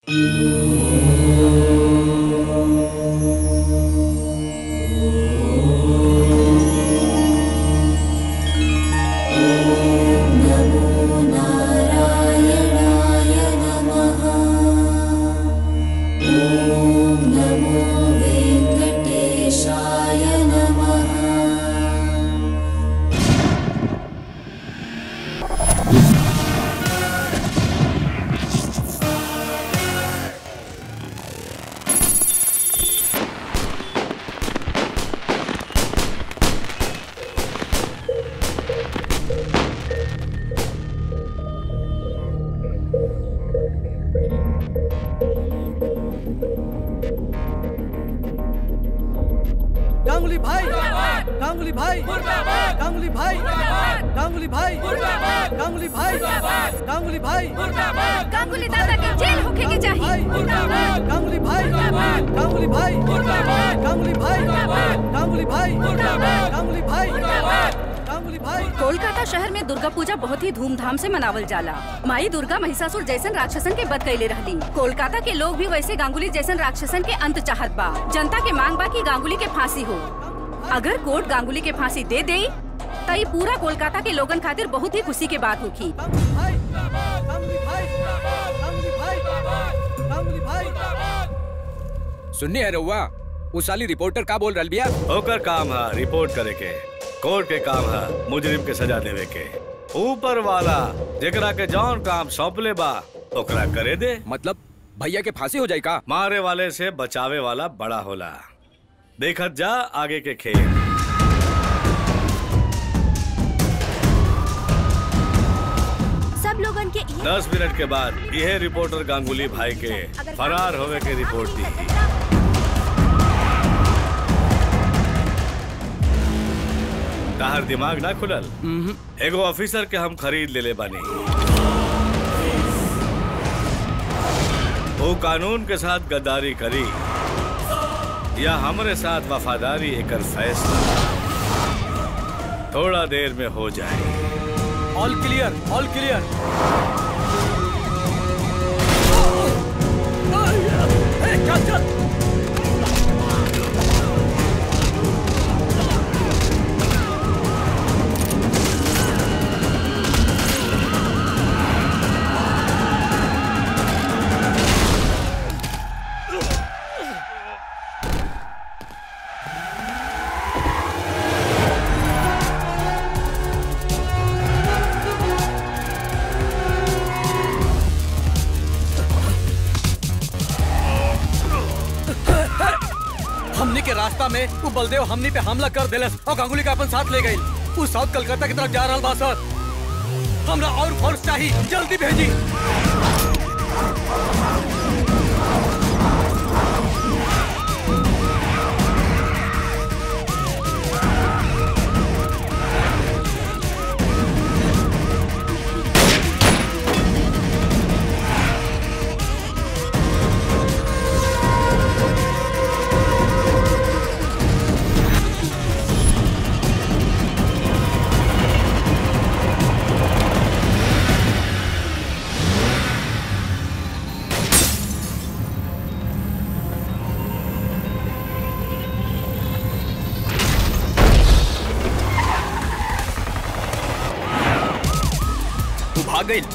गांगुली भाई गांगुली भाई गांगुली भाई गांगुली भाई गांगुली भाई गांगुली भाई गांगुली दादा की जेल होके के चाहिए गांगुली भाई गांगुली भाई गांगुली भाई गांगुली भाई गांगुली भाई गांगुली भाई कोलकाता शहर में दुर्गा पूजा बहुत ही धूमधाम से मनावल जाला माई दुर्गा महिषासुर जैसन राक्षसन के बद कैले रहली कोलकाता के लोग भी वैसे गांगुली जैसन राक्षसन के अंत चाहत बा जनता के मांग बा कि गांगुली के फांसी हो अगर कोर्ट गांगुली के फांसी दे दे त ई पूरा कोलकाता के लोगन खातिर बहुत ही खुशी के बात होखी गांगुली भाई गांगुली भाई गांगुली भाई गांगुली भाई सुननी है रउआ वो साली रिपोर्टर का बोल रहा बिया ओकर काम है रिपोर्ट करे के कोर्ट के काम है मुजरिम के सजा देवे के ऊपर वाला जेकरा के जौन काम सौंपले बा ओकरा करे दे मतलब भैया के फांसी हो जाए का मारे वाले से बचावे वाला बड़ा होला देखत जा आगे के खेल सब लोगन के दस मिनट के बाद यह रिपोर्टर गांगुली भाई के फरार होवे के रिपोर्ट दी ताहर दिमाग ना खुलल एगो ऑफिसर के हम खरीद लेले बानी वो कानून के साथ गद्दारी करी या हमरे साथ वफादारी एकर फैसला थोड़ा देर में हो जाए ऑल क्लियर ऑल क्लियर हमनी के रास्ता में वो बलदेव हमनी पे हमला कर देलस और गांगुली का अपन साथ ले गई वो साउथ कलकत्ता की तरफ जा रहा बा सर हमरा और फोर्स चाहिए जल्दी भेजी तू भाग गई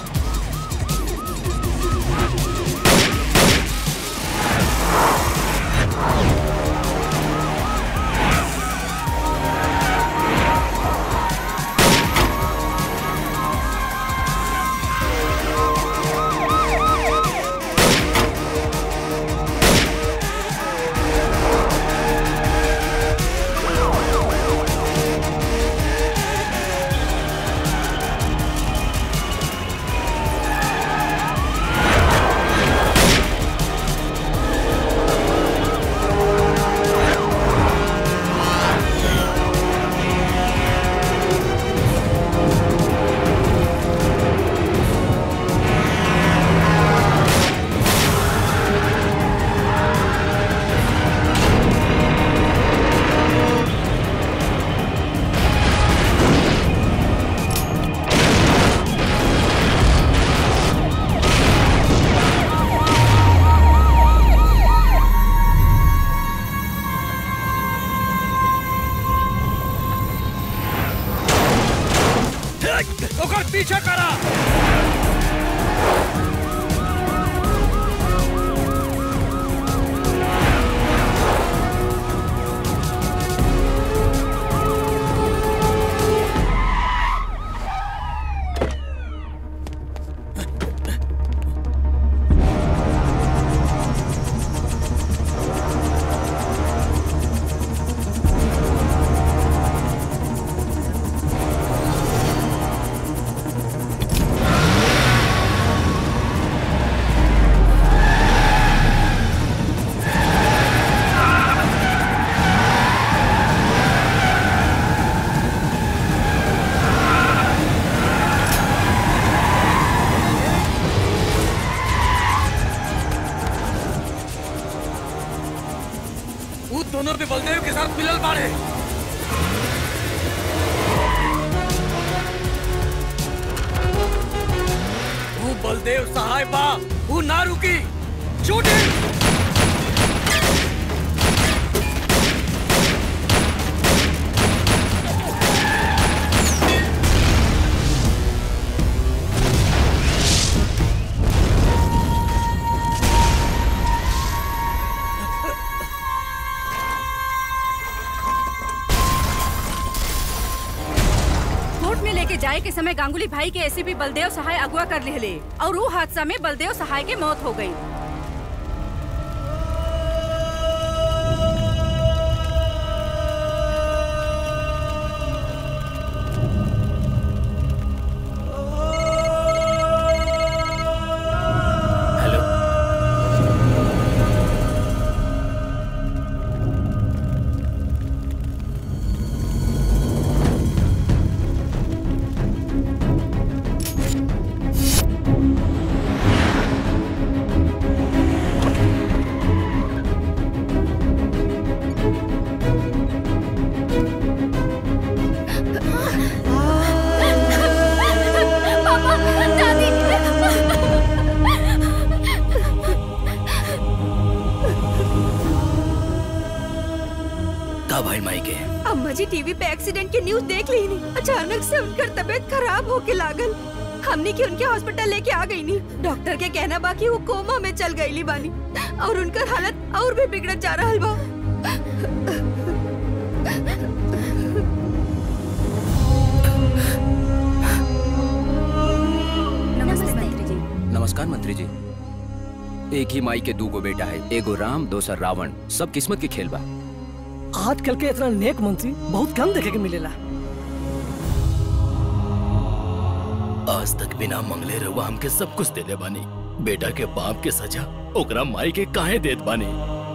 हमार पीछे करा वो दोनों भी बलदेव के साथ मिलल बाड़े वो बलदेव सहाय बा वो ना रुकी शूटिंग कोर्ट में लेके जाए के समय गांगुली भाई के एसीपी बलदेव सहाय अगवा कर ले और वो हादसा में बलदेव सहाय के मौत हो गई हेलो का भाई माई के अम्मा जी टीवी पे एक्सीडेंट की न्यूज देख ली नहीं अचानक से उनकर तबीयत खराब होके लागल हमने की उनके हॉस्पिटल लेके आ गई नहीं डॉक्टर के कहना बाकी वो कोमा में चल गई बानी और उनकर हालत और भी बिगड़त जा रहा बा नमस्ते मंत्री जी नमस्कार मंत्री जी एक ही माई के दू गो बेटा है एगो राम दोसर रावण सब किस्मत के खेल बा आजकल के इतना नेक मंत्री बहुत कम देखे के मिलेला आज तक बिना मंगले रहुआ हमके सब कुछ देले बानी बेटा के बाप के सजा ओकरा माई के काहे देत बानी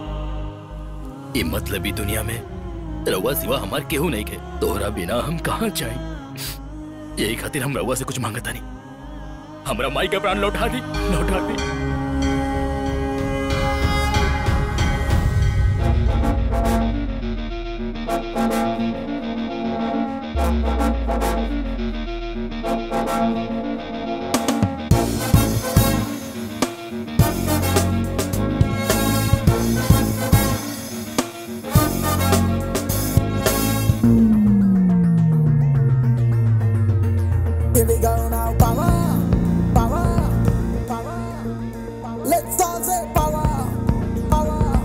ई मतलबी दुनिया में रहुआ सिवा हमार केहू नहीं के तोहरा बिना हम कहाँ जाई यही खातिर हम रहुआ से कुछ मांगता नहीं हमरा माई का प्राण लौटा दी लौटा दी Here we go now, power, power, power. Let's all say power, power,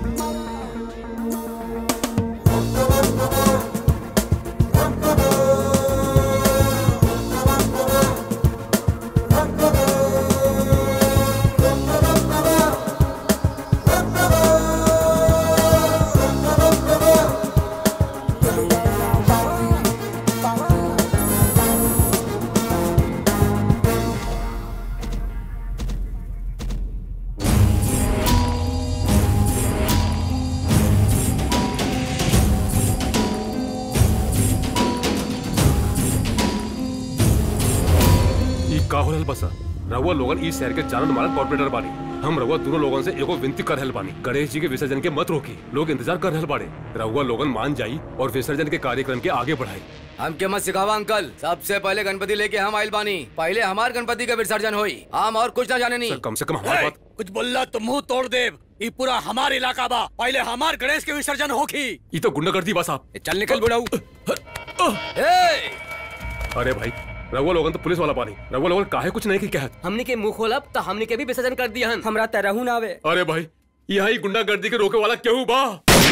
ई का हो रहल बसा रउआ लोगन ई शहर के जानन मानल कॉर्पोरेटर बानी हम रउआ दोनों लोगन से एगो विनती कर रहल बानी गणेश जी के विसर्जन के मत रोकी लोग इंतजार कर रहल बाड़े रउआ लोगन मान जाई और विसर्जन के कार्यक्रम के आगे बढ़ाई हमके मत सिखावा अंकल सबसे पहले गणपति लेके हम आइल बानी पहले हमार गणपति का विसर्जन होई हम और कुछ ना जाने सर नहीं कम से कम हमारी ए, बात कुछ बोलला तो मुंह तोड़ देव ये पूरा हमार इलाका बा पहले हमार गणेश के विसर्जन होखी ई तो गुंडागर्दी बस आप चल निकल बुढ़ाऊ ए, अरे भाई रउआ लोगन तो पुलिस वाला बानी रउआ लोगन काहे कुछ नहीं की कहत हमने के मुंह खोलब तो हमने के भी विसर्जन कर दिया हन हमरा तरहू ना आवे अरे भाई यहाँ ही गुंडागर्दी के रोके वाला क्यों बा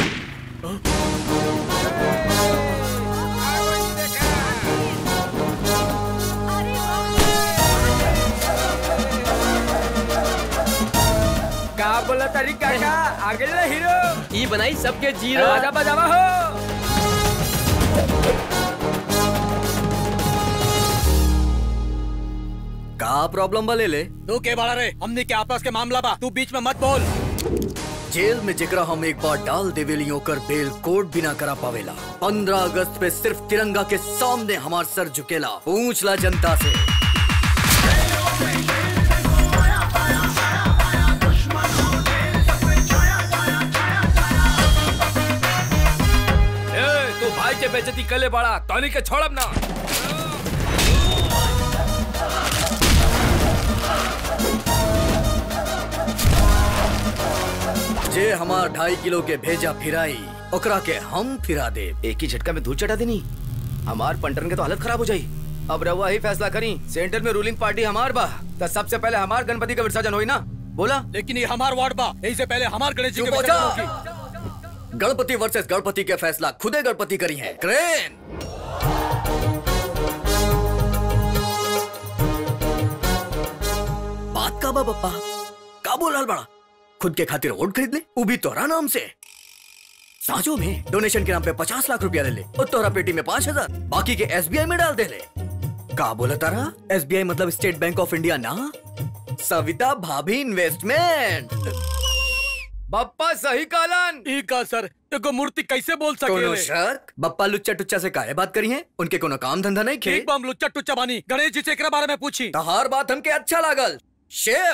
का बोला तारी काका आगे ले हीरो ई बनाई सबके जीरो आजा बजावा हो का प्रॉब्लम बा ले ले तू के बाड़ा रे हमने के आपस के मामला बा तू बीच में मत बोल जेल में जेकरा हम एक बार डाल देवेली ओकर बेल कोर्ट बिना करा पावेला पंद्रह अगस्त पे सिर्फ तिरंगा के सामने हमार सर झुकेला पूछ ला जनता से ए, तू भाई के बेइज्जती कले बड़ा तोनी के छोड़ब ना जे हमार ढाई किलो के भेजा फिराई ओकरा के हम फिरा दे एक ही झटका में धूल चटा देनी हमार पंटन के तो हालत खराब हो जाई अब रहुआ ही फैसला करी सेंटर में रूलिंग पार्टी हमार बा तो सबसे पहले हमार गणपति का विसर्जन होई ना बोला लेकिन ये हमार वार्ड बा यही से पहले हमार गणेश जी के चुप हो विसर्जन जा। होगी। गणपति वर्सेस गणपति के फैसला खुदे गणपति करी है क्रेन बात का बा पप्पा का बोल रहा बड़ा खुद के खातिर वोट खरीद ले वो भी तोरा नाम से साजो में डोनेशन के नाम पे पचास लाख रुपया ले ले और तोरा पेटी में पाँच हजार बाकी के एसबीआई में डाल दे ले का बोला तारा एसबीआई मतलब स्टेट बैंक ऑफ इंडिया ना सविता भाभी इन्वेस्टमेंट बप्पा सही कालन ई का सर एगो मूर्ति कैसे बोल कोनो सके शक बप्पा लुच्चा टुच्चा से काहे बात करी है उनके कोनो काम धंधा नहीं खे ठीक बम लुच्चा टुच्चा बानी गणेश जी से एकरा बारे में पूछी तहार बात हमके अच्छा लागल शेफ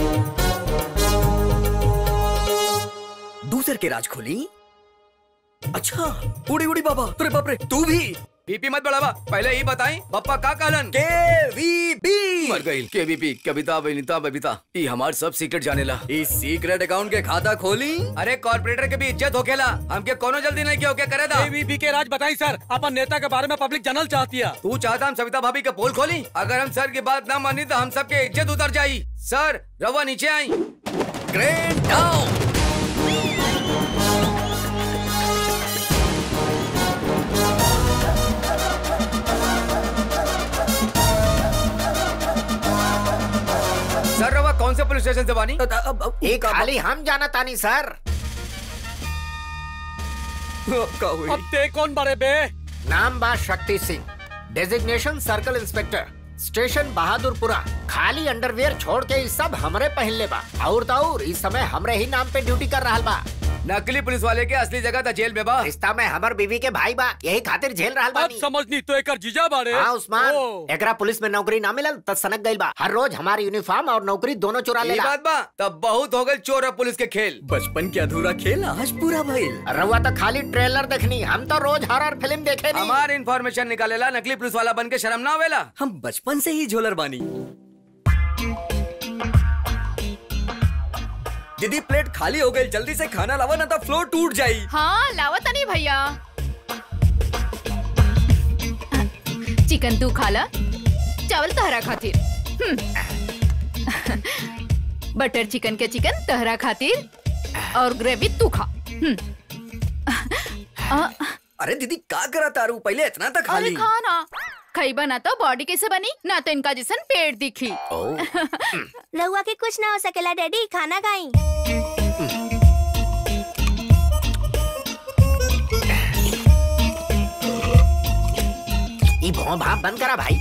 दूसर के राज खोली अच्छा उड़ी उड़ी बाबा अरे बाप रे तू भी बीपी मत बढ़ावा पहले ही बताई पप्पा का कहलन के वी बी मर गई के बीपी कविता बनिता बबीता ई हमार सब सीक्रेट जानेला इस सीक्रेट अकाउंट के खाता खोली अरे कॉर्पोरेटर के भी इज्जत होखेला हमके कोनो जल्दी नहीं के ओके करे दा एबीपी के राज बताई सर अपन नेता के बारे में पब्लिक जानल चाहती है तू चाहता हम सविता भाभी के पोल खोली अगर हम सर की बात ना मानी तो हम सबके इज्जत उतर जाई सर रवा नीचे आई ग्रेट डाउन सर रवा कौन से पुलिस स्टेशन से बानी एक खाली हम जाना तानी सर अब ते कौन बड़े बे नाम बा Shakti Singh designation circle inspector station Bahadurpura खाली अंडरवियर छोड़ के ई सब हमरे पहनले बा और तो और इस समय हमरे ही नाम पे ड्यूटी कर रहा बा नकली पुलिस वाले के असली जगह था जेल में बा रिश्ता में हमर बीवी के भाई बा यही खातिर झेल रहा अब बानी समझनी तो एकर जीजा बाड़े हाँ उस्मान ओ। एकरा पुलिस में नौकरी ना मिलल त सनक गइल बा हर रोज हमारी यूनिफॉर्म और नौकरी दोनों चुरा ये लेला बात बा तब बहुत हो गए चोर और पुलिस के खेल बचपन के अधूरा खेल आज पूरा भइल रउआ तो खाली ट्रेलर देखनी हम तो रोज हॉरर फिल्म देखे नहीं हमार इन्फॉर्मेशन निकालेला नकली पुलिस वाला बन के शर्म ना आवेला हम बचपन से ही झोलर बानी दीदी प्लेट खाली हो गई जल्दी से खाना लावा ना तो फ्लोर टूट जाई हाँ लावत नहीं भैया चिकन तू खाला चावल तहरा खातिर हम्म। बटर चिकन के चिकन तहरा खातिर और ग्रेवी तू खा हम्म। आ, अरे दीदी का करा तारू पहले इतना तक अरे खाली खाना खैबा ना तो बॉडी कैसे बनी ना तो इनका जिसन पेट दिखी रहुआ के कुछ ना हो सकेला डैडी खाना खाई ई भौं भाप बंद करा भाई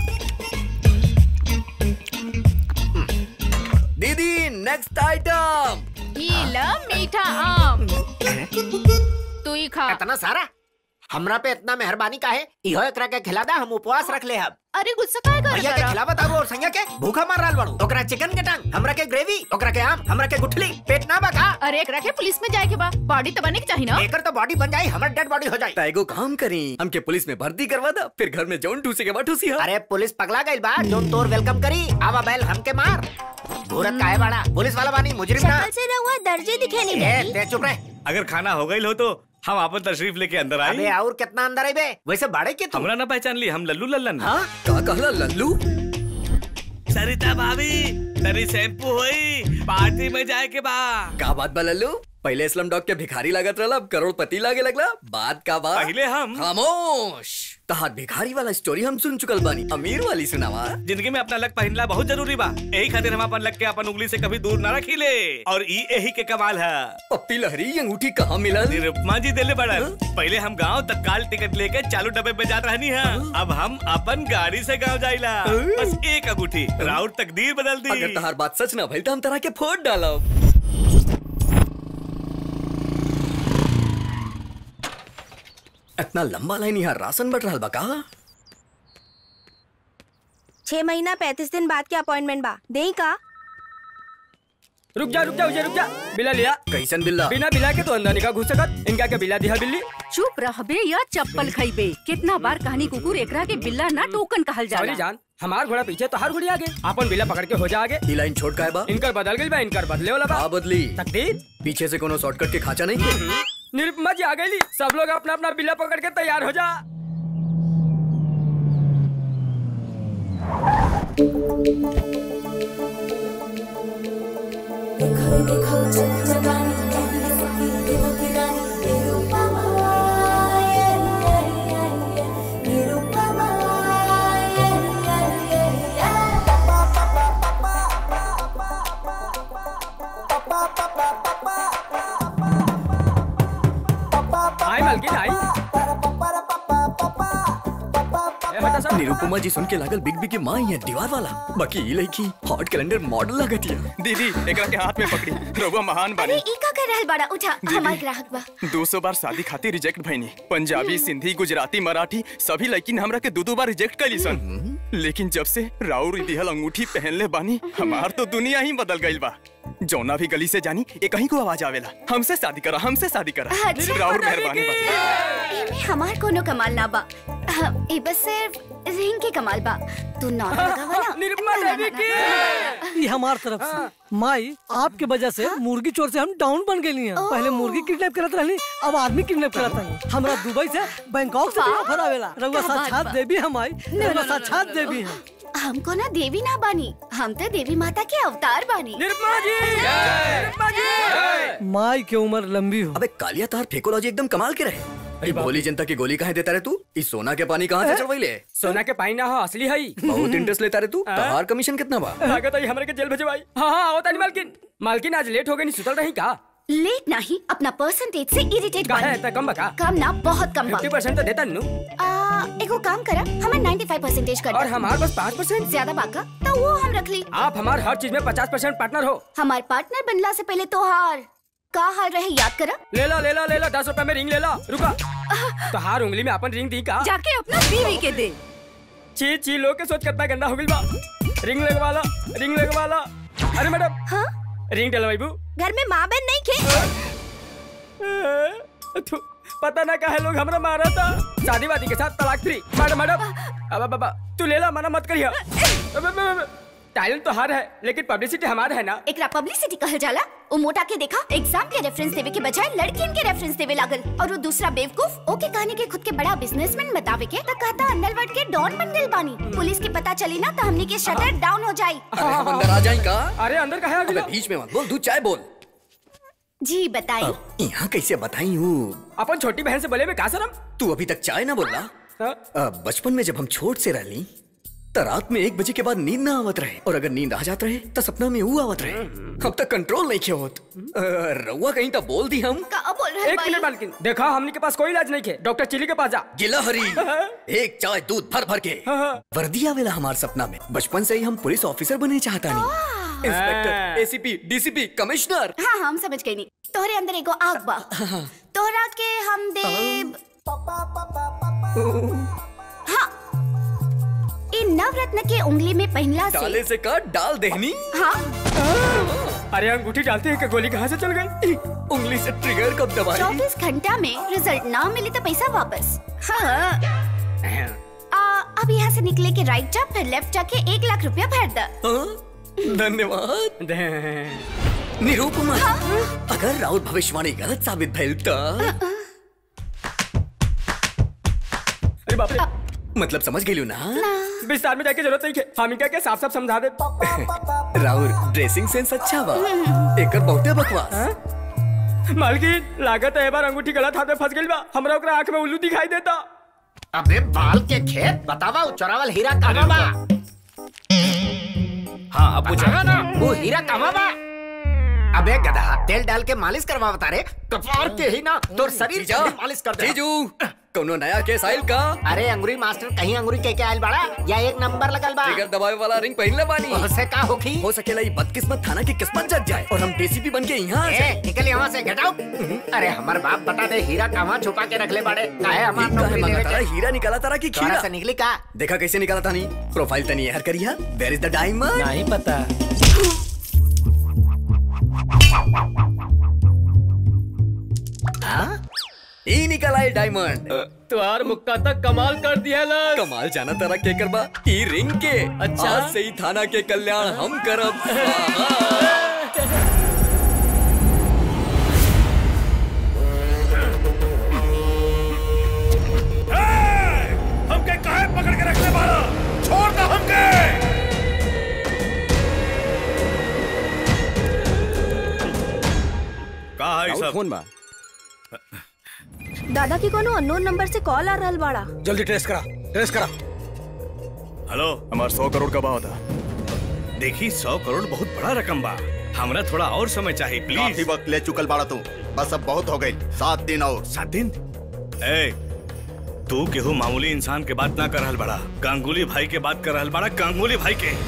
दीदी नेक्स्ट आइटम ये ला मीठा आम तू ही खा इतना सारा हमरा पे इतना मेहरबानी काहे इहो एकरा के खिला दा हम उपवास रख ले हम अरे गुस्सा काहे कर भैया के रहा? खिलावत आबो और संज्ञा के भूखा मार रहल बाड़ू ओकरा चिकन के टांग हमरा के ग्रेवी ओकरा के आम हमरा के गुठली पेट ना बका अरे एकरा के पुलिस में जाए के बा बॉडी तो बने के चाहिए ना एकर तो बॉडी बन जाई हमर डेड बॉडी हो जाई एगो काम करी हमके पुलिस में भर्ती करवा दा फिर घर में जौन ठूसी के बा ठूसी हा अरे पुलिस पगला गइल बा जोन तोर वेलकम करी आवा बैल हमके मार भूरत काहे बाड़ा पुलिस वाला बानी मुजरिम ना शक्ल से रहुआ दर्जे दिखे नहीं ए डैडी ते चुप रह अगर खाना हो गई हो तो हम आपन तशरीफ लेके अंदर आए अबे और कितना अंदर आई बे वैसे बाड़े के तू हमरा ना पहचान ली हम लल्लू लल्लन हाँ का कहला लल्लू सरिता भाभी तरी शैम्पू होई पार्टी में जाए के बा का बात बा लल्लू पहले स्लम डॉग के भिखारी लागत रहला अब करोड़पति लागे लगला बात का बात पहले हम खामोश तहार भिखारी वाला स्टोरी हम सुन चुकल बानी अमीर वाली सुनावा जिंदगी में अपना लक पहनला बहुत जरूरी बा यही खातिर हम अपन लक के अपन उंगली से कभी दूर ना रखीले और ई यही के कमाल है पप्पी लहरी ये अंगूठी कहाँ मिला निरुपमा जी दिले बड़न पहले हम गांव तत्काल टिकट लेके चालू डब्बे में जात रहनी है अब हम अपन गाड़ी से गांव जाइला बस एक अंगूठी राउर तकदीर बदल दी अगर तहार बात सच ना भइल तो हम तरह के फोड़ डालब इतना लंबा लाइन यहाँ राशन बट रहा बा का छह महीना पैंतीस दिन बाद के अपॉइंटमेंट बा दे का रुक जा रुक जा उजे रुक जा बिला लिया कैसन बिल्ला बिना बिला के तो अंदर निका घुस सकत इनका के बिला दिया बिल्ली चुप रहबे या चप्पल खइबे कितना बार कहानी कुकुर एकरा के बिल्ला ना टोकन कहल सॉरी जाला जान हमार घोड़ा पीछे तो हर घोड़ी आगे अपन बिला पकड़ के हो जा आगे ई लाइन छोट का है बा इनकर बदल गई बा इनकर बदले वाला बा का बदली तकदीर पीछे से कोनो शॉर्टकट के खाचा नहीं है निरुपमा जी आ गई सब लोग अपना अपना बिला पकड़ के तैयार हो जा आई मालकिन आई ए, हटा सब। निरुपमा जी सुन के लागल बिग बी की माँ ही है दीवार वाला बाकी ई लड़की हॉट कैलेंडर मॉडल लगत है दीदी एकरा के हाथ में पकड़ी रघुआ महान अरे बानी ई का कर रहल बाड़ा उठा दीदी। हमार ग्राहक बा दो सौ बार शादी खातिर रिजेक्ट भईनी पंजाबी सिंधी गुजराती मराठी सभी लड़की हमरा के दो दो बार रिजेक्ट कली सन लेकिन जब से राउर दिहल अंगूठी पहनले बानी हमार तो दुनिया ही बदल गईल बा जौना भी गली से जानी एक कहीं को आवाज आवेला हमसे शादी करा हमसे शादी करा अच्छा, राउर मेहरबानी बा एमे हमार कोनो कमाल ना बा हाँ, ई बस सिर्फ रिंग के कमाल बा तू नॉट लगावा ना निरुपमा देवी की ये हमार तरफ से माई आपके वजह से मुर्गी चोर से हम डाउन बन गई हैं पहले मुर्गी किडनैप करत रहनी अब आदमी किडनैप करत रहनी हमरा दुबई से बैंकॉक से भी वाह। ऑफर आवेला रउआ क्या बात साक्षात बा। देवी हम आई ना, ना, रउआ ना, साक्षात ना, देवी हैं हमको ना देवी ना बानी हम तो देवी माता के अवतार बानी निरुपमा जी निरुपमा जी माई की उम्र लंबी हो अबे कालिया तार फेकोलॉजी एकदम कमाल के रहे अरे भोली जनता की गोली कहाँ देता रहे तू इस सोना के पानी कहाँ से चढ़वाइले सोना के पानी ना हो असली है बहुत इंटरेस्ट लेता रहे तू तहार कमीशन कितना बा लागत है हमरे के जेल भेजवाई हाँ हाँ आओ तानी मालकिन मालकिन आज लेट हो गई नहीं सुतल रही का लेट नहीं अपना परसेंटेज से इरिटेट का है बानी इतना कम बका कम ना बहुत कम बा 50 परसेंट तो देता नु आ, एगो काम करा हमें 95 परसेंटेज कर और हमार बस पाँच परसेंट ज्यादा बाका तो वो हम रख ली आप हमार हर चीज में पचास परसेंट पार्टनर हो हमार पार्टनर बनला से पहले तो हार का हाल रहे याद करा ले लो ले लो ले लो दस रुपए में रिंग ले लो रुका तो हार उंगली में अपन रिंग दी का जाके अपना बीवी के दे ची ची लोग के सोच कितना गंदा हो गइल बा रिंग लगवा ला रिंग लगवा ला अरे मैडम हाँ रिंग डलवाई बू घर में माँ बहन नहीं खे थू, पता ना काहे लोग हमरा मारा था शादी वादी के साथ तलाक फ्री मैडम मैडम अब बाबा तू ले ला मना मत करिया टैलेंट तो हर है लेकिन पब्लिसिटी हमारा है ना एकरा पब्लिसिटी कहल जाला वो मोटा के देखा एग्जाम के रेफरेंस देवे के बजाय लड़कियन के रेफरेंस देवे लागल और वो दूसरा बेवकूफ ओके कहने के खुद के बड़ा बिजनेसमैन बतावे के त कहता अंडरवर्ल्ड के डॉन बन गइल बानी पुलिस के पता चली ना तो हमनी के शटर डाउन हो जाई अरे हम अंदर आ जाए का अरे अंदर कहा अबे बीच में मत बोल तू चाय बोल जी बताई अब यहाँ कैसे बताई हूँ अपन छोटी बहन से बोले में का शरम तू अभी तक चाय ना बोला अ, बचपन में जब हम छोट से रहली तो रात में एक बजे के बाद नींद ना आवत रहे और अगर नींद आ जात रहे तो सपना में ऊ आवत रहे अब तक कंट्रोल नहीं किया होत अ, रउआ कहीं तो बोल दी हम का बोल रहे एक मिनट मालकिन देखा हमनी के पास कोई इलाज नहीं है डॉक्टर चिली के पास जा गिला हरी एक चाय दूध भर भर के वर्दी आवेला हमार सपना में बचपन से ही हम पुलिस ऑफिसर बने चाहता नहीं इंस्पेक्टर एसीपी डीसीपी कमिश्नर हाँ हम समझ गई नहीं तोहरे अंदर एगो आग बा तोहरा के हम देव हाँ इ नवरत्न के उंगली में पहनला से डाले से काट डाल देहनी हाँ अरे अंगूठी डालते हैं कि गोली कहाँ से चल गई उंगली से ट्रिगर कब दबाई चौबीस घंटा में रिजल्ट ना मिले तो पैसा वापस हाँ आ, अब यहाँ से निकले के राइट जा फिर लेफ्ट जाके एक लाख रुपया भर द धन्यवाद निरूपमा अगर राउत भविष्यवाणी गलत साबित भइल त अरे बाप रे मतलब समझ गई ना विस्तार में जाके जरूरत नहीं है हम इनका के साफ साफ समझा दे राहुल ड्रेसिंग सेंस अच्छा बा एकर बहुते बकवास मालकिन लागत है बार अंगूठी गलत हाथ में फंस गई बा हमरा ओकरा आंख में उल्लू दिखाई देता अबे बाल के खेत बतावा उ चोरावल हीरा कहाँ बा हाँ अब बतावा ना वो हीरा कहाँ बा अबे गधा तेल डाल के मालिश करवा बता रे कपार के ही ना तोर शरीर जीजा, के भी मालिश कर दे जीजू कोनो नया केस आइल का अरे अंगूरी मास्टर कहीं अंगूरी के क्या आइल बड़ा या एक नंबर लगल बा ट्रिगर दबावे वाला रिंग पहनले बानी उससे का होखी हो सकेला ये बदकिस्मत थाना की किस्मत जग जाए और हम डीसीपी बन के यहाँ आ ए, जाए निकल यहाँ से गेट आउट अरे हमार बाप बता दे हीरा कहाँ छुपा के रखले बाड़े काहे हमार काहे नौकरी मांगा लेवे तारा के हीरा निकाला तारा की तोरा खीरा से निकली का देखा कैसे निकाला था नहीं प्रोफाइल तनी हर करिया वेयर इज द डायमंड नहीं पता हाँ ई निकला है डायमंड तुम्हार मुक्का तक कमाल कर दिया लग कमाल जाना तारा के करबा ई रिंग के अच्छा। आज से ही थाना के कल्याण हम करब स्वाहा। हमके काहे पकड़ के रखने वाला छोड़ दो हमके कहा है सब फोन बा दादा की कोनो अननोन नंबर से कॉल आ रहल बाड़ा जल्दी ट्रेस करा ट्रेस करा हेलो हमार सौ करोड़ का भाव था देखी सौ करोड़ बहुत बड़ा रकम बा हमरा थोड़ा और समय चाहिए काफी प्लीज वक्त ले चुकल बाड़ा तू बस अब बहुत हो गई सात दिन और सात दिन ए तू केहू मामूली इंसान के बात ना कर रहल बड़ा गांगुली भाई के बात कर रहल बड़ा गांगुली भाई के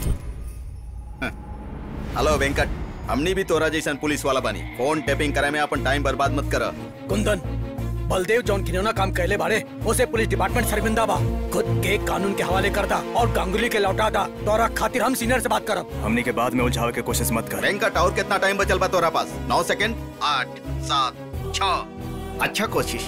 हेलो वेंकट हमनी भी तोरा जैसन पुलिस वाला बनी फोन टैपिंग करे में अपन टाइम बर्बाद मत कर कुंदन बलदेव जौन खिलौना काम कहले बारे उसे पुलिस डिपार्टमेंट शर्मिंदा बा खुद के कानून के हवाले कर दा और गांगुली के लौटा दा दौरा खातिर हम सीनियर से बात करब हमनी के बाद में उलझावे के कोशिश मत कर वेंकट और कितना टाइम बचल बा तोरा पास नौ सेकंड आठ सात छ अच्छा कोशिश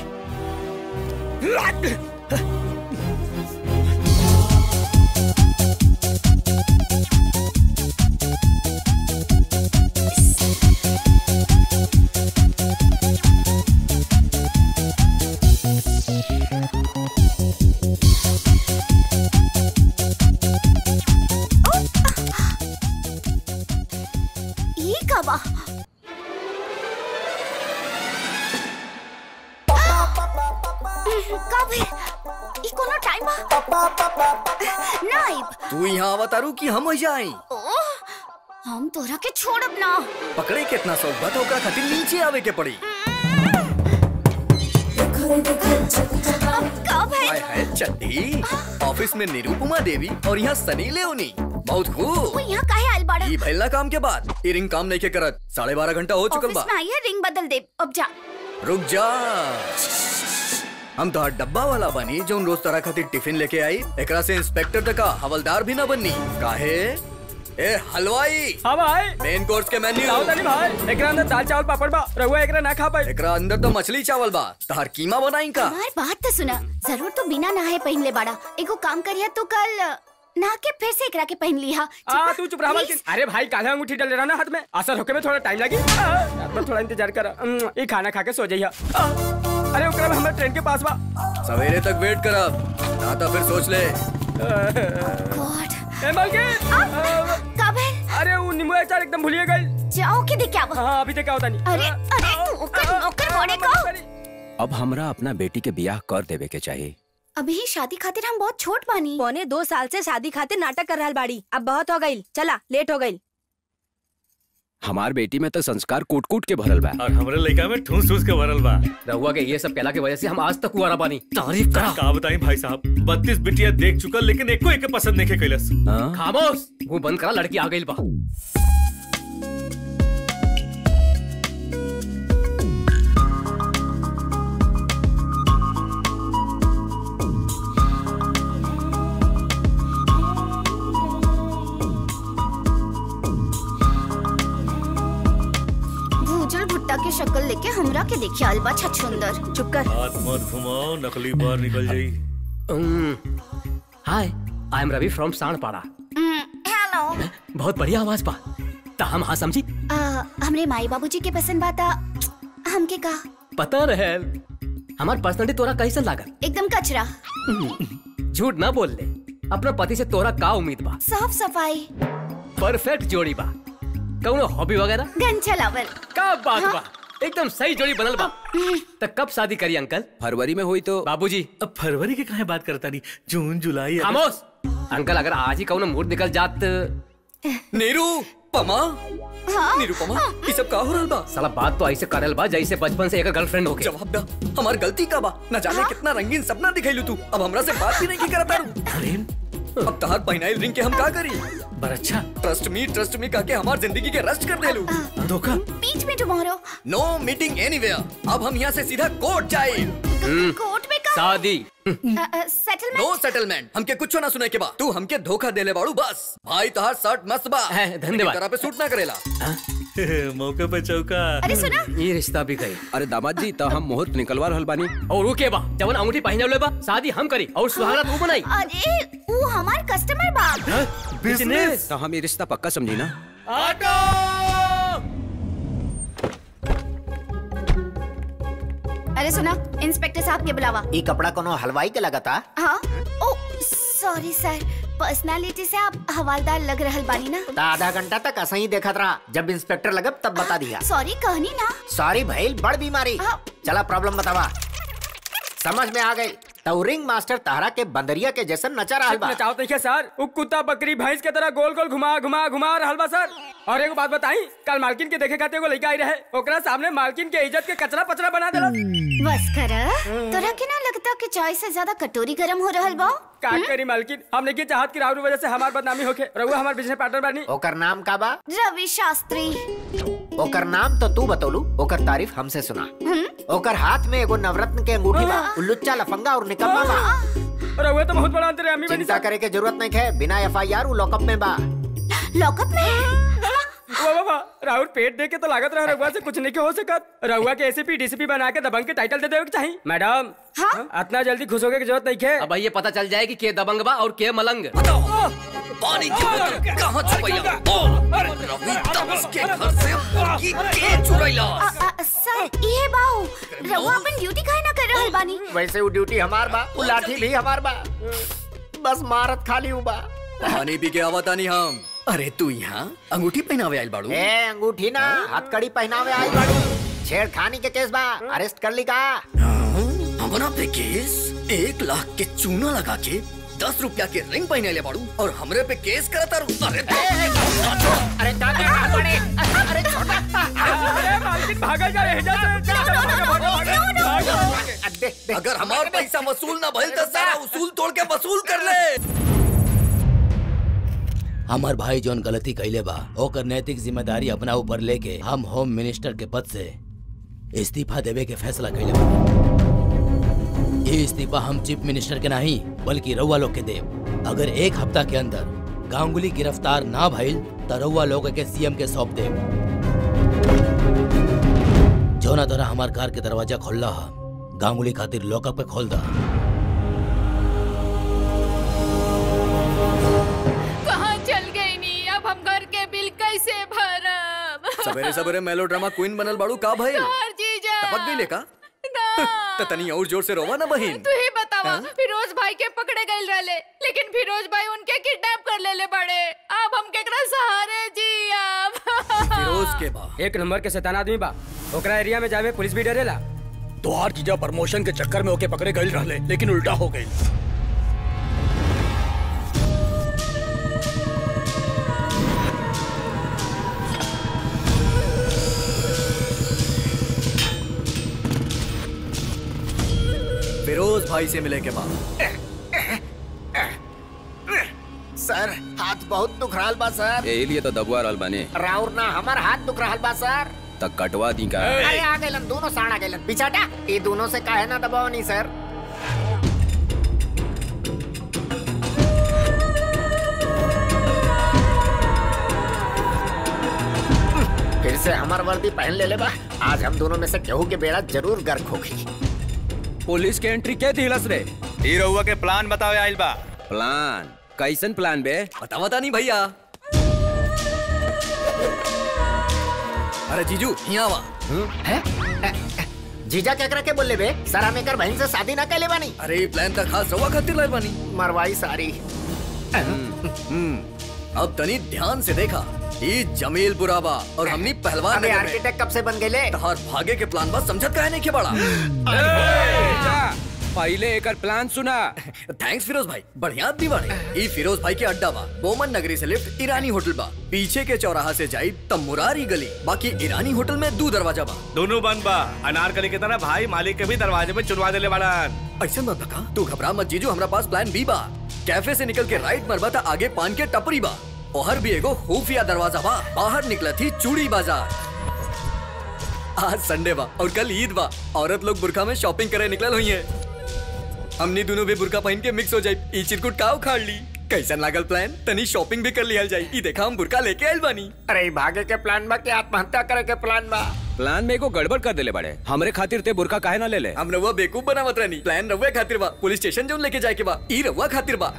ई का बा कब है ई कोनो टाइम बा नाइब तू यहाँ आवा तारू कि हम वही आई ओ हम तोरा के छोड़ब ना पकड़े कितना शौक बा तो ओकरा खातिर नीचे आवे के पड़ी कब है हाय हाय चड्डी ऑफिस में निरूपमा देवी और यहाँ सनी लेओनी बहुत वो खूब यहाँ काहे आइल बाड़ा ई भइल ना काम के बाद ई रिंग काम नहीं के करत साढ़े बारह घंटा हो चुकल ऑफिस बा में आई है रिंग बदल दे अब जा रुक जा हम तो डब्बा वाला बनी जो रोज तरह खातिर टिफिन लेके आई एकरा से इंस्पेक्टर तक का हवलदार भी ना बननी काहे ए हलवाई हाँ भाई मेन कोर्स के मेन्यू लाओ तनी भाई एकरा अंदर दाल चावल पापड़ बा रहुआ एकरा ना खा पाई एकरा अंदर तो मछली चावल बा तहार कीमा बनाई का हमार बात तो सुना जरूर तो बिना नहाए पहन ले बाड़ा एगो काम करिया तो कल नहा के फिर से एकरा के पहन लिहा आ तू चुप रहा मालकिन अरे भाई काला अंगूठी डाल रहा ना हाथ में असर होके में थोड़ा टाइम लगी आ, रात में थोड़ा इंतजार कर अम्म, ये खाना खा के सो जाइए आ, अरे ओकरा में हमारे ट्रेन के पास बा सवेरे तक वेट करब ना तो फिर सोच ले ए मालकिन आ, कब है अरे वो नींबू अचार एकदम भूलिए गई जाओ के देख आओ हाँ अभी तक होता नहीं अरे अरे तू ओकर नौकर बने को अब हमरा अपना बेटी के बियाह कर देवे के चाहिए अभी ही शादी खातिर हम बहुत छोट बानी पौने दो साल से शादी खातिर नाटक कर रहल बाड़ी अब बहुत हो गई चला लेट हो गई हमार बेटी में तो संस्कार कूट कूट के भरल बा और हमरे लड़का में ठूस ठूस के भरल बा रहुआ के ये सब कहला के वजह से हम आज तक कुआरा बानी तारीफ करा का बताई भाई साहब बत्तीस बिटिया देख चुकल लेकिन एको एक पसंद नहीं के कैलस खामोश वो बंद करा लड़की आ गई बा भूजल भुट्टा के शक्ल लेके हमरा के देखी अलबा छछुंदर चुप कर हाथ मत घुमाओ नकली बाहर निकल जाई hi I am Ravi from Sandpara hello बहुत बढ़िया आवाज बा ता हम हाँ समझी हमरे माई बाबूजी के पसंद बाता हमके का पता रहे हमार पर्सनालिटी तोरा कैसे लागल एकदम कचरा झूठ ना बोल ले अपना पति से तोरा का उम्मीद बा साफ सफाई परफेक्ट जोड़ी बा कौनो हॉबी वगैरह गन चलावल का बात बा एकदम सही जोड़ी बनल बा तो कब शादी करी अंकल फरवरी में हुई तो बाबूजी अब फरवरी के काहे बात करता नहीं जून जुलाई अगस्त- खामोश अंकल अगर आज ही कौनो मूड निकल जात नीरू पमा नीरू पमा ये सब का हो रहल बा साला बात तो ऐसे करल बा जैसे बचपन से एक गर्लफ्रेंड होके जवाब दा हमार गलती का बा न जाने कितना रंगीन सपना दिखाइलू तू अब हमरा से बात भी नहीं की करता अब तहार पहनाइल रिंग के हम का करी पर अच्छा ट्रस्ट मी ट्रस्ट मी कहके हमार जिंदगी के रस्ट कर देलू धोखा बीच में टुमारो नो मीटिंग एनीवेयर अब हम यहाँ से सीधा कोर्ट जाए कोर्ट में का शादी सेटलमेंट नो सेटलमेंट हमके कुछ ना सुने के बा तू हमके धोखा देले बाड़ू बस भाई तहार शर्ट मस्त बा धन्यवाद। तरह पे सूट ना करेला मौके पे चौका अरे सुना ये रिश्ता भी गई अरे दामाद जी तो हम मुहूर्त निकलवा रहल बानी और रुके बा जवन अंगूठी पहने बा शादी हम करी और सुहागरात वो बनाई अरे वो हमार कस्टमर बा बिजनेस तो हम ये रिश्ता पक्का समझी ना ऑटो अरे सुना इंस्पेक्टर साहब के बुलावा ई कपड़ा कोनो हलवाई के लगता हाँ ओ सॉरी सर पर्सनालिटी से आप हवालदार लग रहल बानी ना ता आधा घंटा तक ऐसा ही देखत रहा जब इंस्पेक्टर लगब तब बता दिया सॉरी कहनी ना सॉरी भइल बड़ बीमारी चला प्रॉब्लम बतावा समझ में आ गई तो रिंग मास्टर तारा के बंदरिया के जैसन नचा रहा बा नचाओ देखिए सर उ कुत्ता बकरी भैंस के तरह गोल गोल घुमा घुमा घुमा रहल बा सर और एगो बात बताई कल मालकिन के देखे खाते एगो लड़का आई रहे ओकरा सामने मालकिन के इज्जत के कचरा पचरा बना देला बस कर तोरा के ना लगता कि चाय से ज्यादा कटोरी गरम हो रहल बा का करी मालकिन हमने की चाहत की राहुल वजह से हमार बदनामी होके रहुआ हमार बिजनेस पार्टनर बनी ओकर नाम का बा रवि शास्त्री ओकर नाम तो तू बतौलू ओकर तारीफ हमसे सुना ओकर हाथ में एगो नवरत्न के अंगूठी बा उ लुच्चा लफंगा और निकम्मा बा रहुआ तो बहुत बड़ा अंतर्यामी बनी चिंता करे के जरूरत नहीं है बिना एफ आई आर लॉकअप में बा लॉकअप में वो बाबा राहुल पेट देख के तो लागत रहा रहुआ से कुछ नहीं के हो सकत रहुआ के एसीपी डीसीपी बना के दबंग के टाइटल दे देवे के चाहिए मैडम इतना जल्दी खुश होके की जरूरत नहीं है अब ये पता चल जाए कि के दबंग बा और के मलंग पानी की बोतल कहाँ छुपैला रवि तमस के घर से मुर्गी के चुरैला अ, अ, सर ये बाऊ रहुआ अपन ड्यूटी काहे ना कर रहल बानी वैसे वो ड्यूटी हमार बा वो लाठी भी हमार बा बस मारत खाली हूँ बा पानी पी के आवता नहीं हम अरे तू यहाँ अंगूठी पहनावे आइल बाड़ू ए अंगूठी ना हथकड़ी पहनावे आई बाड़ू छेड़खानी के केस बा अरेस्ट कर ली का हमरा पे केस एक लाख के चूना लगा के दस रुपया के रिंग पहने ले बाड़ू और हमरे पे केस करता रू अरे अरे काका पड़े अरे छोटा अरे मालकिन भागल जा रहे अगर हमार पैसा वसूल ना भइल तो सारा उसूल तोड़ के वसूल कर ले हमार भाई जौन गलती कैले बा ओकर नैतिक जिम्मेदारी अपना ऊपर लेके हम होम मिनिस्टर के पद से इस्तीफा देवे के फैसला कैले बा ये इस्तीफा हम चीफ मिनिस्टर के नहीं बल्कि रउआ लोग के देव अगर एक हफ्ता के अंदर गांगुली गिरफ्तार ना भइल तो रउआ लोग के सीएम के सौंप देव जौना तरह हमार कार के दरवाजा खोलला हा गांगुली खातिर लॉकअप पे खोल दा कहाँ चल गई नी अब हम घर के बिल कैसे भरब सवेरे सवेरे मेलोड्रामा क्वीन बनल बाड़ू का भइल यार जीजा टपक गई का त तनी और जोर से रोवा ना बहिन तू ही बतावा फिरोज भाई के पकड़े गए रहले लेकिन फिरोज भाई उनके किडनैप कर लेले बड़े अब हम केकरा सहारे जी अब फिरोज के बा एक नंबर के शैतान आदमी बा ओकरा एरिया में जावे पुलिस भी डरेला तोहार जीजा प्रमोशन के चक्कर में ओके पकड़े गए रहले लेकिन उल्टा हो गई फिरोज भाई से मिले के बाद सर हाथ बहुत दुख रहा बा सर यही लिए तो दबवा रहल बानी राउर ना हमार हाथ दुख रहा बा सर तक कटवा दी का अरे आ गइलन दोनों साड़ आ गइलन पिछाटा ये दोनों से काहे ना दबाव नहीं सर फिर से हमार वर्दी पहन ले ले बा आज हम दोनों में से केहू के बेड़ा जरूर गर्क होगी पुलिस के एंट्री के दिलस रे ई रउआ के प्लान बतावे आइल बा प्लान कैसन प्लान बे बता बता नहीं भैया अरे जीजू यहाँ वा जीजा क्या करे के बोले बे सरा मेकर बहन से शादी ना कैले बानी अरे ये प्लान तक खास रवा खातिर लाए बानी मरवाई सारी हम्म, अब तनी ध्यान से देखा ये जमील बुराबा और हमनी पहलवान अबे नगर में आर्किटेक्ट कब से बन गए तहार भागे के प्लान बस समझत काहे नहीं के बड़ा पहले एकर प्लान सुना थैंक्स फिरोज भाई बढ़िया आदमी बाड़े ई फिरोज भाई के अड्डा बा बोमन नगरी से लिफ्ट ईरानी होटल बा पीछे के चौराहा से जाई तब मुरारी गली बाकी ईरानी होटल में दो दरवाजा बा दोनों बंद बा अनारकली की तरह भाई मालिक के भी दरवाजे में चुनवा देले बाड़न ऐसा मत बका तू घबरा मत जीजू हमरा पास प्लान बी बा कैफे से निकल के राइट मरबा था आगे पान के टपरी बा ओहर भी एगो खुफिया दरवाजा बा बाहर निकला थी चूड़ी बाजार आज संडे बा और कल ईद बा औरत लोग बुरखा में शॉपिंग करे निकलल हुई है हमनी दोनों भी बुरखा पहन के मिक्स हो जाई ई चिरकुट का उखाड़ ली कैसन लागल प्लान तनी शॉपिंग भी कर लियल जाई ई देखा हम बुरखा लेके आइल बानी अरे भागे के प्लान बा कि आत्महत्या करे के प्लान बा प्लान में एगो गड़बड़ कर देले बड़े हमरे खातिर ते बुरका काहे ना ले ले हम रउआ बेवकूफ बनावत रहनी प्लान रउआ खातिर बा पुलिस स्टेशन जोन लेके जाए के बा ई रउआ खातिर बा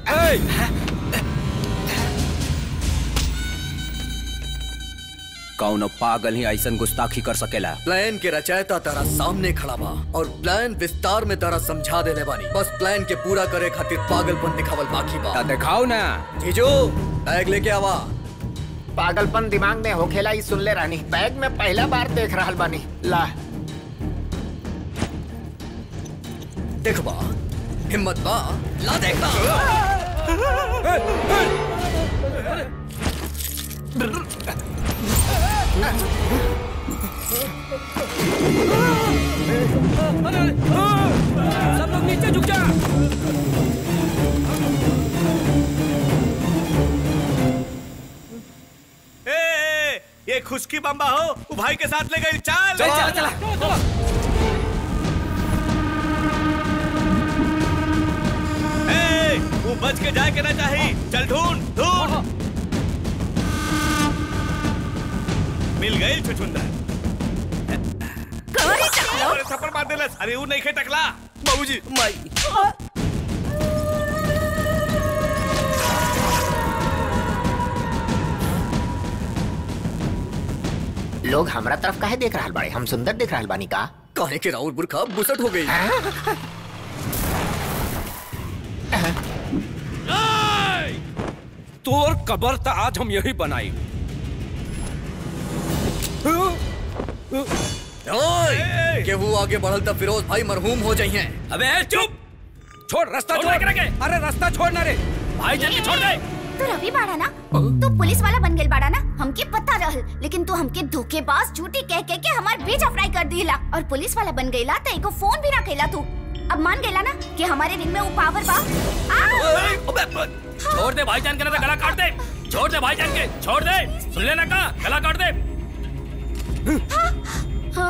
कौन पागल ही ऐसन गुस्ताखी कर सकेला प्लान के रचयिता तारा सामने खड़ा बा और प्लान विस्तार में तारा समझा देले बानी बस प्लान के पूरा करे खातिर पागलपन दिखावल बाकी बा दिखाओ ना जीजू बैग लेके आवा पागलपन दिमाग में होखेला ही सुन ले रानी बैग में पहला बार देख रहा बानी ला देख बा हिम्मत बा ला देखा सब लोग नीचे झुक जा ए, ए, ये खुशकी बम्बा हो वो भाई के साथ ले गई चल चला, चला, चला। ए, वो बच के जाए के ना चाहिए चल ढूंढ ढूंढ मिल गई छुछुंदर अरे थप्पड़ मार देलस अरे वो नहीं खे टकला बाबूजी माई लोग हमरा तरफ काहे देख रहा बाड़े हम सुंदर देख रहा बानी का काहे के राउर बुरखा बुसट हो गई तोर कबर त आज हम यही बनाई ओए के वो आगे बढ़ल त फिरोज भाई मरहूम हो जाइए अबे चुप छोड़ रास्ता छोड़ अरे रास्ता छोड़ ना रे भाई जल्दी छोड़ दे तू रवि बाड़ा ना तू पुलिस वाला बन गेल बाड़ा ना हमके पता रहल लेकिन तू हमके धोखेबाज झूठी कह कह के हमार बेजा फ्राई कर दिला और पुलिस वाला बन गईला त एको फोन भी ना कैला तू अब मान गेला ना कि हमारे रिंग में वो पावर बा आ! छोड़ दे भाईजान के ना तो गला काट दे छोड़ दे भाईजान के छोड़ दे सुन लेना का गला काट दे हाँ?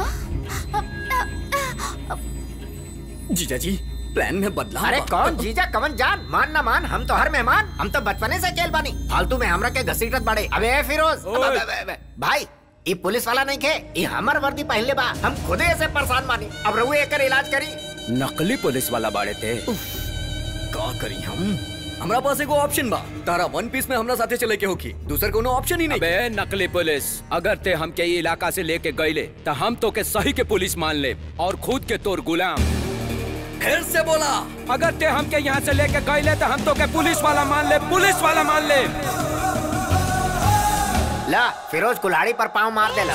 जीजा जी प्लान में बदलाव अरे बा। कौन जीजा कवन जान मान ना मान हम तो हर मेहमान हम तो बचपने से खेल बानी फालतू में हमरा के घसीटत बाड़े अबे ए फिरोज अब- अब- अब- अब- भाई ये पुलिस वाला नहीं खे ये हमर वर्दी पहले बा हम खुदे ऐसे परेशान बानी अब रहुए एकर इलाज करी नकली पुलिस वाला बाड़े थे का करी हम हमरा पास एगो ऑप्शन बा तारा वन पीस में हमरा साथे चले के होखी दूसर कोनो ऑप्शन ही नहीं अबे नकली पुलिस अगर ते हमके ये इलाका से लेके गईले तो हम तो के सही के पुलिस मान ले और खुद के तोर गुलाम फिर से बोला अगर ते हमके यहाँ से लेके गईले तो हम तो के पुलिस वाला मान ले पुलिस वाला मान ले ला फिरोज कुल्हाड़ी पर पाँव मार देला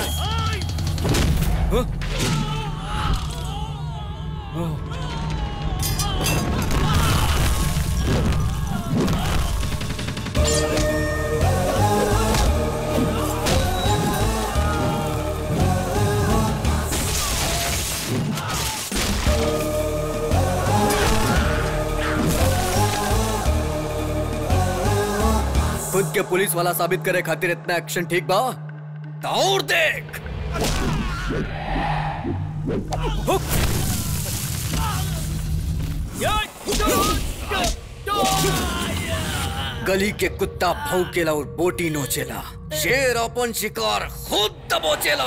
खुद के पुलिस वाला साबित करे खातिर इतना एक्शन ठीक बा तो और देख गली के कुत्ता भौकेला और बोटी नोचेला शेर अपन शिकार खुद दबोचेला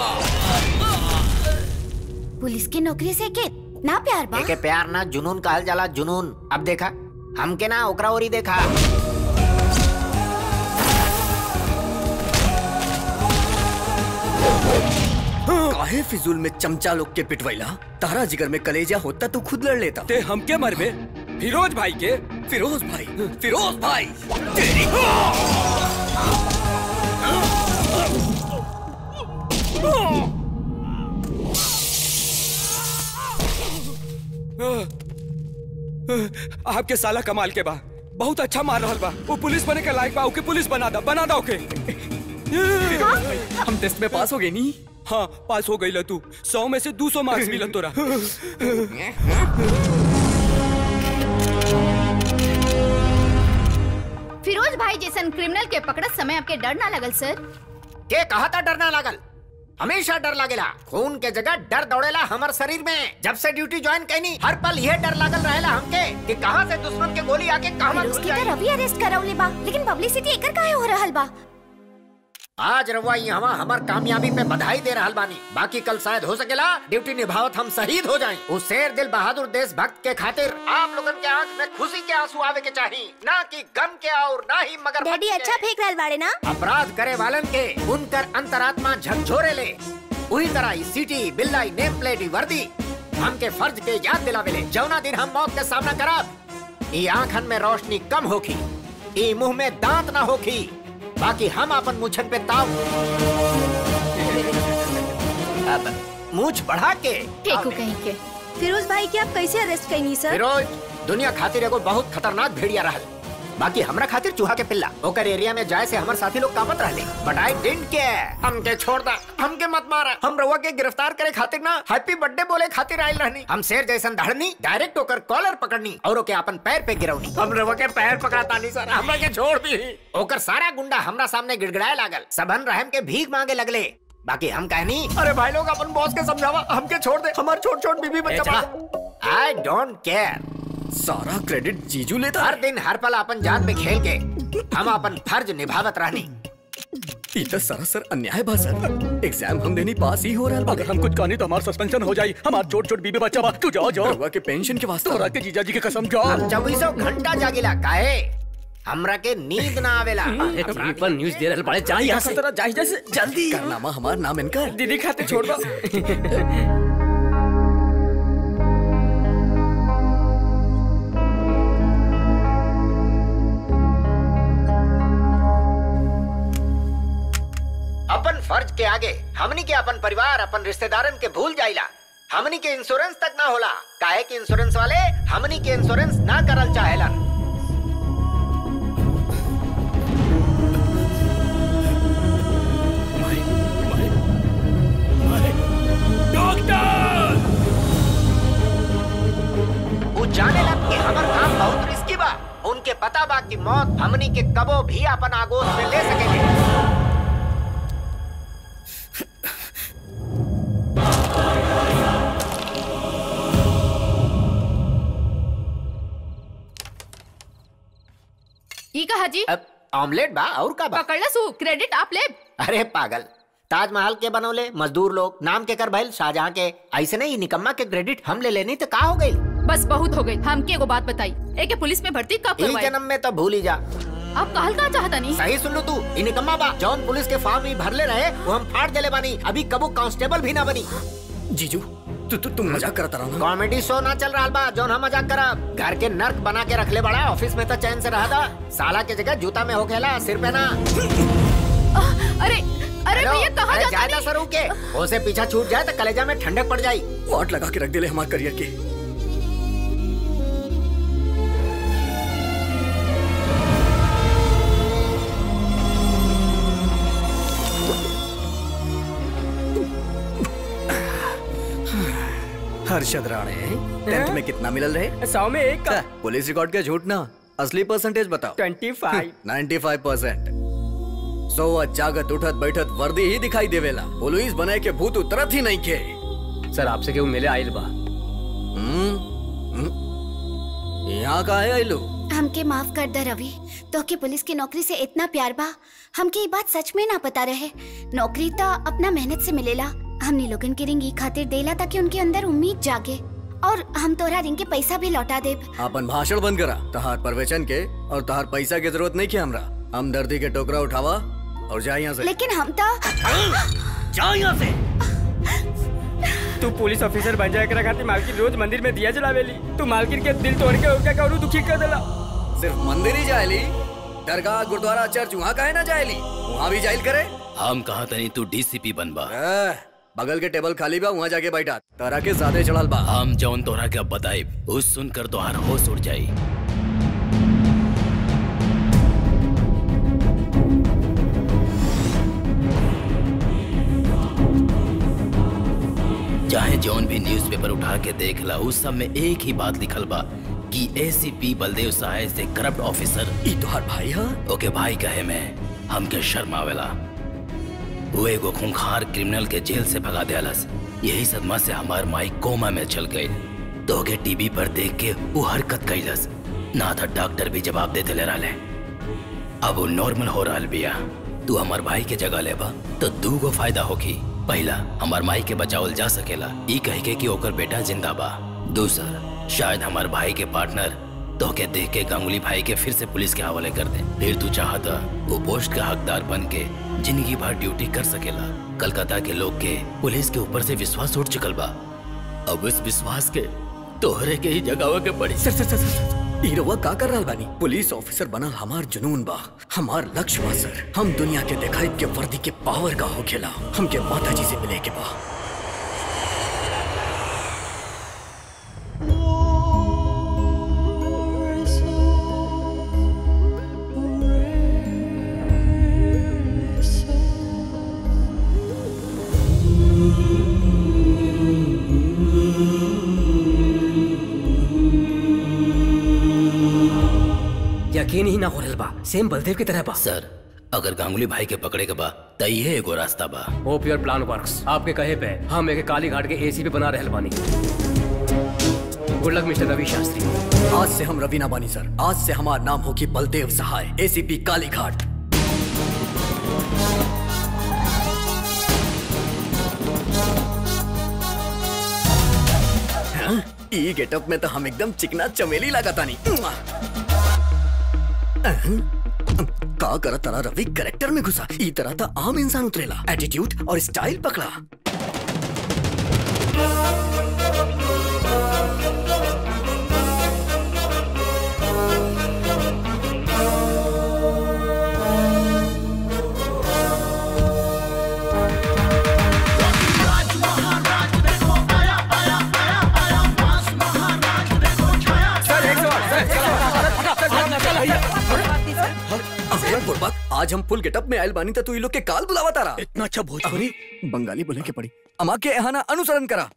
पुलिस की नौकरी से के ना प्यार बा एके प्यार ना जुनून कहल जाला जुनून अब देखा हमके ना ओकरा ओरी देखा काहे काहे फिजूल में चमचा लोग के पिटवैला तारा जिगर में कलेजा होता तो खुद लड़ लेता ते हम के मरबे फिरोज भाई के फिरोज भाई फिरोज भाई तेरी आपके साला कमाल के बा बहुत अच्छा मार रहल बा वो पुलिस बने के लायक बा ओके पुलिस बना दा बना दा ओके हम टेस्ट में पास हो गए नी हाँ पास हो गई ल तू सौ में से दो सौ मार्क्स मिलन तोरा फिरोज भाई जैसन क्रिमिनल के पकड़त समय आपके डर ना लगल सर के कहा था डरना लागल हमेशा डर लागेला खून के जगह डर दौड़ेला हमार शरीर में जब से ड्यूटी ज्वाइन कैनी हर पल यह डर लागल रहेला हमके कि कहां से दुश्मन के गोली आके कहां उसकी तो रवि अरेस्ट करौले बा लेकिन पब्लिसिटी एकर काहे हो रहल बा आज रवा यहाँ हमार कामयाबी पे बधाई दे रहल बानी बाकी कल शायद हो सकेला ड्यूटी निभावत हम शहीद हो जाएं उस शेर दिल बहादुर देशभक्त के खातिर आप लोगन के आंख में खुशी के आंसू आवे के चाहिए ना कि गम के और ना ही मगर डैडी अच्छा फेंक रहल बाड़े ना अपराध करे वालन के उनकर अंतरात्मा झकझोरे ले उही तरह ई सीटी बिल्लाई नेम प्लेट ई वर्दी हमके फर्ज के याद दिलावेले जौना दिन हम मौत के सामना करब ई आंखन में रोशनी कम होखी ई मुंह में दांत ना होखी बाकी हम अपन मुछन पे ताव अब मूछ बढ़ा के टेकू कहीं के फिरोज भाई के आप कैसे अरेस्ट कैनी सर फिरोज दुनिया खातिर एगो बहुत खतरनाक भेड़िया रहल बाकी हमरा खातिर चूहा के पिल्ला ओकर एरिया में जाए से हमर साथी लोग कामत रहले बट आई डिडंट केयर हमके छोड़ दा हमके मत मारा हम रउआ के गिरफ्तार करे खातिर ना हैप्पी बर्थडे बोले खातिर आइल रहनी हम शेर जैसन धड़नी डायरेक्ट होकर कॉलर पकड़नी और ओके अपन पैर पे गिरौनी हम रउआ के पैर पकड़ाता नहीं सर हमरा के छोड़ दी ओकर सारा गुंडा हमरा सामने गिड़गिड़ाए लागल सबन रहम के भीख मांगे लगले बाकी हम कहनी अरे भाई लोग अपन बॉस के समझावा हमके छोड़ दे हमार छोट छोट बीबी बच्चा आई डोंट केयर सारा क्रेडिट जीजू लेता हर दिन हर पल अपन जान पे खेल के हम अपन फर्ज निभावत रहनी ई तो सरासर अन्याय बा सर एग्जाम हम देनी पास ही हो रहा अगर हम कुछ कहानी तो हमारा सस्पेंशन हो जाई हमार छोट छोट बीबी बच्चा बा तू जाओ जाओ रउआ के पेंशन के वास्ते तोरा के जीजा जी के कसम जाओ हम चौबीसों घंटा जागिला काहे हमरा के नींद ना आवेला टीवी पर न्यूज दे रहल बड़े जा यहाँ से जाई जैसे जल्दी कारनामा हमार नाम इनकर दीदी खाते छोड़ दो अपन फर्ज के आगे हमनी के अपन परिवार अपन रिश्तेदारन के भूल जाइला हमनी के इंश्योरेंस तक ना होला काहे कि इंश्योरेंस वाले हमनी के इंश्योरेंस ना करल चाहेलन वो जाने लग कि हमर काम बहुत रिस्की बा उनके पता बा कि मौत हमनी के कबो भी अपन आगोश में ले सकेले ई कहा जी अब ऑमलेट बा और का बा पकड़ सू क्रेडिट आप ले अरे पागल ताजमहल के बनौले मजदूर लोग नाम के कर भइल शाहजहां के ऐसे नहीं निकम्मा के क्रेडिट हम ले लेनी तो का हो गई बस बहुत हो गई हमके एगो बात बताई एके पुलिस में भर्ती कब ई करवाई जन्म में तो भूल ही जा आप कहल का चाहता नहीं सही सुन लो तू ई निकम्मा बा जौन पुलिस के फॉर्म ही भरले रहे वो हम फाड़ देले बानी अभी कबू कांस्टेबल भी ना बनी जीजू तू तू तुम मजाक करता रहा कॉमेडी शो ना चल रहा बा जौन हम मजाक करब घर के नर्क बना के रखले बड़ा ऑफिस में तो चैन से रहा था साला के जगह जूता में हो खेला सिर पे ना अरे अरे हेलो, भैया कहाँ अरे जाता जायदा सर के उसे पीछा छूट जाए तो कलेजा में ठंडक पड़ जाई वाट लगा के रख दिले हमारे करियर के हर्षद राणे टेंथ में कितना मिलल रहे सौ में एक का पुलिस रिकॉर्ड के झूठ ना असली परसेंटेज बताओ ट्वेंटी फाइव 95 परसेंट सोवत जागत उठत बैठत वर्दी ही दिखाई देवेला पुलिस बने के भूत उतरत ही नहीं के सर आपसे केहू मिले आइल बा यहाँ का है आइलू हमके माफ कर दे रवि तो के पुलिस की नौकरी से इतना प्यार बा हमके ये बात सच में ना पता रहे नौकरी तो अपना मेहनत से मिलेला हमने लोगन के रिंग ई खातिर देला ताकि उनके अंदर उम्मीद जागे और हम तोरा रिंग के पैसा भी लौटा देब अपन भाषण बंद करा तहार परवेचन के और तहार पैसा की जरूरत नहीं के हमरा हम दर्दी के टोकरा उठावा और जा यहाँ से लेकिन हम तो जा यहाँ से तू पुलिस ऑफिसर बन जाए करा खातिर मालकिन रोज मंदिर में दिया जलावेली तू मालकिन के दिल तोड़ के उनका करू दुखी कर देला सिर्फ मंदिर ही जायली दरगाह गुरुद्वारा चर्च वहाँ काहे ना जायली वहाँ भी जाइल करे हम कहा तनी तू डीसीपी बनबा ए, बगल के टेबल खाली बा वहाँ जाके बैठा तारा के ज्यादा चढ़ल बा हम जौन तोरा के अब बताइब उस सुनकर तोहार होश उड़ जाई चाहे जौन भी न्यूज़पेपर उठा के देख ला उस सब में एक ही बात लिखल बा कि एसीपी बलदेव सहाय से करप्ट ऑफिसर ई तोहार भाई हा ओके भाई कहे मैं हमके शर्म आवेला वो एगो खूंखार क्रिमिनल के जेल से भगा दियालस यही सदमा से हमार माई कोमा में चल गई तो के टीवी पर देख के वो हरकत कैलस ना था डॉक्टर भी जवाब देते ले रहा अब वो नॉर्मल हो रहा बिया तू हमार भाई के जगह लेबा तो दू गो फायदा होगी पहला हमार माई के बचावल जा सकेला ई कह के कि ओकर बेटा जिंदा बा दूसर शायद हमार भाई के पार्टनर तो के देख के गांगुली भाई के फिर से पुलिस के हवाले कर दे फिर तू चाहता वो पोस्ट का हकदार बन के जिंदगी भर ड्यूटी कर सकेला कलकत्ता के लोग के पुलिस के ऊपर से विश्वास उठ चुकल बा अब इस विश्वास के तोहरे के ही जगावे के पड़ी सर सर सर सर ई रउआ का कर रहल बानी पुलिस ऑफिसर बनल हमार जुनून बा हमार लक्ष्य बा सर हम दुनिया के दिखाई के वर्दी के पावर का होखेला हमके माता जी से मिले के बा यकीन ही ना हो रहल बा सेम बलदेव की तरह बा सर अगर गांगुली भाई के पकड़े के बा त ये एगो रास्ता बा होप योर प्लान वर्क्स आपके कहे पे हम एक काली घाट के एसी पे बना रहल बानी good luck mister Ravi Shastri आज से हम रवीना बानी सर आज से हमार नाम होगी बलदेव सहाय एसीपी कालीघाट हाँ, ई गेटअप में तो हम एकदम चिकना चमेली लगाता नहीं का करत तारा रवि करेक्टर में घुसा ई तरह तो आम इंसान उतरेला एटीट्यूड और स्टाइल पकड़ा अबे बुड़बक आज हम फुल गेटअप में आयल बानी त तू ई लोग के काल बुलावा तारा इतना अच्छा भोजपुरी बंगाली बोले के पड़ी अमा के एहाना अनुसरण करा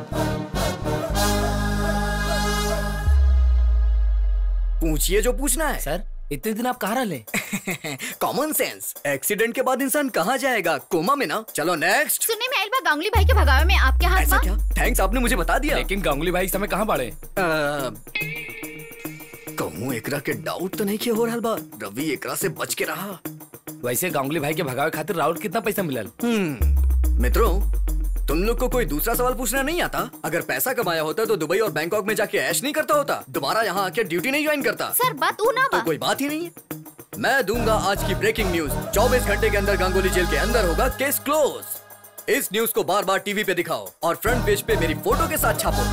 पूछिए जो पूछना है सर इतने दिन आप कहाँ रहे कॉमन सेंस एक्सीडेंट के बाद इंसान कहाँ जाएगा कोमा में ना चलो नेक्स्ट सुनने में आयल बा गांगुली भाई के भगावे में आपके हाथ ऐसा बा क्या थैंक्स आपने मुझे बता दिया लेकिन गांगुली भाई इस समय कहाँ बाड़े कहूँ एकरा के डाउट तो नहीं किया हो रहा बा रवि एकरा से बच के रहा वैसे गांगुली भाई के भगावे खातिर राउत कितना पैसा मिलल हम्म मित्रों तुम लोग को कोई दूसरा सवाल पूछना नहीं आता अगर पैसा कमाया होता तो दुबई और बैंकॉक में जाके ऐश नहीं करता होता दोबारा यहाँ आके ड्यूटी नहीं ज्वाइन करता सर बात ऊ ना तो बा कोई बात ही नहीं है मैं दूंगा आज की ब्रेकिंग न्यूज 24 घंटे के अंदर गांगुली जेल के अंदर होगा केस क्लोज इस न्यूज को बार बार टीवी पे दिखाओ और फ्रंट पेज पे मेरी फोटो के साथ छापो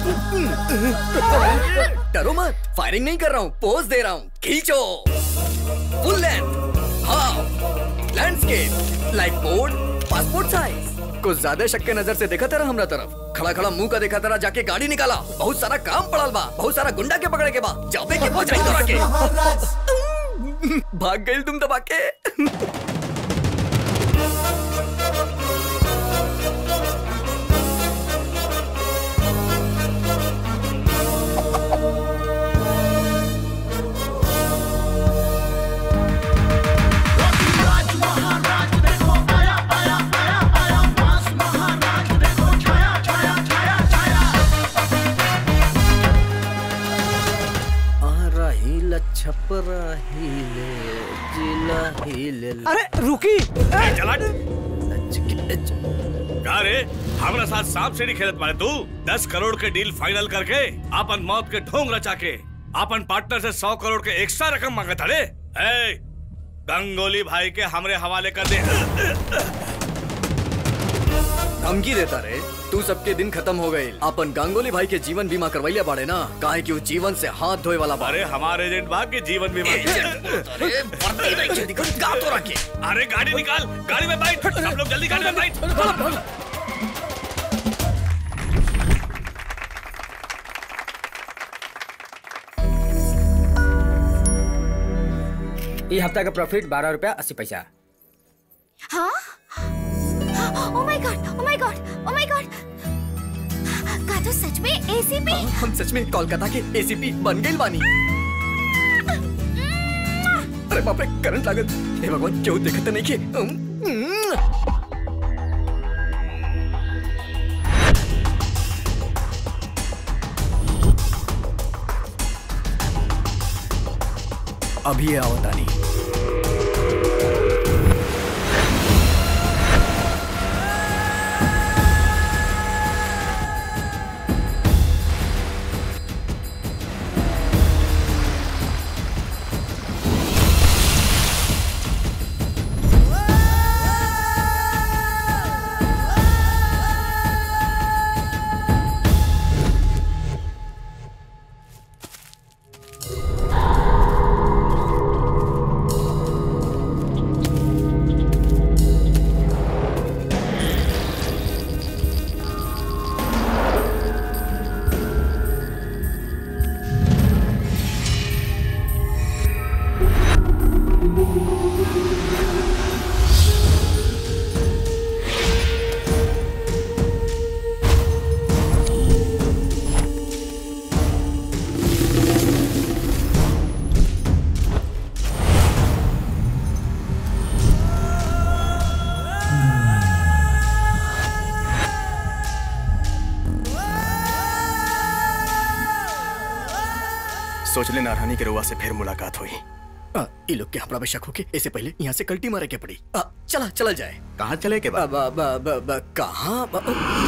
डरो मत फायरिंग नहीं कर रहा हूँ पोज दे रहा हूँ खींचो full length half landscape like board passport size कुछ ज्यादा शक के नजर से देखा तेरा हमरा तरफ खड़ा खड़ा मुंह का देखा तेरा जाके गाड़ी निकाला बहुत सारा काम पड़ल बा बहुत सारा गुंडा के पकड़े के बा जाबे के पहुंच रही तोरा के भाग गई तुम दबा के अरे रुकी का रे हमरा साथ सांप सीढ़ी खेलत मारे तू दस करोड़ के डील फाइनल करके अपन मौत के ढोंग रचा के अपन पार्टनर से सौ करोड़ के एक्स्ट्रा रकम मांगत अरे ए, गंगोली भाई के हमरे हवाले कर दे धमकी देता रे तू सबके दिन खत्म हो गए अपन गांगुली भाई के जीवन बीमा करवैया बाड़े ना काहे कि वो जीवन से हाथ धोए वाला बा अरे हमारे एजेंट बा के जीवन बीमा अरे वर्दी नहीं के दिक्कत का तो रखे अरे गाड़ी निकाल गाड़ी में बैठ सब लोग जल्दी गाड़ी में बैठ ये हफ्ता का प्रॉफिट बारह रुपया अस्सी पैसा हाँ oh my God oh my God oh my God का तो सच में एसीपी हम सच में कोलकाता के एसीपी बन गए बानी अरे बाप रे करंट लागत हे भगवान क्यों देखत नहीं के उम, अभी आओ तानी सोच ले नारानी के रुआ से फिर मुलाकात हुई आ, ये लोग के हमरा पे शक होके इससे पहले यहाँ से कल्टी मारे के पड़ी आ, चला चला जाए कहाँ चले के बा, बा, बा, बा, बा, कहाँ बा-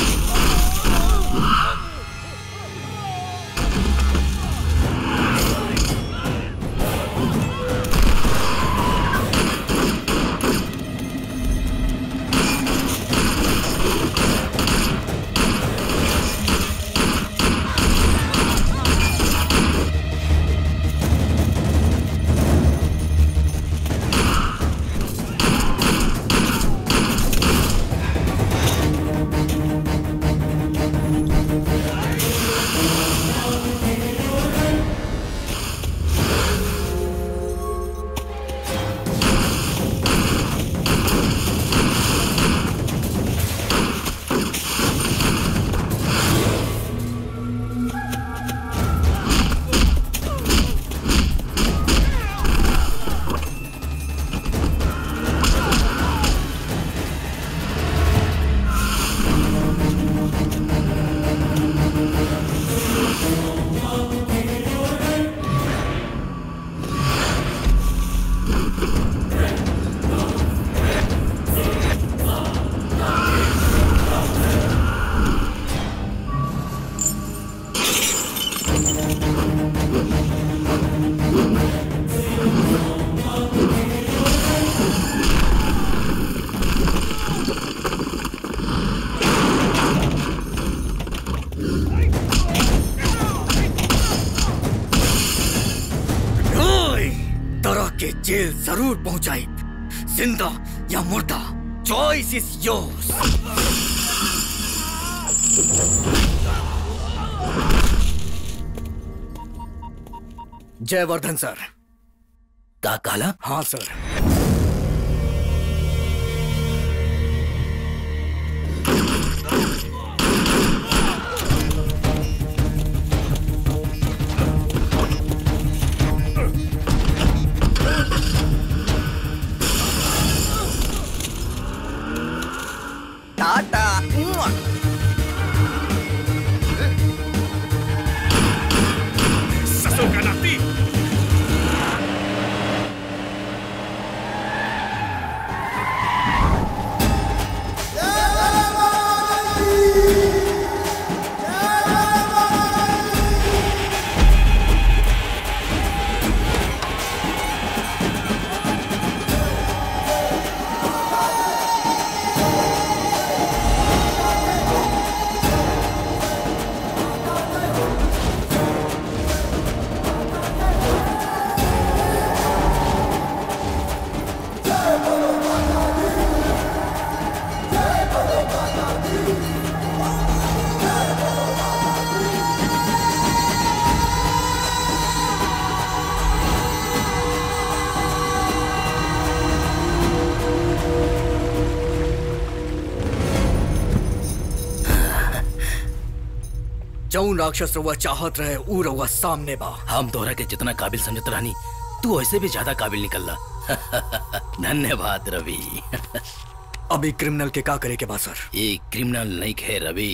ओए, तरह के जेल जरूर पहुंचाई जिंदा या मुर्दा choice is yours Jayvardhan sir का काला हाँ सर टाटा मुआ। ससुर का नाती जौन राक्षस रउआ चाहत रहे ऊ रउआ सामने बा हम तोहरा के जितना काबिल समझत रहनी तू ऐसे भी ज्यादा काबिल निकलला धन्यवाद रवि अभी क्रिमिनल के का करे के बा सर ये क्रिमिनल नहीं खे रवि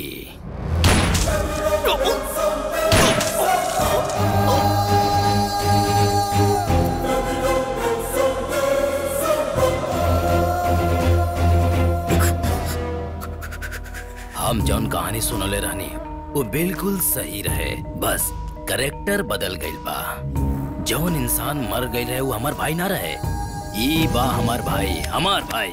हम जौन कहानी सुनले रहनी वो बिल्कुल सही रहे बस करेक्टर बदल गइल बा जौन इंसान मर गइल है वो हमार भाई ना रहे ई बा हमार भाई हमार भाई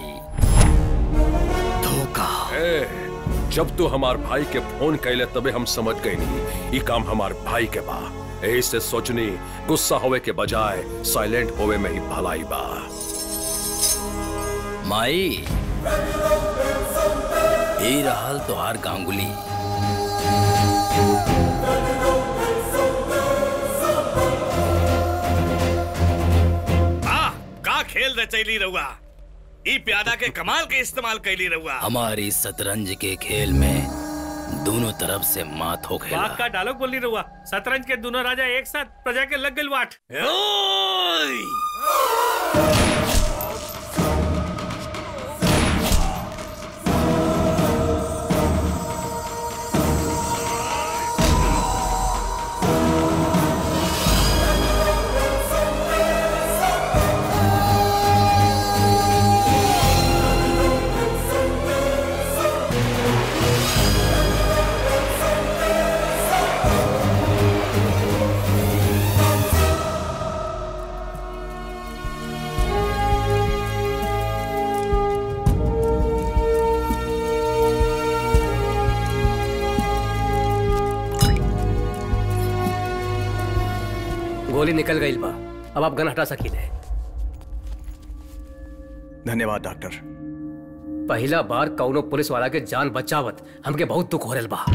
धोखा ए, जब तू हमार भाई के फोन कैले तबे हम समझ गए नहीं ई काम हमार भाई के बा यही से सोचनी गुस्सा होवे के बजाय साइलेंट होवे में ही भलाई बा माई ई रहल तोहार गांगुली आ, का खेल रचैली रहुआ ई प्यादा के कमाल के इस्तेमाल कैली रहुआ हमारी शतरंज के खेल में दोनों तरफ से मात हो खेला बाग का डायलॉग बोली रहुआ शतरंज के दोनों राजा एक साथ प्रजा के लग गइल वाट गोली निकल गई बा अब आप गन हटा सकीले धन्यवाद डॉक्टर पहला बार कौनो पुलिस वाला के जान बचावत हमके बहुत दुख हो रहल बा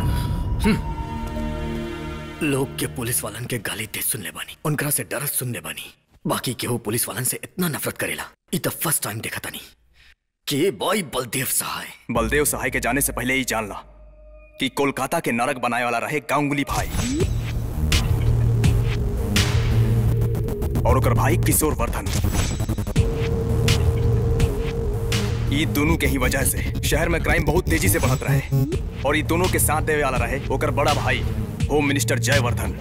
लोग के पुलिस वालन के गाली दे सुनले बानी उनकरा से डर सुनले बानी बाकी केहू पुलिस वालन से इतना नफरत करेला ई तो फर्स्ट टाइम देखा तानी के बॉय बलदेव सहाय बलदेव सहाय के जाने से पहले ही जान ला कि कोलकाता के नरक बनाए वाला रहे गांगुली भाई और ओकर भाई किशोर वर्धन ये दोनों के ही वजह से शहर में क्राइम बहुत तेजी से बढ़त रहे और ये दोनों के साथ देवे वाला रहे ओकर बड़ा भाई होम मिनिस्टर जयवर्धन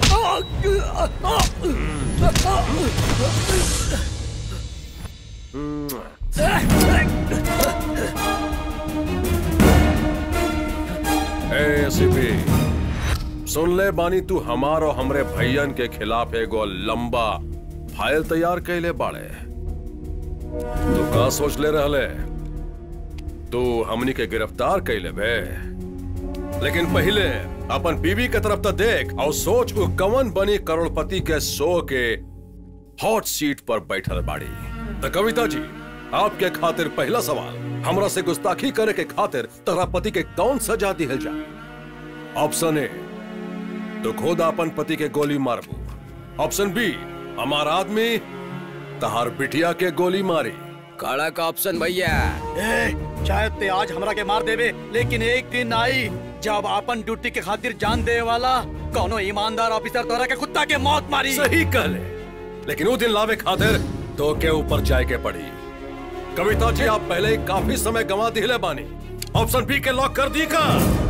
एसीपी सुन ले बानी तू हमार और हमरे भैयन के खिलाफ एगो लंबा फाइल तैयार कैले बाड़े तू का सोच ले रहले तू हमनी के गिरफ्तार कैले बे लेकिन पहले अपन बीवी के तरफ तो देख और सोच उ कवन बनी करोड़पति के शो के हॉट सीट पर बैठल बाड़ी तो कविता जी आपके खातिर पहला सवाल हमरा से गुस्ताखी करे के खातिर तोरा पति के कौन सजा दिहल जा ऑप्शन ए तो खुद अपन पति के गोली मारबू ऑप्शन बी हमार आदमी तहार बिटिया के गोली मारी काला का ऑप्शन भैया ए, शायद ते आज हमरा के मार देवे लेकिन एक दिन आई जब अपन ड्यूटी के खातिर जान दे वाला कोनो ईमानदार ऑफिसर तोरा के कुत्ता के मौत मारी सही कहले लेकिन वो दिन लावे खातिर तो के ऊपर जाए के पड़ी कविता जी आप पहले ही काफी समय गंवा दिले बानी ऑप्शन बी के लॉक कर दी का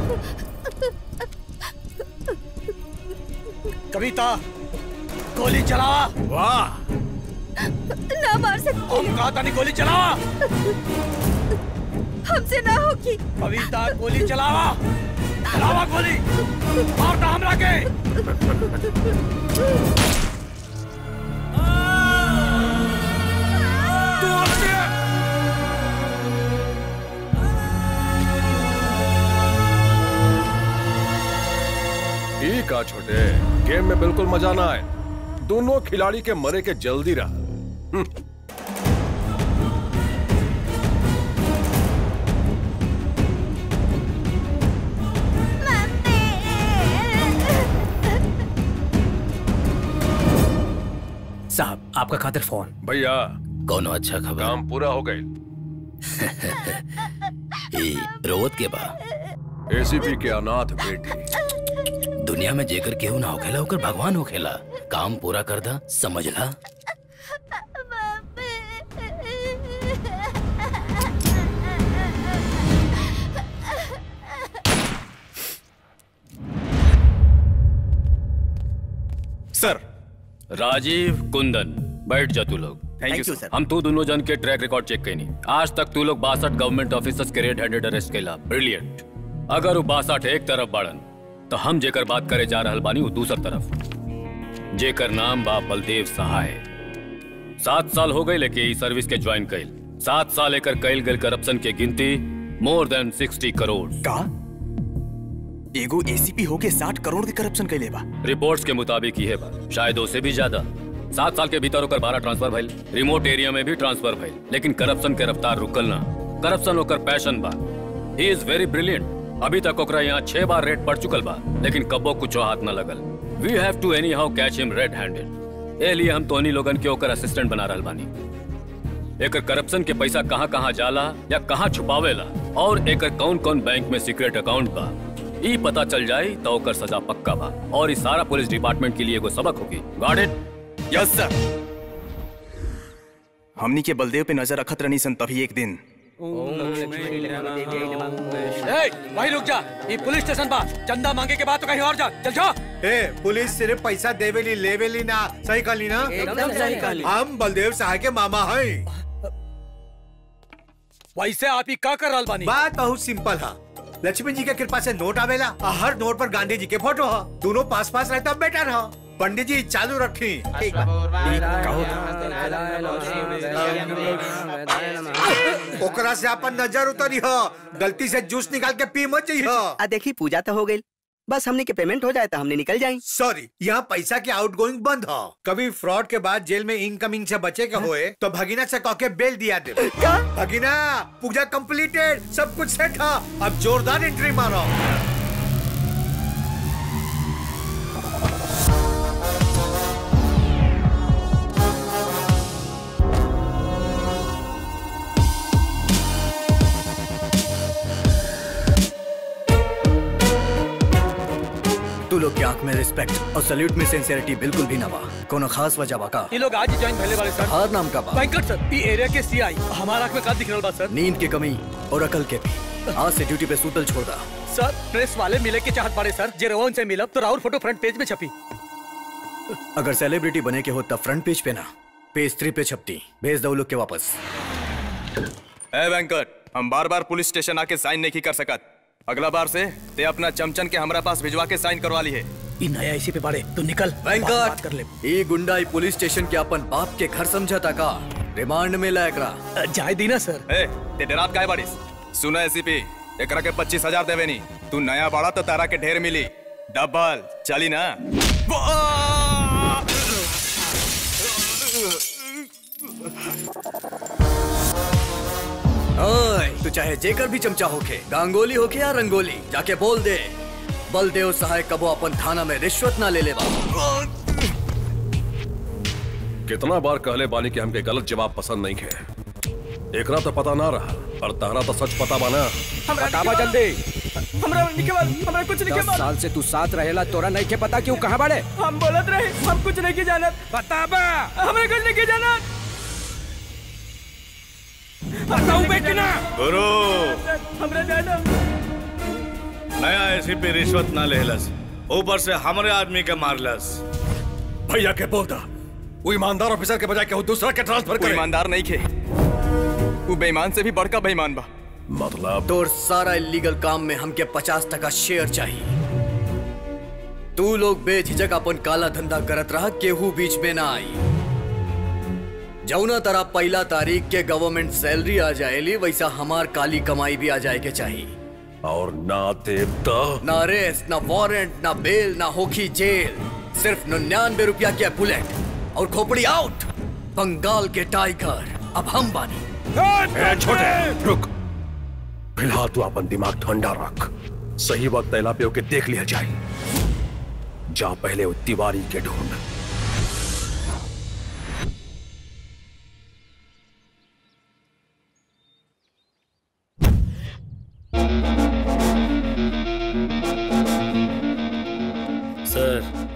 कविता गोली चलावा वाह ना मार सकती हम कहा था नहीं गोली चलावा हमसे ना होगी कविता गोली चलावा चलावा गोली मारता हमरा के ठीक है छोटे गेम में बिल्कुल मजा ना आए दोनों खिलाड़ी के मरे के जल्दी रहा हम्म। साहब आपका खातिर फोन भैया कौनो अच्छा खबर काम पूरा हो गई ई रोवत के बा एसीपी के अनाथ बेटी दुनिया में जेकर केहू ना होखेला ओकर भगवान होखेला काम पूरा कर दा समझला सर राजीव कुंदन बैठ जा तू लोग Thank you, sir. हम तू दोनों जन के ट्रैक रिकॉर्ड चेक कैनी आज तक तू लोग बासठ गवर्नमेंट ऑफिसर्स के रेड हैंडेड अरेस्ट कैला ब्रिलियंट अगर वो बासठ एक तरफ बाड़न तो हम जेकर बात करे जा रहल बानी वो दूसर तरफ जेकर नाम बा बलदेव सहाय सात साल हो गए लेके ई सर्विस के ज्वाइन कैल सात साल एकर कैल गए करप्शन के गिनती मोर देन सिक्सटी करोड़ का एगो एसीपी होके साठ करोड़ के करप्शन कैले बा रिपोर्ट्स के मुताबिक ही है बा शायद उससे भी ज्यादा सात साल के भीतर ओकर बारह ट्रांसफर भइल रिमोट एरिया में भी ट्रांसफर भइल लेकिन करप्शन के रफ्तार रुकल ना करप्शन ओकर पैशन बा ही इज वेरी ब्रिलियंट अभी तक ओकरा यहाँ छह बार रेड पड़ चुकल बा लेकिन कब्बो कुछो हाथ न लगल we have to anyhow catch him red handed ए लिए हम तोहनी लोगन के ओकर असिस्टेंट बना रहल बानी एकर करप्शन के पैसा कहाँ कहाँ जाला या कहाँ छुपावेला और एकर कौन कौन बैंक में सीक्रेट अकाउंट बा ई पता चल जाए तो ओकर सजा पक्का बा और इस सारा पुलिस डिपार्टमेंट के लिए एगो सबक होगी गॉट इट यस सर हमनी के बलदेव पे नजर रखत रहनी सन तभी एक दिन ए, वहीं रुक जा ये पुलिस स्टेशन बा चंदा मांगे के बाद तो कहीं और जा चल जा ए पुलिस सिर्फ पैसा देवेली लेवेली ना सही कहली ना एकदम सही कहली। हम बलदेव सहाय के मामा हैं वैसे आप ही का कर रहल बानी बात बहुत सिंपल है लक्ष्मी जी के कृपा से नोट आवेला और हर नोट पर गांधी जी के फोटो है दोनों पास पास रहता बेटर है पंडित जी चालू रखी ओकरा से अपन नजर उतरी हो गलती से जूस निकाल के पी मत जाइए आ देखी पूजा तो हो गई बस हमने के पेमेंट हो जाए तो हमने निकल जाए सॉरी यहाँ पैसा के आउट गोइंग बंद हो कभी फ्रॉड के बाद जेल में इनकमिंग से बचे के होए तो भगीना से कह के बेल दिया दे भगीना पूजा कंप्लीटेड सब कुछ सेट है अब जोरदार एंट्री मारो तू लोग की आंख में रिस्पेक्ट और सल्यूट में सिंसियरिटी बिल्कुल भी ना बा कोनो खास वजह बा का ये लोग आज ही ज्वाइन पहले वाले सर हर नाम का बा वेंकट सर ये एरिया के सीआई हमारा आंख में का दिख रहल बा सर नींद की कमी और अकल के भी आज से ड्यूटी पे सूतल छोड़ दा सर प्रेस वाले मिले के चाहत पड़े सर जे रवन से मिलब तो राहुल फोटो फ्रंट पेज में छपी अगर सेलिब्रिटी बने के हो तब फ्रंट पेज पे ना पेज थ्री पे छपती भेज दो लोग के वापस ए वेंकट हम बार बार पुलिस स्टेशन आके साइन नहीं कर सकत अगला बार से ते अपना चमचन के हमरा पास भिजवा के साइन करवा ली है ई नया इसी पे बाड़े तू निकल वेंकट कर ले ये गुंडाई पुलिस स्टेशन के अपन बाप के घर समझता का रिमांड में लायक रहा जाए दी ना सर ए ते डरात काय बाड़ीस सुना एसीपी एकरा के पच्चीस हजार देवे नी तू नया बाड़ा तो तारा के ढेर मिली डबल चली ना ओए तू चाहे जेकर भी चमचा होके गांगोली होके या रंगोली जाके बोल दे बलदेव सहाय कबो अपन थाना में रिश्वत ना ले ले बा कितना बार कहले बानी कि हमके गलत जवाब पसंद नहीं है एकरा तो पता ना रहा पर तारा तो सच पता बाना बतावा जल्दी हमरा निके बाल हमरा कुछ नहीं के दस बाल साल से तू साथ रहेला तोरा नहीं के पता क्यों कहाँ बाड़े हम बोलत रहे हम कुछ नहीं के जानत बताबा हमरा कुछ नहीं के जानत बताऊ बेटी ना गुरु हमरा जाना नया एसीपी रिश्वत ना लेहलस ऊपर से हमरे आदमी के मारलस भैया के बोल दा वो ईमानदार ऑफिसर के बजाय केहू दूसरा के ट्रांसफर कोई करे ईमानदार नहीं खे वो बेईमान से भी बड़का बेईमान बा मतलब तोर सारा इलीगल काम में हमके पचास टका शेयर चाहिए तू लोग बेझिझक अपन काला धंधा करत रहा केहू बीच में ना आई जौना तरह पहला तारीख के गवर्नमेंट सैलरी आ जाएली वैसा हमार काली कमाई भी आ जाए के चाहिए और ना देव तो ना अरेस्ट ना वारंट ना बेल ना होखी जेल सिर्फ निन्यानवे रुपया के बुलेट और खोपड़ी आउट बंगाल के टाइगर अब हम बानी ए, छोटे रुक फिलहाल तू अपन दिमाग ठंडा रख सही वक्त तैला पे होके देख लिया जाए जा पहले वो तिवारी के ढूंढ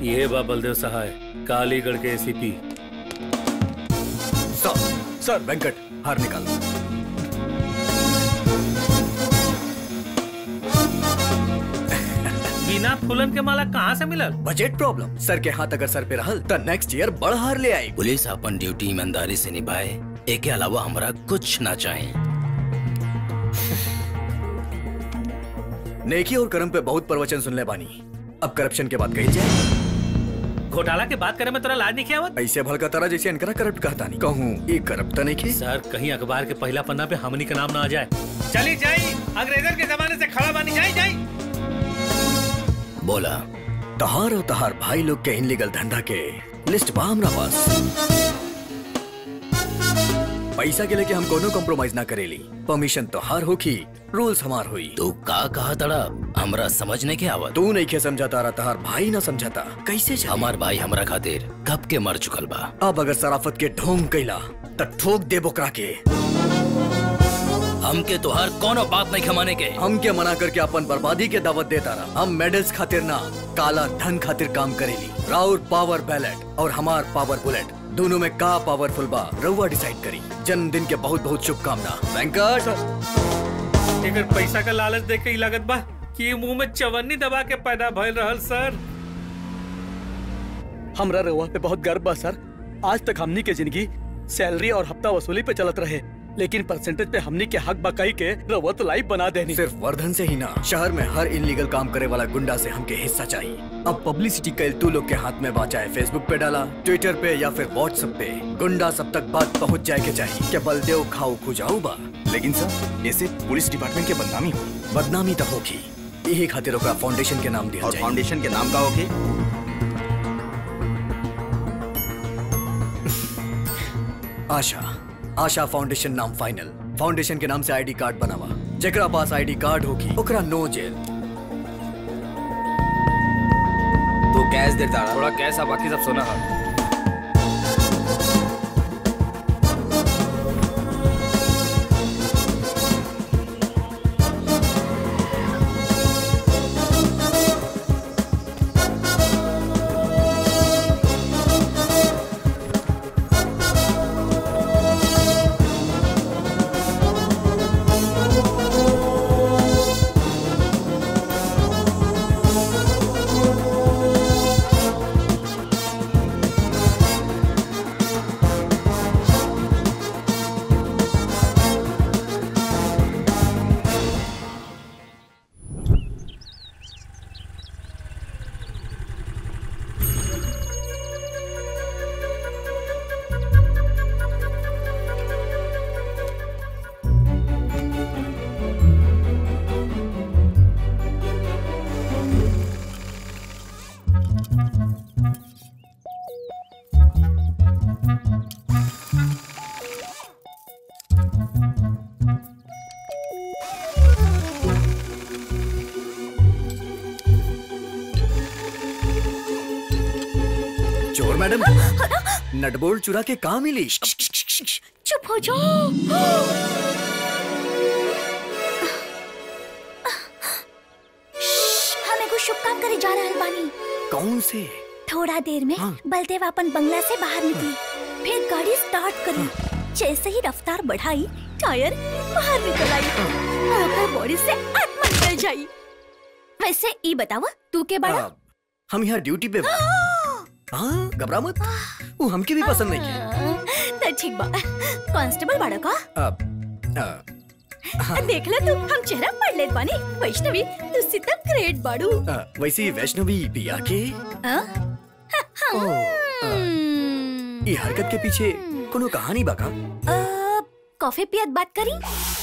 ये बा बलदेव सहाय कालीगढ़ के एसीपी सर सर वेंकट हार निकाल बिना फूलन के माला कहाँ से मिलल बजट प्रॉब्लम सर के हाथ अगर सर पे रहल तो नेक्स्ट ईयर बड़ हार ले आई पुलिस अपन ड्यूटी ईमानदारी से निभाए एके अलावा हमरा कुछ ना चाहे नेकी और कर्म पे बहुत प्रवचन सुन ले बानी अब करप्शन के बात कही जाए घोटाला के बात करे में तोरा लाज नहीं किया ऐसे भलका तरह जैसे इनकरा करप्ट कहता नहीं कहूँ ये करप्ट नहीं की सर कहीं अखबार के पहला पन्ना पे हमनी का नाम ना आ जाए चली जाई अंग्रेजन के जमाने से खड़ा बानी जाई जाई बोला तहार और तहार भाई लोग के इनलीगल धंधा के लिस्ट बा हमरा पास पैसा के लेके हम कोनो कॉम्प्रोमाइज ना करेली परमिशन तो हार होखी रूल्स हमार हुई तू का कहा तड़ा हमरा समझने के आवत तू नहीं के समझाता रहा तहार भाई ना समझाता कैसे चली? हमार भाई हमरा खातिर कब के मर चुकल बा अब अगर सराफत के ढोंग कैला त ठोक दे बोकरा के हमके तोहार कोनो बात नहीं खमाने के हमके मना करके अपन बर्बादी के दावत देता रहा हम मेडल्स खातिर ना काला धन खातिर काम करेली राउर पावर बैलेट और हमार पावर बुलेट दोनों में का पावरफुल बा रउआ डिसाइड करी जन्मदिन के बहुत बहुत शुभकामना वेंकट एकर पैसा का लालच देख के ही लागत बा कि ये मुंह में चवन्नी दबा के पैदा भइल रहल सर हमरा रउआ पे बहुत गर्व बा सर आज तक हमनी के जिंदगी सैलरी और हफ्ता वसूली पे चलत रहे लेकिन परसेंटेज पे हमनी के हक बकाई के रउआ तो लाइफ बना देनी सिर्फ वर्धन से ही ना शहर में हर इनलीगल काम करे वाला गुंडा से हमके हिस्सा चाहिए अब पब्लिसिटी कैल तू लोग के हाथ में बा चाहे फेसबुक पे डाला ट्विटर पे या फिर व्हाट्सएप पे गुंडा सब तक बात पहुंच जाए के चाहिए क्या बलदेव खाऊ खुजाऊ बा लेकिन सर ऐसे पुलिस डिपार्टमेंट के बदनामी हुई बदनामी तो होगी यही खातिर ओकरा फाउंडेशन के नाम दिया और जाए फाउंडेशन के नाम का होगी आशा आशा फाउंडेशन नाम फाइनल फाउंडेशन के नाम से आईडी कार्ड बनावा जेकरा पास आईडी कार्ड होगी ओकरा नो जेल तू कैश देता थोड़ा कैश आ बाकी सब सोना है चोर मैडम नटबोल्ट चुरा के कहा मिली चुप हो जाओ हम एगो शुभ काम करे जा रहल बानी कौन से थोड़ा देर में बलदेव अपन बंगला से बाहर निकली फिर गाड़ी स्टार्ट करी जैसे ही रफ्तार बढ़ाई टायर बाहर निकल आई और ओकर बॉडी से आत्मा निकल जाई वैसे ई बतावा तू के बड़ा आ, हम यहाँ ड्यूटी पे बा। हाँ घबरा मत वो हमके भी पसंद नहीं है तो ठीक बा कांस्टेबल बड़ा का अब आ, देख ले तू हम चेहरा पढ़ लेत बानी वैष्णवी तू सीता ग्रेट बाड़ू आ, वैसे वैष्णवी पिया के हाँ? ओ, आ, ये हरकत के पीछे कोनो कहानी बाका अ, कॉफी पियत बात करी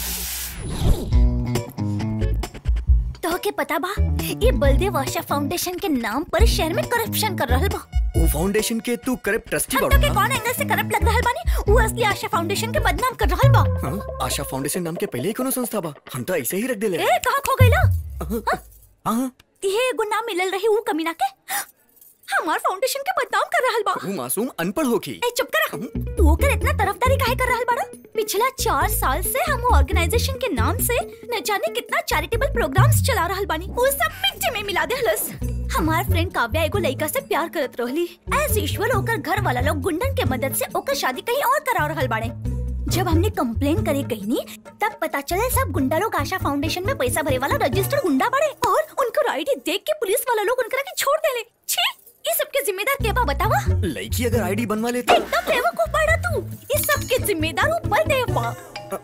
तो के पता बा ये बलदेव आशा फाउंडेशन के नाम पर शहर में करप्शन कर रहल बा वो फाउंडेशन के तू करप्ट ट्रस्टी हम बाड़ू तो के ना? कौन एंगल से करप्ट लग रहल बानी वो असली आशा फाउंडेशन के बदनाम कर रहल बा हाँ, आशा फाउंडेशन नाम के पहले ही कोनो संस्था बा हम तो ऐसे ही रख देले ए कहां खो गइला हाँ ये एगो नाम मिलल रही वो कमीना के हमार फाउंडेशन के बदनाम कर रहल बा वो मासूम अनपढ़ होखी ए चुप कर तू ओकर इतना तरफदारी काहे कर रहल बाड़ा पिछला चार साल से हम ऑर्गेनाइजेशन के नाम से न जाने कितना चैरिटेबल प्रोग्राम्स चला रहल बानी वो सब मिट्टी में मिला देहलस हमार फ्रेंड काव्या एगो लड़का से प्यार करत रहली एज यूजुअल ओकर घर वाला लोग गुंडन के मदद से ओकर शादी कहीं और करा रहल बाड़े जब हमने कंप्लेन करे कहनी तब पता चले सब गुंडा लोग आशा फाउंडेशन में पैसा भरे वाला रजिस्टर्ड गुंडा बाड़े और उनको आईडी देख के पुलिस वाला लोग उनकरा के छोड़ देले छी ये सब के जिम्मेदार के बा बतावा लड़की अगर आईडी बनवा लेता एकदम बेवकूफ बाड़ा तू इस सब के जिम्मेदार वो बलदेव बा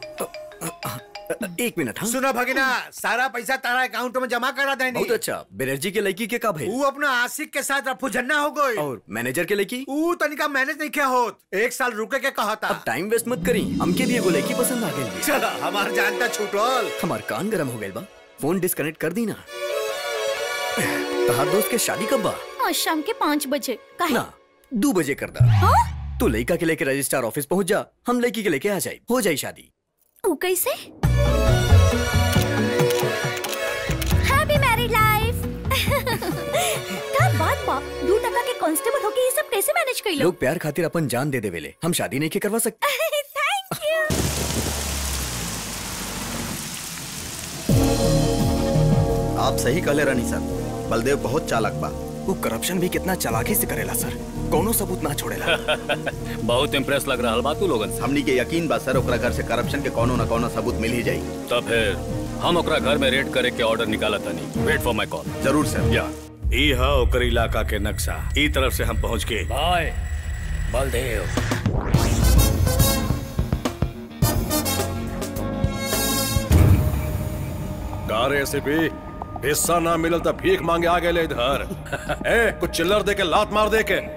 एक मिनट हाँ सुनो भगिना सारा पैसा तारा अकाउंट में जमा करा देनी बहुत अच्छा बनर्जी के लड़की के का भाई वो अपना आशिक के साथ रफू झन्ना हो गई और मैनेजर के लड़की ऊ तनिका मैनेज नहीं किया होत एक साल रुके के कहा था अब टाइम वेस्ट मत करी हमके भी एगो लड़की पसंद आ गई चला हमार जानता छूटल हमार कान गरम हो गए बा फोन डिस्कनेक्ट कर दी ना तहार दोस्त के शादी कब बा आज शाम के पाँच बजे काहे ना दो बजे कर दा तू लड़का के लेके रजिस्ट्रार ऑफिस पहुंच जा हम लड़की के लेके आ जाए हो जाए शादी ऊ कैसे हैप्पी मैरिड लाइफ का बात बा दू टका के कांस्टेबल होके ये सब कैसे मैनेज कर लो लोग प्यार खातिर अपन जान दे देवेले हम शादी नहीं के करवा सकते थैंक यू आप सही कहले रानी सर बलदेव बहुत चालाक बा वो करप्शन भी कितना चालाकी से करेला सर कोनो सबूत ना छोड़ेला बहुत इम्प्रेस लग रहा बा तू लोगन से हमनी के यकीन बा सर ओकरा घर से करप्शन के कोनो न कोनो सबूत मिल ही जाई तब फिर हम ओकरा घर में रेड करे के ऑर्डर निकाला तनी वेट फॉर माय कॉल जरूर सर या ई हा ओकर इलाका के नक्शा ई तरफ से हम पहुंच के भाई बलदेव कार एसीपी हिस्सा ना मिलल त भीख मांगे आ गए इधर ए कुछ चिल्लर दे के लात मार दे के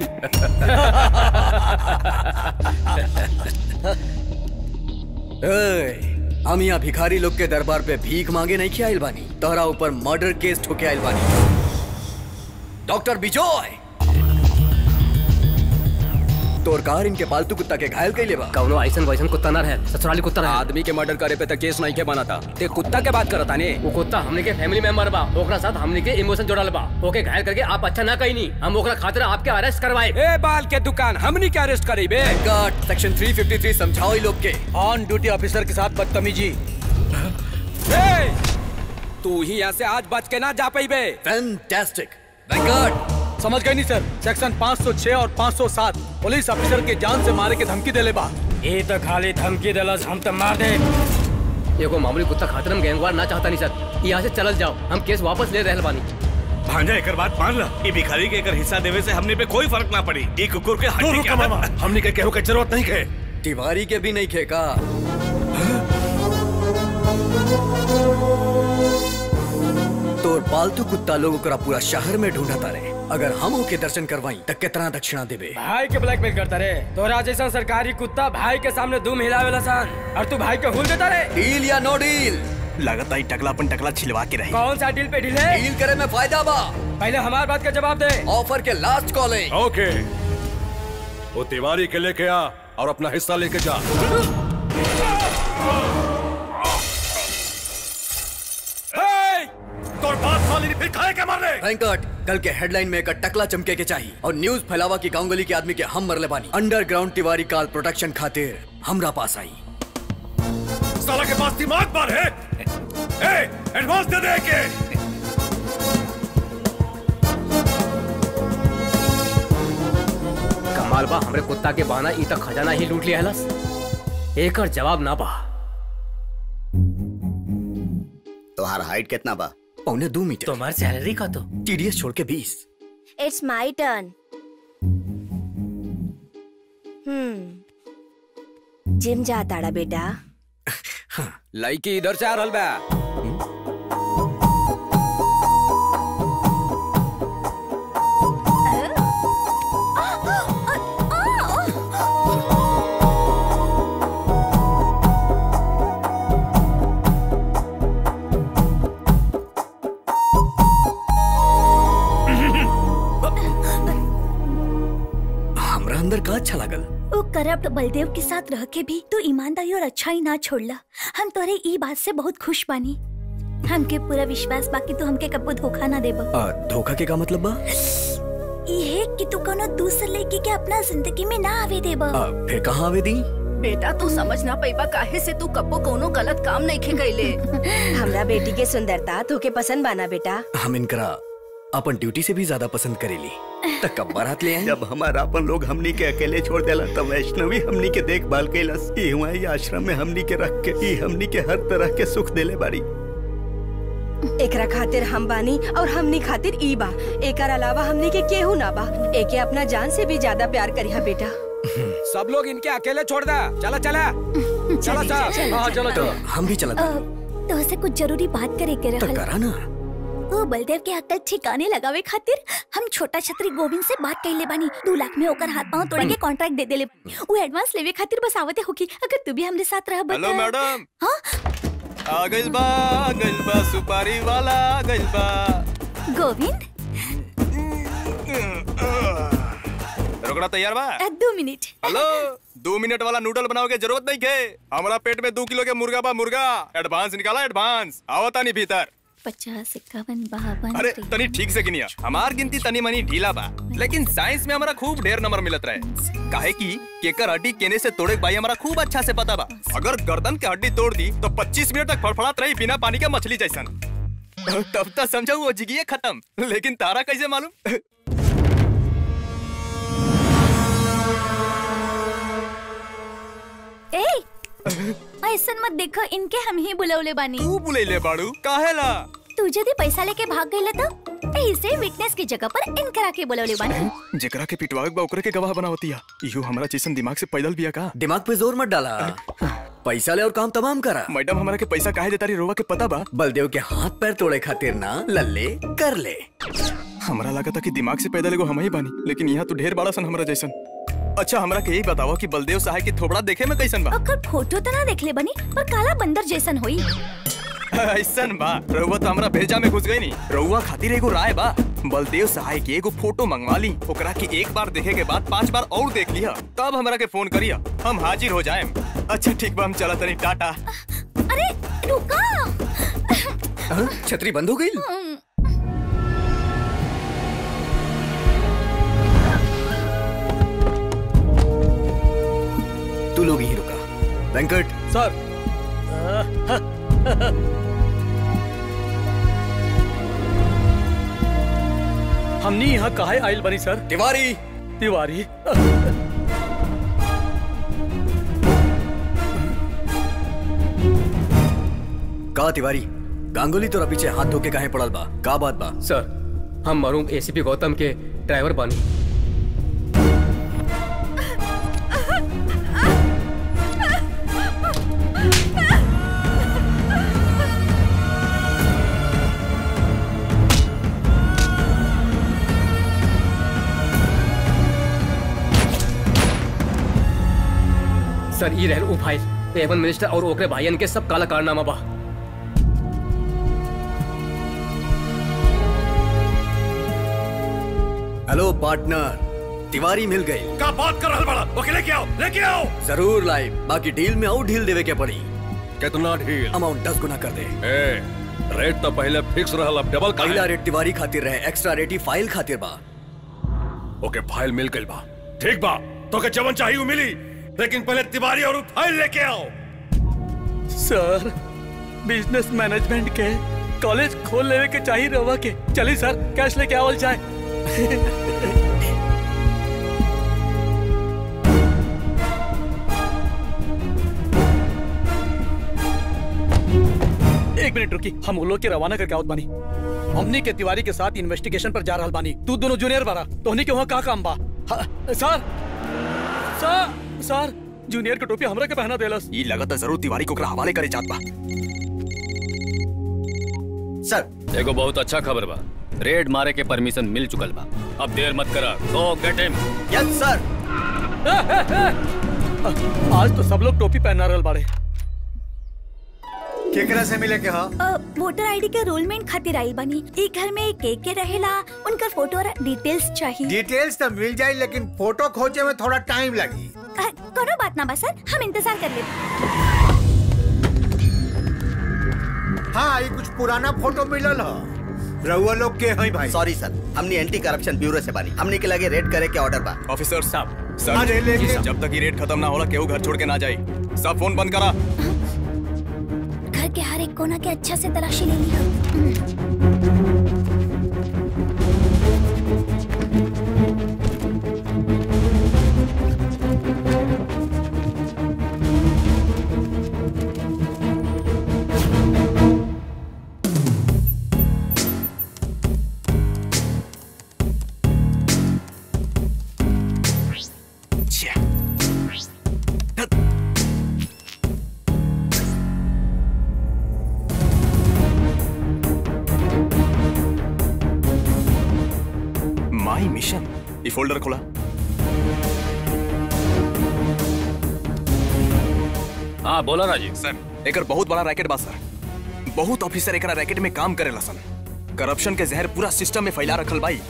ए, हम यहाँ भिखारी लोग के दरबार पे भीख मांगे नहीं किया आइल बानी तोहरा ऊपर मर्डर केस ठोके आइल बानी डॉक्टर बिजोय तोर कार इनके पालतू कुत्ता के घायल कैले बा कौनो ऐसन वैसन कुत्ता ना रहे ससुराली कुत्ता रहे आदमी के मर्डर करे पे तो केस नहीं के बना था ते कुत्ता के बात करता ने वो कुत्ता हमने के फैमिली मेंबर बा ओकरा साथ हमने के इमोशन जोड़ल बा ओके घायल करके आप अच्छा ना कही नहीं हम ओकरा खातिर आपके अरेस्ट करवाए ए बाल के दुकान हमनी के अरेस्ट करी बे गार्ड सेक्शन 353 समझाओ ई लोग के ऑन ड्यूटी ऑफिसर के साथ बदतमीजी ए, तू ही यहाँ से आज बच के ना जा पाई बे फैंटास्टिक गार्ड समझ गए नहीं सर सेक्शन 506 और 507 पुलिस ऑफिसर के जान से मारे के धमकी देले बा ये तो खाली धमकी देलस हम तो मार दे एगो मामूली कुत्ता खातिर हम गैंगवार ना चाहता नहीं सर यहाँ से चलल जाओ हम केस वापस ले रहल बानी भांजा एकर बात मान ला ई भिखारी के एकर हिस्सा देवे से हमने पे कोई फर्क ना पड़ी ई कुकुर के तू हड्डी रुक के मामा हमनी के केहू के जरूरत नहीं के तिवारी के भी नहीं खेका तोर पालतू कुत्ता लोग ओकरा पूरा शहर में ढूंढा तारे अगर हम ओके दर्शन करवाई त कितना दक्षिणा देबे भाई के ब्लैकमेल करता रे तोरा जैसा सरकारी कुत्ता भाई के सामने दुम हिलावेला सान और तू भाई के हुल देता रे डील या नो डील लगता ही टकला अपन टकला छिलवा के रही कौन सा डील पे डील है डील करे में फायदा बा पहले हमारी बात का जवाब दे ऑफर के लास्ट कॉलिंग ओके वो तिवारी के लेके आ और अपना हिस्सा लेके जा तोर बात साली फिर खाए के मार रहे वेंकट कल के हेडलाइन में एक टकला चमके के चाहिए और न्यूज फैलावा की गांगुली के आदमी के हम मरले बानी अंडरग्राउंड तिवारी काल प्रोडक्शन खातिर हमरा पास आई साला के पास दिमाग बार है ए एडवांस दे दे के कमाल बा हमरे कुत्ता के बहाना ई तक खजाना ही लूट लिया हलस एकर जवाब ना बा तुम्हारा हाइट कितना बा पौने दो मीटर तुम्हारी सैलरी का तो टीडीएस छोड़ के बीस it's my turn hmm gym जाताड़ा बेटा लड़की इधर से आ रहल बा हमरा अंदर का अच्छा लागल वो करप्ट बलदेव के साथ रह के भी तू ईमानदारी और अच्छाई ना छोड़ला हम तोरे ई बात से बहुत खुश बानी हमके पूरा विश्वास बाकी तू हमके कबो धोखा ना देब आ, धोखा के का मतलब बा ये कि तू कोनो दूसर लड़की के अपना जिंदगी में ना आवे देब आ, फिर कहाँ आवे दी बेटा तू समझ ना पैबा काहे से तू कब्बो कोनो गलत काम नहीं खे गईले हमरा बेटी के सुंदरता तोके पसंद बाना बेटा हम इनकरा अपन ड्यूटी से भी ज्यादा पसंद करेली तक कब बारात ले आए जब हमारा अपन लोग हमनी के अकेले छोड़ देला तब वैष्णवी हमनी के देखभाल कैलस ई हुआ ई आश्रम में हमनी के रख के ई हमनी के हर तरह के सुख देले बाड़ी एकरा खातिर हम बानी और हमनी खातिर ई बा एकर अलावा हमनी के केहू ना बा एके अपना जान से भी ज्यादा प्यार करिहा बेटा सब लोग इनके अकेले छोड़ दा चला चला चला चल, हाँ चल, चलो तो हम भी चला तो से कुछ जरूरी बात करे के तो रहल करा ना वो बलदेव के अक्कल ठिकाने लगावे खातिर हम छोटा छतरी गोविंद से बात कैले बानी दो लाख में ओकर हाथ पांव तोड़ के कॉन्ट्रैक्ट दे देले वो एडवांस लेवे खातिर बस आवते होकी अगर तू भी हमरे साथ रह हेलो मैडम आ गइल बा आ गइल बा सुपारी वाला आ गइल बा गोविंद रोकड़ा तैयार बा अ, दो मिनट हेलो दो मिनट वाला नूडल बनाओ के जरूरत नहीं के हमारा पेट में दो किलो के मुर्गा बा मुर्गा एडवांस निकाला एडवांस आवता नहीं भीतर पचास इक्यावन बावन अरे तनी ठीक से गिनिया हमार गिनती तनी मनी ढीला बा लेकिन साइंस में हमारा खूब ढेर नंबर मिलत रहे काहे की केकर हड्डी केने से तोड़े के भाई हमारा खूब अच्छा से पता बा अगर गर्दन के हड्डी तोड़ दी तो 25 मिनट तक फड़फड़ात रही बिना पानी के मछली जैसन तब तक समझा वो जिगिए खत्म लेकिन तारा कैसे मालूम ए ऐसन मत देखो इनके हम ही बुलौले बानी तू बुलेले बाड़ू काहेला तू यदि पैसा लेके भाग गईला तो ऐसे विटनेस की जगह पर इनकरा के बुलौले बानी जेकरा के पिटवावे बा ओकरे के गवाह बनावती है इहो हमरा जैसन दिमाग से पैदल बिया का दिमाग पे जोर मत डाला पैसा ले और काम तमाम करा मैडम हमारा के पैसा काहे देता रही रोवा के पता बा बलदेव के हाथ पैर तोड़े खातिर ना लल्ले कर ले हमरा लगा था कि दिमाग से पैदल एगो हम ही बानी लेकिन यहाँ तो ढेर बड़ा सन हमरा जैसन अच्छा हमरा के यही बताओ कि बलदेव सहाय की थोबड़ा देखे में कैसन बा ओकर फोटो तो ना देखले बनी पर काला बंदर जैसन होई ऐसन बा रउआ तो हमरा भेजा में घुस गई नी रउआ खातिर एगो राय बा बलदेव सहाय के एगो फोटो मंगवा ली ओकरा के एक बार देखे के बाद पांच बार और देख लिया तब हमरा के फोन करिया हम हाजिर हो जाएम अच्छा ठीक बा हम चला तनी टाटा अरे रुका हाँ? छतरी बंद हो गई तू लोग यहीं रुका वेंकट सर हमनी यहाँ काहे आयल बनी सर तिवारी तिवारी का तिवारी गांगुली तोरा पीछे हाथ धो के काहे पड़ल बा का बात बा सर हम मरूम एसीपी गौतम के ड्राइवर बानी सर ई रहल उ फाइल एवन मिनिस्टर और ओकरे भाईयन के सब काला कारनामा बा हेलो पार्टनर तिवारी मिल गई का बात कर रहा बड़ा ओके लेके आओ लेके आओ जरूर लाइव बाकी डील में और ढील देवे के पड़ी कितना ढील अमाउंट दस गुना कर दे ए, रेट तो पहले फिक्स रहल अब डबल का पहला रेट तिवारी खातिर रहे एक्स्ट्रा रेट ही फाइल खातिर बा ओके फाइल मिल गई बा ठीक बा तो के जवन चाहिए वो मिली लेकिन पहले तिवारी और उ फाइल लेके आओ सर बिजनेस मैनेजमेंट के कॉलेज खोल लेवे के चाहिए रवा के चली सर कैश लेके आवल जाए एक मिनट रुकी हम उन लोग के रवाना करके आवत बानी हमनी के तिवारी के साथ इन्वेस्टिगेशन पर जा रहल बानी तू दोनों जूनियर बारा तोहनी के वहाँ का काम बा हाँ, सर सर सर जूनियर के टोपी हमरा के पहना देलस ई लगता जरूर तिवारी को ओकरा हवाले करे जात बा सर एगो बहुत अच्छा खबर बा रेड मारे के परमिशन मिल चुकल बा अब देर मत करा गो गेट हिम यस सर आज तो सब लोग टोपी पहना रहल बाड़े केकरा से मिले के हा अ, वोटर आईडी के रोलमेंट खातिर आई बनी ई घर में के के रहेला उनकर फोटो और डिटेल्स चाहिए डिटेल्स तो मिल जाए लेकिन फोटो खोजे में थोड़ा टाइम लगी अ, कोनो बात ना बा सर हम इंतजार कर ले हाँ ये कुछ पुराना फोटो मिलल हा रउआ लोग के हैं भाई सॉरी सर हमने एंटी करप्शन ब्यूरो से बानी हमने के लगे रेड करे के ऑर्डर बा ऑफिसर साहब सर अरे लेकिन- जब तक ये रेट खत्म ना होला केहू घर छोड़ के ना जाए सब फोन बंद करा घर के हर एक कोना के अच्छा से तलाशी ले लिया ये फोल्डर खोला हाँ बोला राजीव सर एकर बहुत बड़ा रैकेट बा सर बहुत ऑफिसर एकरा रैकेट में काम करेला सन करप्शन के जहर पूरा सिस्टम में फैला रखल बाई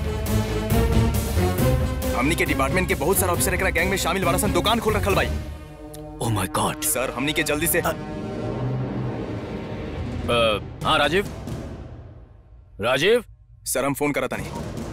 हमनी के डिपार्टमेंट के बहुत सारा ऑफिसर एकरा गैंग में शामिल बारा सन दुकान खोल रखल बाई ओ माय गॉड सर हमनी के जल्दी से हाँ राजीव राजीव सर हम फोन करता नहीं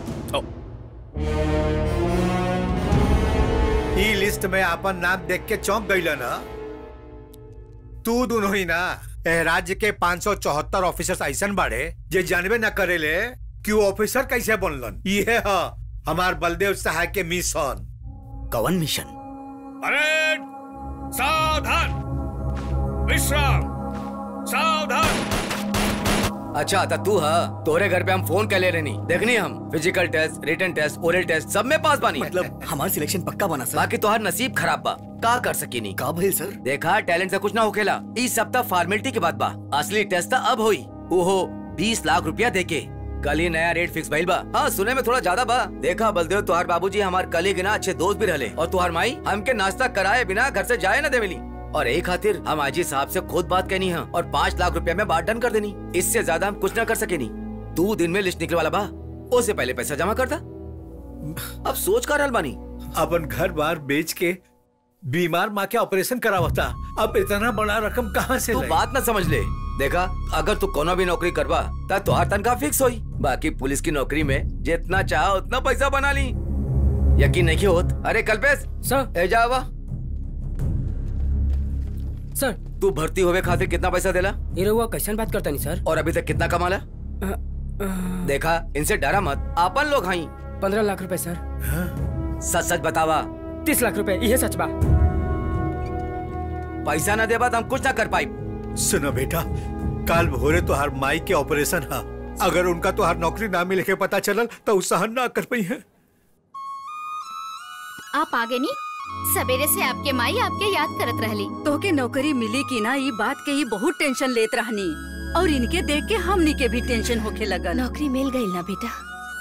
ई लिस्ट में अपन नाम देख के चौंक गई ना तू दोनों ही ना ए राज्य के 574 ऑफिसर्स ऐसन बाड़े जे जानबे न करेले कि वो ऑफिसर कैसे बनलन ये है हमार बलदेव सहाय के मिशन कवन मिशन परेड सावधान विश्राम सावधान अच्छा तो तू हा तोरे घर पे हम फोन कर ले रहनी देखनी हम physical test written test oral test सब में पास बानी मतलब हमार सिलेक्शन पक्का बना सर बाकी तोहार नसीब खराब बा का कर सकी नहीं का भइल सर देखा टैलेंट से कुछ ना होखेला इस सप्ताह फॉर्मेलिटी की बात बा असली टेस्ट अब होई ओहो बीस लाख रुपया देके कल ही नया रेट फिक्स भइल बा हाँ सुने में थोड़ा ज्यादा बा देखा बलदेव तुहार बाबूजी हमार कलीग ना अच्छे दोस्त भी रहले और तुहार माई हमके नाश्ता कराए बिना घर से जाए ना देवेली और एक खातिर हम आजी साहब से खुद बात कहनी है और पाँच लाख रुपया में बात डन कर देनी इससे ज्यादा हम कुछ ना कर सके नहीं दो दिन में लिस्ट निकले वाला बा उससे पहले पैसा जमा कर दा अब सोच कर रहल बानी अपन घर बार बेच के बीमार माँ के ऑपरेशन करावता अब इतना बड़ा रकम कहाँ से तू लाई? बात ना समझ ले देखा अगर तू कोनो भी नौकरी करवा तो तुहार तनख्वाह फिक्स होई बाकी पुलिस की नौकरी में जितना चाह उतना पैसा बना ली यकीन नहीं होत अरे कल्पेश सर ए जावा सर तू भर्ती होवे खातिर कितना पैसा देला ये रहुआ कैसन बात करता नहीं सर और अभी तक कितना कमाला देखा इनसे डरा मत आपन लोग हाई पंद्रह लाख रुपए सर सच सच बतावा तीस लाख रुपए यह सच बा पैसा ना देबा तो हम कुछ ना कर पाई सुनो बेटा काल भोरे तो हर माई के ऑपरेशन है अगर उनका तो हर नौकरी ना मिले के पता चलल तो उ सहन ना कर पाई है आप आगे नहीं सवेरे से आपके माई आपके याद करत रहली तोहके नौकरी मिली कि ना ये बात के ही बहुत टेंशन लेत रहनी और इनके देख के हमनी के भी टेंशन होके लगल नौकरी मिल गई ना बेटा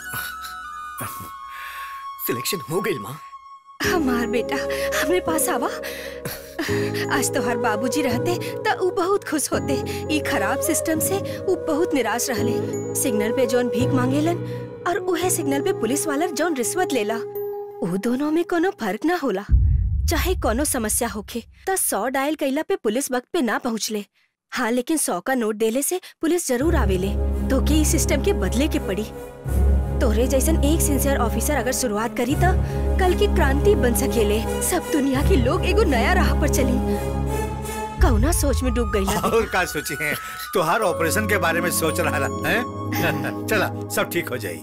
सिलेक्शन हो गई माँ हमार बेटा हमरे पास आवा आज तो हर बाबूजी रहते तो उ बहुत खुश होते ई खराब सिस्टम से उ बहुत निराश रहले सिग्नल पे जौन भीख मांगेलन और उहे सिग्नल पे पुलिस वाला जौन रिश्वत लेला उ दोनों में कोनो फर्क ना होला चाहे कोनो समस्या होखे तो सौ डायल कैला पे पुलिस वक्त पे ना पहुँचले हाँ लेकिन सौ का नोट देले से पुलिस जरूर आवेले तो के इस सिस्टम के बदले के पड़ी तोरे जैसन एक सिंसियर ऑफिसर अगर शुरुआत करी तो कल की क्रांति बन सकेले सब दुनिया के लोग एगो नया राह पर चली कौना सोच में डूब गई और का सोची है तो हर ऑपरेशन के बारे में सोच रहा है चला सब ठीक हो जाई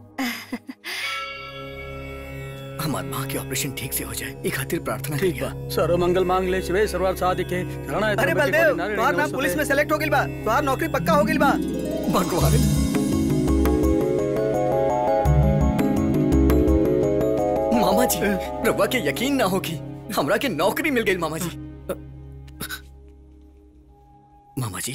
हमार माँ के ऑपरेशन ठीक से हो जाए ये खातिर प्रार्थना ठीक बा सर्व मंगल मांग ले शिवे सर्वार्थ साधिके शरणाय अरे बलदेव तुम्हार नाम पुलिस में सेलेक्ट हो गइल बा तुम्हार नौकरी पक्का हो गइल बा भगवान मामा जी रवा के यकीन ना होगी हमरा के नौकरी मिल गई मामा जी मामा जी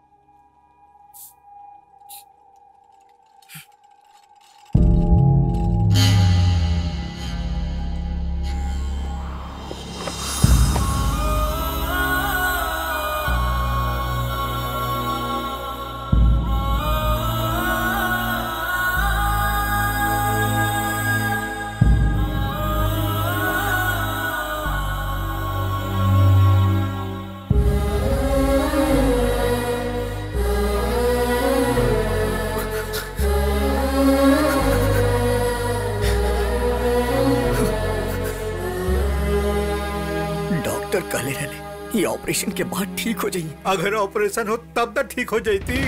डॉक्टर कहले रहले ये ऑपरेशन के बाद ठीक हो जाइए अगर ऑपरेशन हो तब तक ठीक हो जाती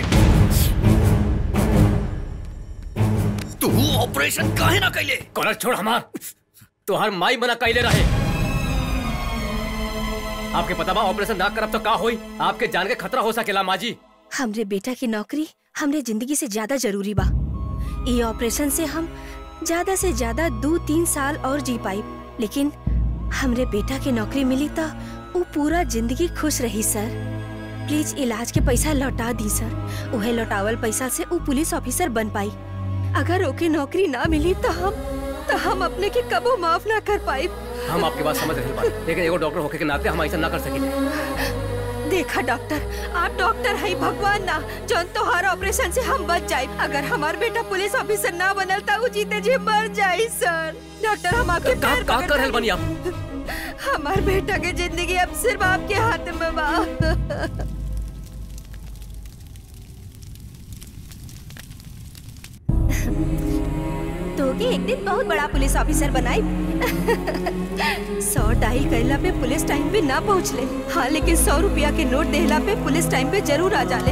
तू ऑपरेशन काहे ना कैले कॉलर छोड़ हमार तुहार माई मना कैले रहे आपके पता बा ऑपरेशन ना करब तो का होई आपके जान के खतरा हो सकेला माजी हमरे बेटा की नौकरी हमरे जिंदगी से ज्यादा जरूरी बा ये ऑपरेशन से हम ज्यादा से ज्यादा दो तीन साल और जी पाई लेकिन हमरे बेटा की नौकरी मिली तो वो पूरा जिंदगी खुश रही सर प्लीज इलाज के पैसा लौटा दी सर उहे लौटावल पैसा से वो पुलिस ऑफिसर बन पाई अगर ओके नौकरी ना मिली तो हम तो हम अपने के कबो माफ ना कर पाए हम आपकी बात समझ रहे बानी लेकिन एगो डॉक्टर होके के नाते हम ऐसा ना कर सकेंगे देखा डॉक्टर आप डॉक्टर है भगवान ना जौन तोहार ऑपरेशन से हम बच जाए अगर हमार बेटा पुलिस ऑफिसर ना बनल तो उ जीते जी मर जाए सर डॉक्टर हम आपके का पैर का पकड़ कर रहल बानी आप हमार बेटा की जिंदगी अब सिर्फ आपके हाथ में बा तो के एक दिन बहुत बड़ा पुलिस ऑफिसर बनाई सौ डायल कैला पे पुलिस टाइम पे ना पहुँच ले हाँ लेकिन सौ रुपया के नोट देहला पे पुलिस टाइम पे जरूर आ जाले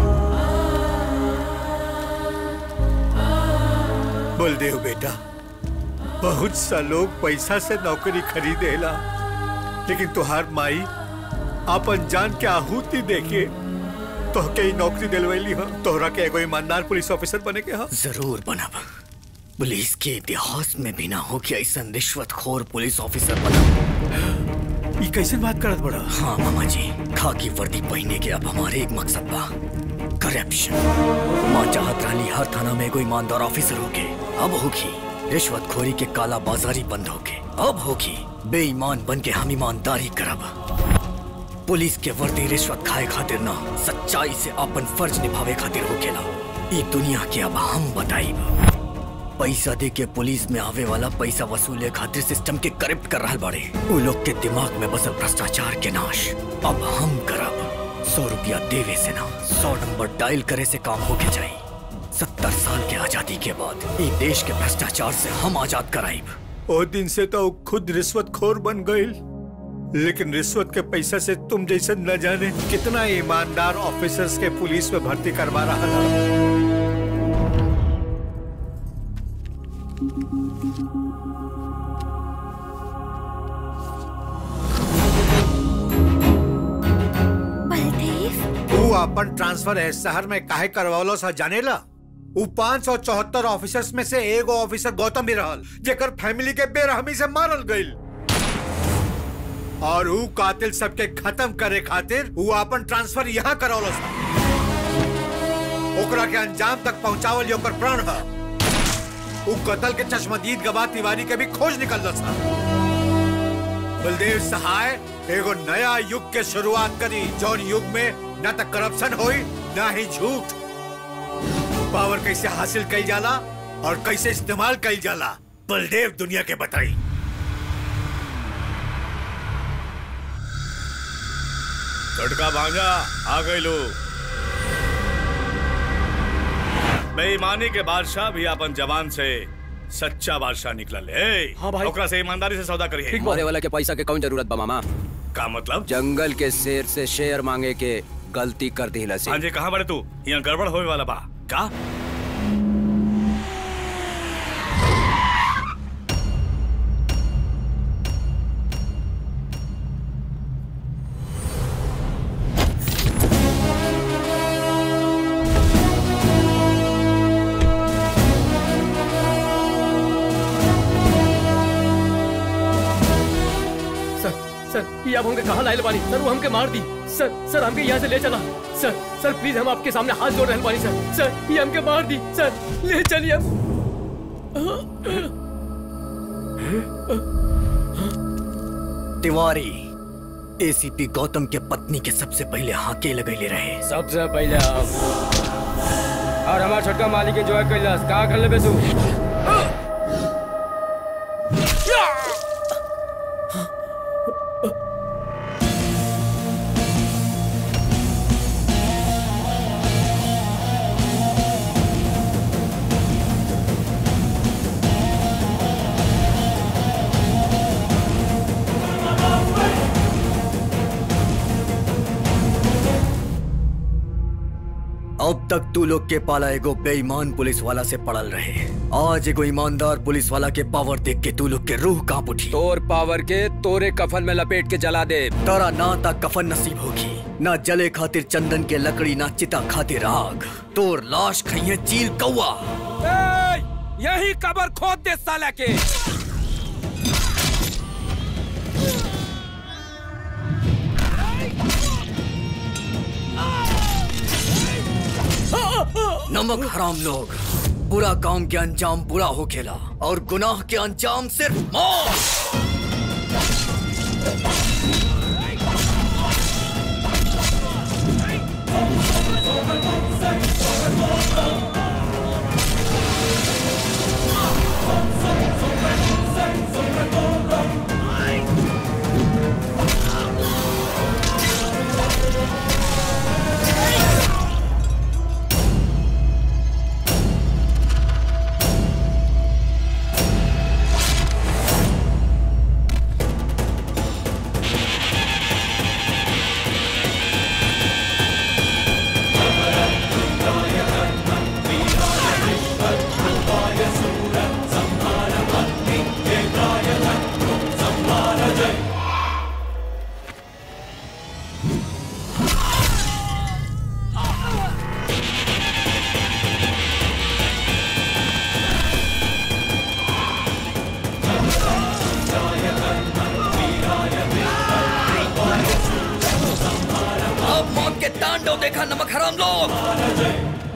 बलदेव बेटा बहुत सा लोग पैसा से नौकरी खरीदेला लेकिन तुहार माई अपन जान के आहुति देके तोहके ही नौकरी दिलवैली हो तोहरा के एगो ईमानदार पुलिस ऑफिसर बने के हो जरूर बनब पुलिस के इतिहास में भी ना हो कि ऐसा रिश्वतखोर पुलिस ऑफिसर बना ये कैसे बात करत बड़ा हाँ मामा जी खाकी वर्दी पहने के अब हमारे एक मकसद बा करप्शन माँ चाहत रही हर थाना में कोई ईमानदार ऑफिसर होके अब होगी रिश्वतखोरी के काला बाजारी बंद होके अब होगी बेईमान बन के हम ईमानदारी करब पुलिस के वर्दी रिश्वत खाए खातिर ना सच्चाई से अपन फर्ज निभावे खातिर होकेला ई दुनिया के अब हम बताइब पैसा दे के पुलिस में आवे वाला पैसा वसूले खातिर सिस्टम के करप्ट कर रहा बाड़े उ लोग के दिमाग में बसल भ्रष्टाचार के नाश अब हम करब सौ रुपया देवे से ना सौ नंबर डायल करे से काम होके जाई सत्तर साल के आजादी के बाद ई देश के भ्रष्टाचार से हम आजाद कराइब ओ दिन से तो खुद रिश्वत खोर बन गई लेकिन रिश्वत के पैसा से तुम जैसे न जाने कितना ईमानदार ऑफिसर्स के पुलिस में भर्ती करवा रहा था तू अपन ट्रांसफर है शहर में काहे करवालो सा जानेला उ पाँच सौ चौहत्तर ऑफिसर्स में से एगो ऑफिसर गौतम भी रहल जेकर फैमिली के बेरहमी से मारल गईल और उ कातिल सबके खत्म करे खातिर उ अपन ट्रांसफर यहाँ करौलो सा ओकरा के अंजाम तक पहुंचावल ये ओकर प्राण है उ कत्ल के चश्मदीद गवाह तिवारी के भी खोज निकल सा बलदेव सहाय एगो नया युग के शुरुआत करी जौन युग में न तो करप्शन होई न ही झूठ पावर कैसे हासिल कई जाला और कैसे इस्तेमाल कई जाला बलदेव दुनिया के बताई झटका भांजा आ गए लोग बेईमानी के बादशाह भी अपन जवान से सच्चा बादशाह निकलल है हाँ भाई ओकरा से ईमानदारी से सौदा करिए मारे वाला के पैसा के कौन जरूरत बा मामा का मतलब जंगल के शेर से शेर मांगे के गलती कर दी से हाँ जी कहाँ बड़े तू यहाँ गड़बड़ होने वाला बा का सर सर ये आप हमके कहाँ लाइल बानी सर वो हमके मार दी सर सर हमके यहाँ से ले चला सर सर प्लीज हम आपके सामने हाथ जोड़ रहे बानी सर सर ये हमके मार दी सर ले चलिए हम तिवारी एसीपी गौतम के पत्नी के सबसे पहले हाके लगैले रहे सबसे पहले आप और हमारा छोटका मालिक एंजॉय कैलाश का कर लेबे तू अब तक तू लोग के पाला एगो बेईमान पुलिस वाला से पड़ल रहे आज एगो ईमानदार पुलिस वाला के पावर देख के तू लोग के रूह कांप उठी तोर पावर के तोरे कफन में लपेट के जला दे तारा ना ता कफन नसीब होगी ना जले खातिर चंदन के लकड़ी ना चिता खातिर आग तोर लाश खइए चील कौआ यही कबर खोद दे साला के नमक हराम लोग बुरा काम के अंजाम बुरा हो खेला और गुनाह के अंजाम सिर्फ मौत अब मौत के तांडव देखा नमक हराम लोग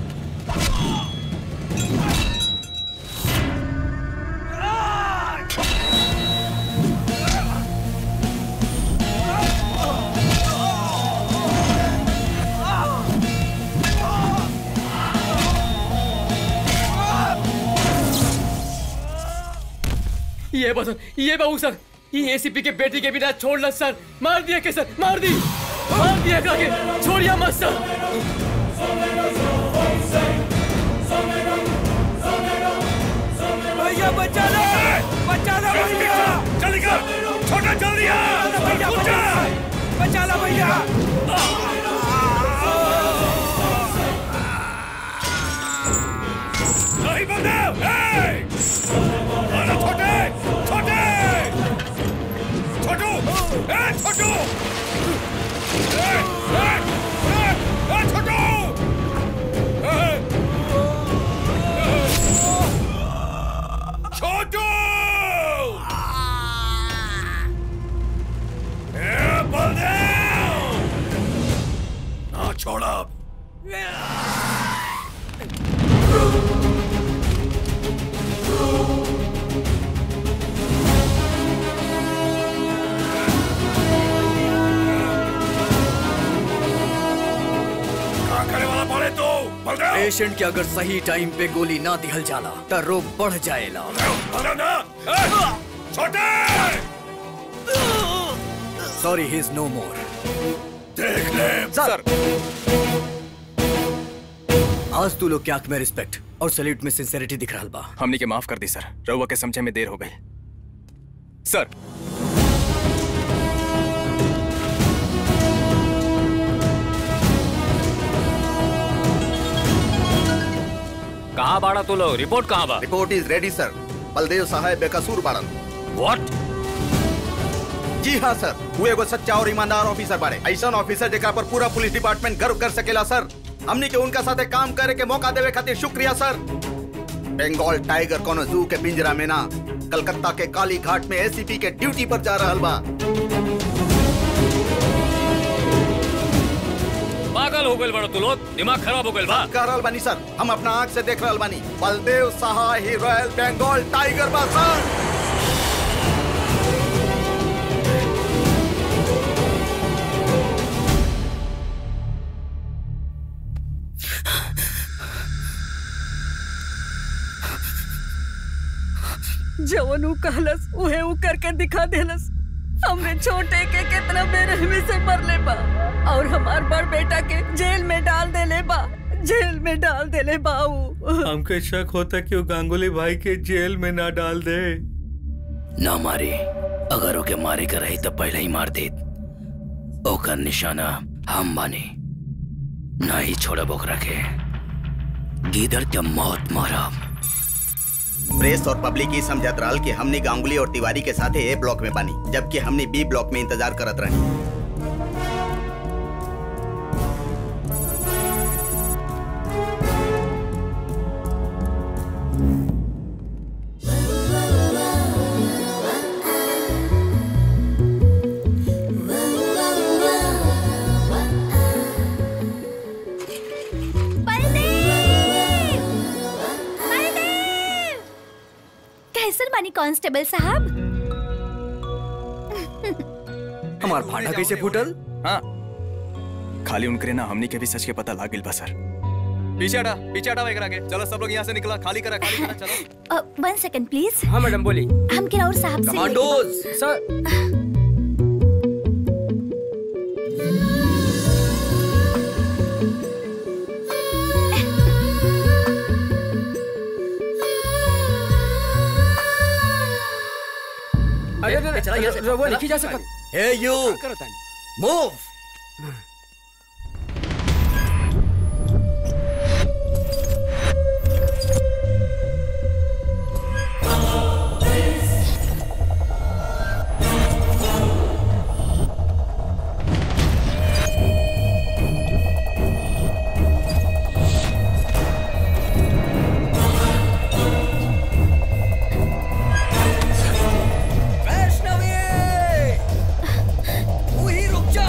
ये बस ये बाबू सर ये एसीपी के बेटी के बिना छोड़ना सर मार दिया के सर मार दी मार दिया के छोड़िया मत सर भैया बचा लो बचा लो भैया जल्दी कर छोटा जल्दी आ भैया बचा लो भैया नहीं बंदे ए! अरे छोटे छोटे छोटू ए छोटू ए ए ए ए छोटू ए! छोटू ए बलदेव ना छोड़ा क्या करे वाला बोले तू बलदेव पेशेंट के अगर सही टाइम पे गोली ना दिहल जाला तो रोग बढ़ जाएला बलदेव ना ए! छोटे सॉरी ही इज नो मोर देख ले सर आज तू लोग के आंख में रिस्पेक्ट और सैल्यूट में सिंसेरिटी दिख रहा बा हमनी के माफ कर दी सर रउआ के समझे में देर हो गई सर कहाँ बाड़ा तू लोग रिपोर्ट कहाँ बा report is ready sir Baldev साहब बेकसूर बाड़न व्हाट जी हाँ सर वो एगो सच्चा और ईमानदार ऑफिसर बाड़े ऐसा ऑफिसर जेकरा पर पूरा पुलिस डिपार्टमेंट गर्व कर सकेला सर हमनी के उनका साथे काम करे के मौका देवे खातिर शुक्रिया सर बंगाल टाइगर कोनो जू के पिंजरा में ना कलकत्ता के काली घाट में एसीपी के ड्यूटी पर जा रहल बा पागल हो गइल बड़ा तू लोग दिमाग खराब हो गइल बा कर रहल बानी सर हम अपना आंख से देख रहल बानी बलदेव साहा ही रॉयल बंगाल टाइगर बा सर जवन ऊ कहलस उहे ऊ करके दिखा देलस हमरे छोटे के कितना बेरहमी से मरले बा और हमार बड़ बेटा के जेल में डाल देले बा जेल में डाल देले बा ऊ हमके शक होता कि वो गांगुली भाई के जेल में ना डाल दे ना मारे अगर ओके मारे के रही तो पहले ही मार देत ओकर निशाना हम बानी ना ही छोड़ब ओकरा के गिदड़ के मौत मारब प्रेस और पब्लिक ही समझत रहल कि हमने गांगुली और तिवारी के साथ ए ब्लॉक में बानी जबकि हमने बी ब्लॉक में इंतजार करत रही बलदेव कांस्टेबल साहब हमार भाड़ा कैसे फूटल हाँ खाली उनकरे ना हमनी के भी सच के पता लाग गइल बा सर पीछे हटा पीछे हटा एकरा के चलो सब लोग यहाँ से निकला खाली करा खाली करा चलो वन सेकंड प्लीज हाँ मैडम बोली हम किराउर साहब से सर अरे अरे, अरे रहुआ लिखी जा सकत हे यू मूव वैष्णवी वही रुक जा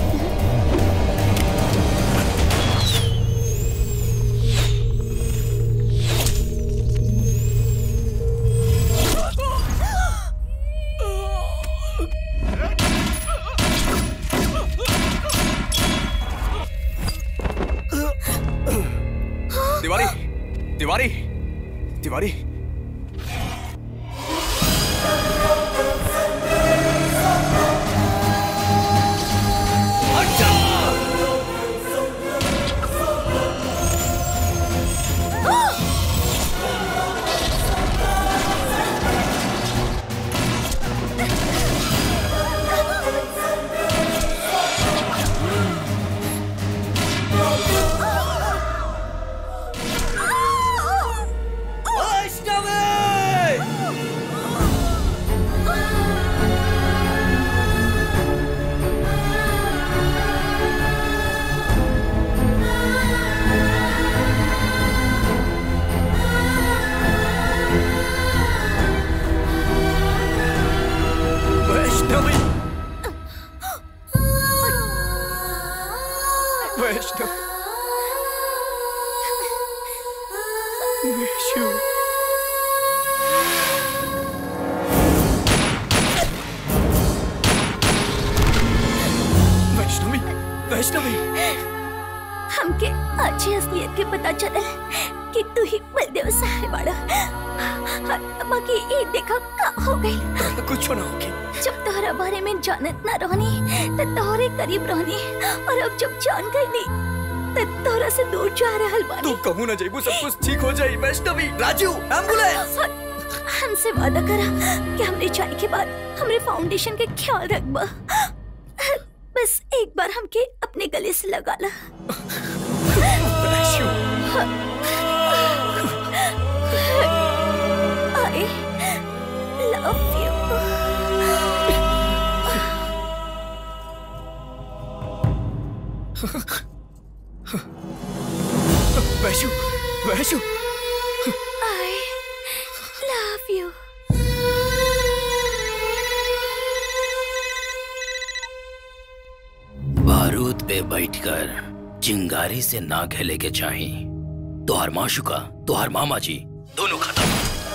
तिवारी तिवारी तिवारी वैष्णवी वैष्णव वैष्णव वैष्णवी वैष्णवी हमके अच्छी असलियत के पता चला कि तू ही बलदेव साहब बाड़ा बाकी ये देखा का हो गई कुछ ना होगी जब तोहरा बारे में जानत ना रहनी तो तोहरे करीब रहनी और अब जब जान गई तो तोहरा से दूर जा रहल बानी तू कहूँ ना जेबू सब कुछ ठीक हो जाई वैष्णवी राजू एम्बुलेंस हमसे वादा करा कि हमरे जाने के बाद हमरे फाउंडेशन के ख्याल रखबा बस एक बार हमके अपने गले से लगा ला I love Vaishu Vaishu you. I love you. बारूद पे बैठकर चिंगारी से ना खेले के चाही तोहर माशुका तोहर मामा जी दोनों खत्म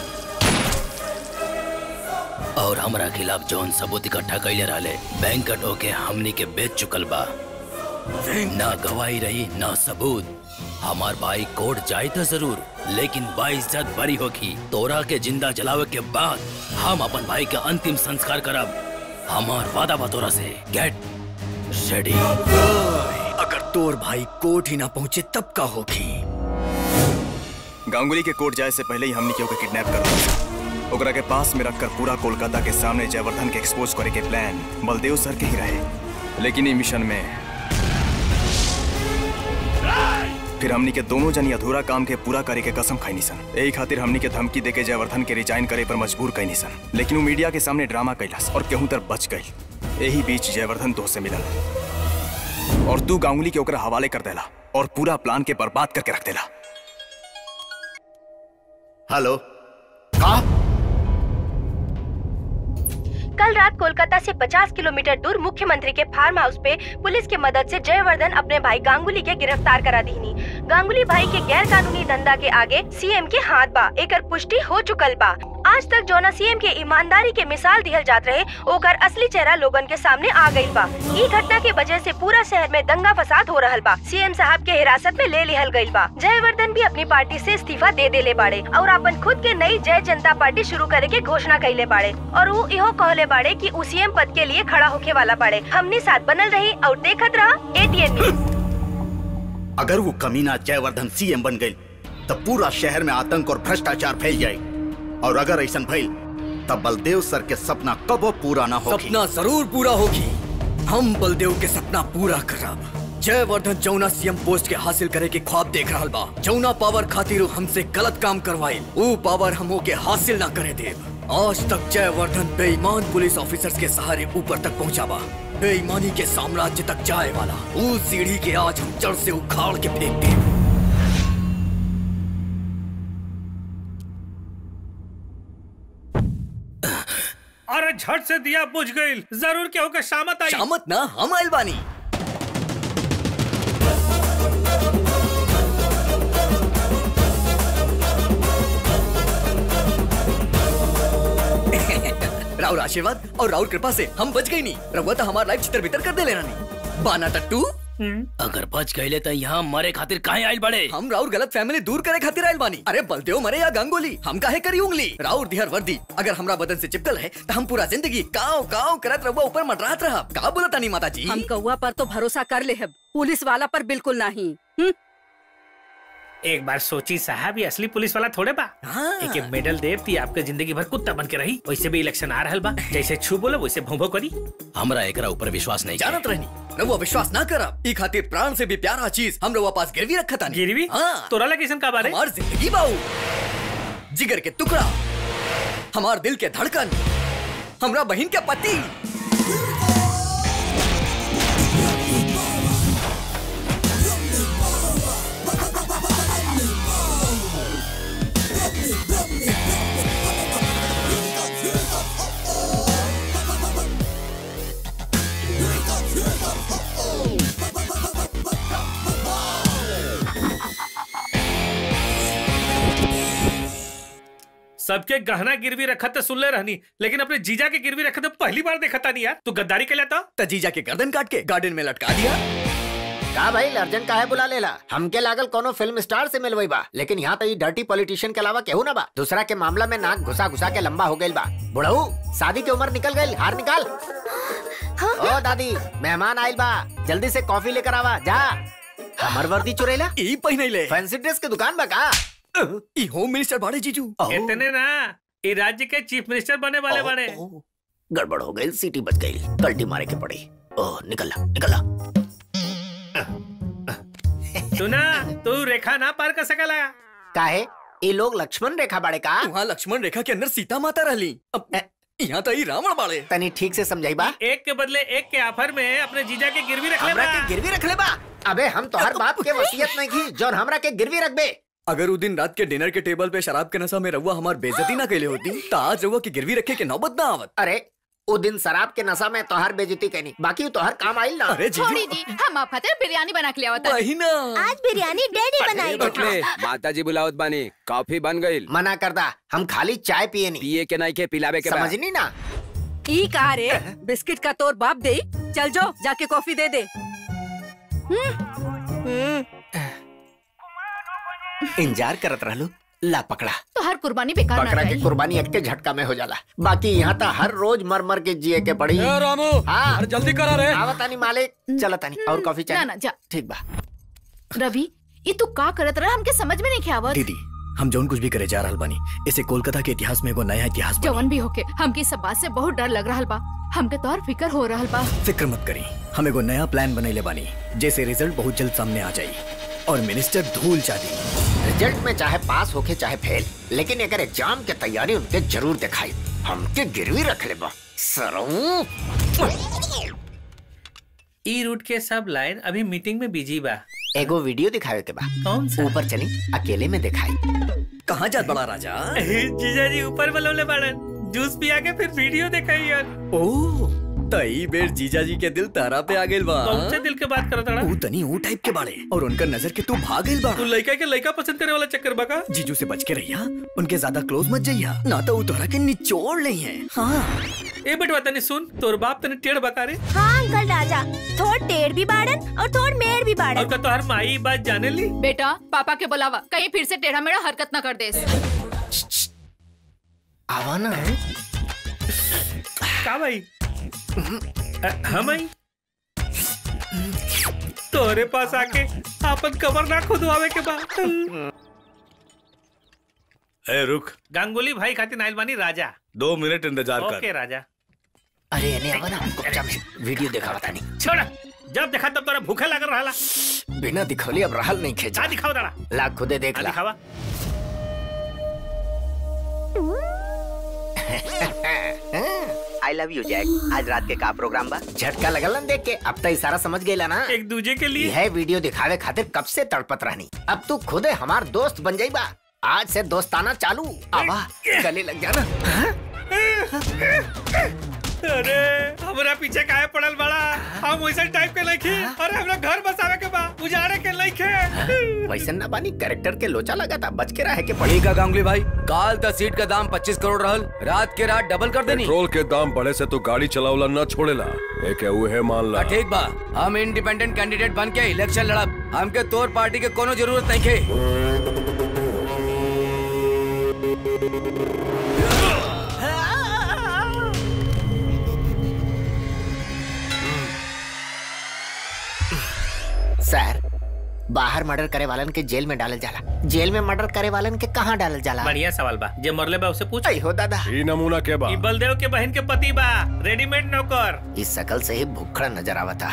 और हमरा खिलाफ जौन सबूत इकट्ठा कैले रहले बैंकट होके हमनी के बेच चुकल बा ना गवाही रही ना सबूत हमार भाई कोर्ट जाए तो जरूर लेकिन बाइज्जत बरी होगी तोरा के जिंदा जलावे के बाद हम अपन भाई के अंतिम संस्कार करब हमार वादा बा तोरा से गेट रेडी अगर तोर भाई कोर्ट ही ना पहुंचे तब का होगी गांगुली के कोर्ट जाए से पहले ही हमने के किडनैप कर लिया ओकरा के पास में रखकर पूरा कोलकाता के सामने जयवर्धन के एक्सपोज करे के प्लान बलदेव सर के ही रहे लेकिन ई मिशन में फिर हमनी के दोनों जनी अधूरा काम के पूरा करे के कसम खाई सन यही खातिर हमनी के धमकी देके जयवर्धन के रिजाइन करे पर मजबूर कैनी सन लेकिन वो मीडिया के सामने ड्रामा कैलास और केहू तर बच गई यही बीच जयवर्धन तो से मिलल और तू गांगुली के ओकरा हवाले कर देला और पूरा प्लान के बर्बाद करके रख देला हेलो कल रात कोलकाता से 50 किलोमीटर दूर मुख्यमंत्री के फार्म हाउस पे पुलिस के मदद से जयवर्धन अपने भाई गांगुली के गिरफ्तार करा दीनी गांगुली भाई के गैर कानूनी धंधा के आगे सीएम के हाथ बा एकर पुष्टि हो चुकल बा आज तक जोना सीएम के ईमानदारी के मिसाल दिहल जात रहे ओकर असली चेहरा लोगन के सामने आ गइल बा ई घटना के वजह से पूरा शहर में दंगा फसाद हो रहल बा सीएम साहब के हिरासत में ले लिहल गइल बा जयवर्धन भी अपनी पार्टी से इस्तीफा दे देले बाड़े और अपन खुद के नई जय जनता पार्टी शुरू करे के घोषणा कैले बाड़े और वो इहो कहले बाड़े कि उ सीएम पद के लिए खड़ा होके वाला बाड़े हमने साथ बनल रही और देखत रहा एटीएन न्यूज अगर वो कमीना जयवर्धन सीएम बन गई तब पूरा शहर में आतंक और भ्रष्टाचार फैल जाए और अगर ऐसा भइल तब बलदेव सर के सपना कबो पूरा ना होगी सपना जरूर पूरा होगी हम बलदेव के सपना पूरा करब जयवर्धन जौना सीएम पोस्ट के हासिल करे के ख्वाब देख रहा बा जौना पावर खातिर उ हमसे गलत काम करवाइल वो पावर हमो के हासिल ना करे देव आज तक जयवर्धन बेईमान पुलिस ऑफिसर्स के सहारे ऊपर तक पहुंचा बा बेईमानी के साम्राज्य तक जाए वाला उस सीढ़ी के आज हम जड़ से उखाड़ के फेंक दे अरे झट से दिया बुझ गई जरूर क्या होगा शामत आई शामत ना हम आइल बानी राउर आशीर्वाद और राउर कृपा से हम बच गई नहीं रहुआ तो हमारा लाइफ चित्र भीतर कर दे लेना नहीं बाना टट्टू अगर बच गए तो यहाँ मरे खातिर काहे आइल बड़े हम राउर गलत फैमिली दूर करे खातिर आइल बानी अरे बलदेव मरे या गंगोली हम काहे करी उंगली राउर दिहर वर्दी अगर हमरा बदन से चिपकल है तो हम पूरा जिंदगी काव काव करत रहुआ ऊपर मंडरात रहा का बोला तानी माता जी हम कौआ पर तो भरोसा कर ले हब पुलिस वाला पर बिल्कुल नहीं हम्म? एक बार सोची साहब ये असली पुलिस वाला थोड़े बा एक मेडल देवती आपके जिंदगी भर कुत्ता बन के रही वैसे भी इलेक्शन आ रहल बा जैसे छू बोलो वैसे भोंभो करी हमरा एकरा ऊपर विश्वास नहीं जानत रहनी रहुआ विश्वास ना करब ई खातिर प्राण से भी प्यारा चीज हम रहुआ पास गिरवी रखा था गिरवी हाँ तोरा लगे का बारे हमार जिंदगी बाऊ जिगर के टुकड़ा हमार दिल के धड़कन हमरा बहन के पति सबके गहना गिरवी रखा तो सुन ले रहनी लेकिन अपने जीजा के गिरवी रखा तो पहली बार देखा था नहीं यार तू गद्दारी के लेता त जीजा के गर्दन काट के गार्डन में लटका दिया का भाई अर्जन काहे बुला लेला हमके लागल कोनो फिल्म स्टार से मिलवई बा लेकिन यहाँ तो डर्टी पॉलिटिशियन के अलावा केहू ना बा दूसरा के मामला में नाक घुसा घुसा के लंबा हो गइल बा बुढ़ऊ शादी की उम्र निकल गइल हार निकाल ओ दादी मेहमान आइल बा जल्दी से कॉफी लेकर आवा जा हमर वर्दी चुरेला ई पहिनैले फैंसी ड्रेस के दुकान बा का ई होम मिनिस्टर बाड़े जीजू इतने ना ये राज्य के चीफ मिनिस्टर बने वाले बने गड़बड़ हो गई सीटी बच गई कल्टी मारे के पड़ी ओह निकल निकल सुना तू रेखा ना पार कर सकला काहे ये लोग लक्ष्मण रेखा बाड़े का वहाँ लक्ष्मण रेखा के अंदर सीता माता रहली अब यहाँ तो ई रावण बाड़े तनी ठीक से समझाई बा एक के बदले एक के ऑफर में अपने जीजा के गिरवी रख ले हमरा के गिरवी रख ले बा अबे हम तो हर बाप के वसीयत नहीं की जौन हमरा के गिरवी रख बे अगर वो दिन रात के डिनर के टेबल पे शराब के नशा में रहुआ हमार बेइज्जती ना कैले होती तो आज रहुआ की गिरवी रखे के नौबत ना आवत अरे वो दिन शराब के नशा में तोहर बेजती कहनी बाकी तोहर काम आइल ना अरे छोड़ी जी हम आप खातिर बिरयानी बना के ले आवत वही ना आज बिरयानी डैडी बनाई बटले माता जी बुलावत बानी कॉफी बन गई मना करदा हम खाली चाय पिए नहीं पिए के नहीं के पिलावे के बा। समझनी ना ई कहा रे बिस्किट का तोर बाप दे चल जाओ जाके कॉफी दे दे इंतजार करत रहलू ला पकड़ा तो हर कुर्बानी बेकार ना बकरा की जाई कुर्बानी एक के झटका में हो जाला बाकी यहाँ तो हर रोज मर मर के जिए के पड़ी ए, रामू, हाँ अरे जल्दी करा रे। आवतानी मालिक चलो तानी और कॉफी ना चाहिए ना जा ठीक बा रवि ये तू का करत रहा हमके समझ में नहीं के आवत दीदी हम जौन कुछ भी करे जा रहल बानी इसे कोलकाता के इतिहास में एगो नया इतिहास बनी जवन भी होके हमके सब बात से बहुत डर लग रहा बा हमके तो और फिक्र हो रहा बा फिक्र मत करी हम एगो नया प्लान बनैले बानी जैसे रिजल्ट बहुत जल्द सामने आ जाई और मिनिस्टर धूल चादी रिजल्ट में चाहे पास होके चाहे फेल लेकिन अगर एग्जाम के तैयारी उनके जरूर दिखाई हमके गिरवी रख ले बा सरऊ ई रूट के सब लाइन अभी मीटिंग में बिजी बा एगो वीडियो दिखावे के बा कौन सा ऊपर चली अकेले में दिखाई कहाँ जात बड़ा राजा जीजा जी ऊपर बलौले बाड़न जूस पिया के फिर वीडियो दिखाई यार ओ तई बेर जीजा जी के दिल तारा पे आ गइल बा कौन से दिल के बात करत रहा ऊ तनी ऊ टाइप के बाड़े और उनका नजर के तू भाग गइल बा तू लड़का के लड़का पसंद करे वाला चक्कर बका जीजू से बच के रहिया उनके ज्यादा क्लोज मत जाइया ना तो ऊ तोहरा के निचोड़ नहीं है हाँ ए बेटवा तनी सुन तोर बाप तनी टेढ़ बका रे हाँ अंकल राजा थोड़ टेढ़ भी बाड़न और थोड़ मेढ़ भी बाड़न और का तोहर माई ई बात जाने ली बेटा पापा के बुलावा कहीं फिर से टेढ़ा मेढ़ा हरकत न कर दे आवा ना का भाई अ, हम आई तोरे पास आके आपन कबर ना खुदवावे के बाद ए रुक गांगुली भाई खातिर नाइल बानी राजा दो मिनट इंतजार ओके कर राजा अरे एने आवा ना गुपचा में वीडियो देखा बता नहीं छोड़ जब देखा तब तोरा भूखे लागल रहला बिना दिखौली अब रहल नहीं खेचा जा दिखाओ दाड़ा ला खुदे देख ला दिखावा आई लव यू जैक आज रात के का प्रोग्राम बा झटका लगल ना देख के अब तो इशारा समझ गईला ना एक दूजे के लिए यह वीडियो दिखावे खातिर कब से तड़पत रहनी अब तू खुदे हमार दोस्त बन जाई बा आज से दोस्ताना चालू आवा गले लग जाना अरे हमरा पीछे काहे पड़ल बड़ा हम वैसे टाइप के लइखे अरे हमरा घर बसावे के बा उजाड़े के लइखे वैसे ना बानी कैरेक्टर के लोचा लगा था बच के रहे के पड़ी ठीक है गांगुली भाई काल द सीट का दाम 25 करोड़ रहल रात के रात डबल कर देनी पेट्रोल के दाम बढ़े से तो गाड़ी चलावला न छोड़ेला एक है उहे मान ला हाँ, ठीक बा हम इंडिपेंडेंट कैंडिडेट बन के इलेक्शन लड़ब हमके तोर पार्टी के कोनो जरूरत नहीं खे सर बाहर मर्डर करे वालन के जेल में डालल जाला जेल में मर्डर करे वालन के कहाँ डालल जाला बढ़िया सवाल बा जे मरले बा उसे पूछ हो दादा ई नमूना के बा ई बलदेव के बहन के पति बा रेडीमेड नौकर इस शकल से ही भुखड़ा नजर आवता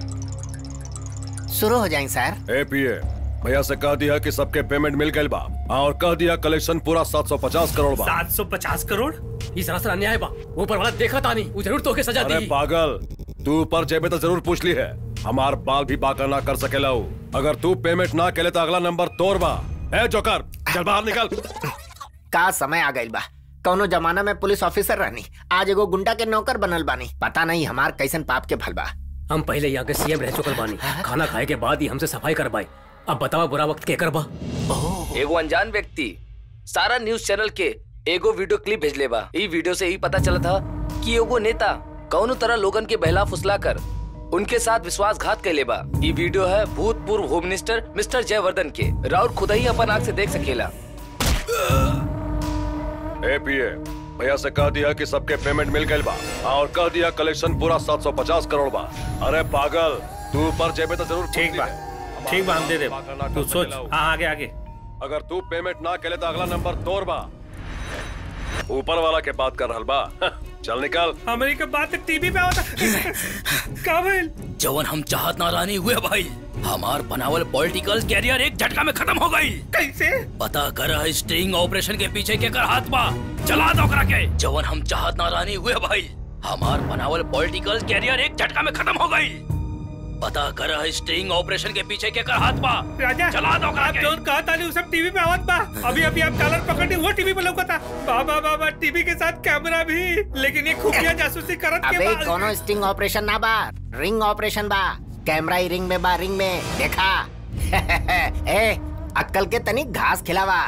शुरू हो जाए सर ए पीए भैया से कह दिया कि सबके पेमेंट मिल गइल बा और कह दिया कलेक्शन पूरा 750 करोड़ बा 750 करोड़ ये सरासर अन्याय बा ऊपर वाला देखा तानी वो जरूर तोके सजा अरे दी पागल तू ऊपर जेबे तो जरूर पूछ ली है हमार बाल भी बाका ना कर सकेला हूँ अगर तू पेमेंट ना केले तो अगला नंबर तोर बा ए जोकर चल बाहर निकल का समय आ गइल बा कौनो जमाना में पुलिस ऑफिसर रहनी आज एगो गुंडा के नौकर बनल बानी पता नहीं हमार कैसन पाप के भल बा हम पहले यहाँ के सीएम रह चुकल बानी खाना खाए के बाद ही हमसे सफाई करवाई अब बतावा बुरा वक्त के करबा एगो अनजान व्यक्ति सारा न्यूज चैनल के एगो वीडियो क्लिप भेजले बा ई वीडियो से ही पता चला था कि एगो नेता कौनो तरह लोगन के बहला फुसला कर उनके साथ विश्वासघात कैले बा ई वीडियो है भूतपूर्व होम मिनिस्टर मिस्टर जयवर्धन के राउर खुद ही अपन आँख से देख सकेला ए पीए भैया से कह दिया कि सबके पेमेंट मिल गइल बा और कह दिया कलेक्शन पूरा 750 करोड़ बा अरे पागल तू ऊपर जेबे तो जरूर ठीक बा ठीक बा हम दे दे तू सोच हाँ आगे आगे अगर तू पेमेंट ना केले तो अगला नंबर तोर बा ऊपर वाला के बात कर रहल बा चल निकल हमारी के बात टीवी पे आवता का भइल जवन हम चाहत ना रानी हुए भाई हमार बनावल पॉलिटिकल कैरियर एक झटका में खत्म हो गई कैसे पता कर स्ट्रिंग ऑपरेशन के पीछे के कर हाथ बा चला दो ओकरा के जवन हम चाहत ना रानी हुए भाई हमार बनावल पॉलिटिकल कैरियर एक झटका में खत्म हो गई पता कर स्ट्रिंग ऑपरेशन के पीछे के कर हाथ बा राजा चला दो ओकरा आप के जोन कहा ताली वो सब टीवी पे आवत बा अभी अभी आप कॉलर पकड़ी वो टीवी पे लौकता बाबा बाबा टीवी के साथ कैमरा भी लेकिन ये खुफिया जासूसी करत के अबे बाद कोनो स्टिंग ऑपरेशन ना बा रिंग ऑपरेशन बा कैमरा ही रिंग में बा रिंग में देखा ए अक्कल के तनिक घास खिलावा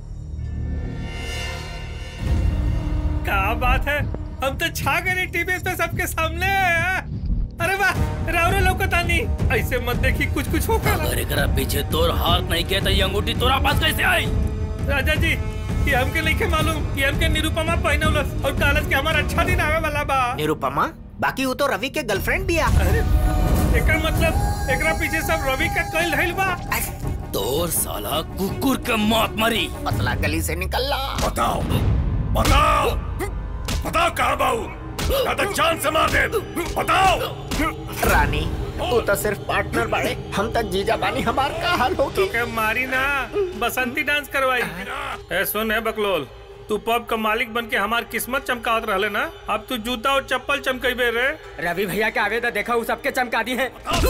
क्या बात है हम तो छा गए टीवी पे सबके सामने अरे वाह रावरे लौकता नहीं ऐसे मत देखी कुछ कुछ होगा अगर एकरा पीछे तोर हाथ नहीं के तो ये अंगूठी तोरा पास कैसे आई राजा जी ये हमके नहीं के मालूम ये हमके निरुपमा पहनौलस और कालज के हमारा अच्छा दिन आवे वाला बा निरुपमा बाकी वो तो रवि के गर्लफ्रेंड भी आ एकर मतलब एकरा पीछे सब रवि का कल रहल बा तोर साला कुकुर के मौत मरी पतला गली से निकल ला बताओ बताओ बताओ कहाँ बाऊ ना तो जान से मार दे बताओ रानी तू तो सिर्फ पार्टनर बाड़े हम तक जीजा बानी हमार का हाल होगी तो के मारी ना बसंती डांस करवाई ए सुन है बकलोल तू पब का मालिक बन के हमार किस्मत चमकावत रहले ना अब तू जूता और चप्पल चमकेबे रे रवि भैया के आवेदा देखा वो सबके चमका दी है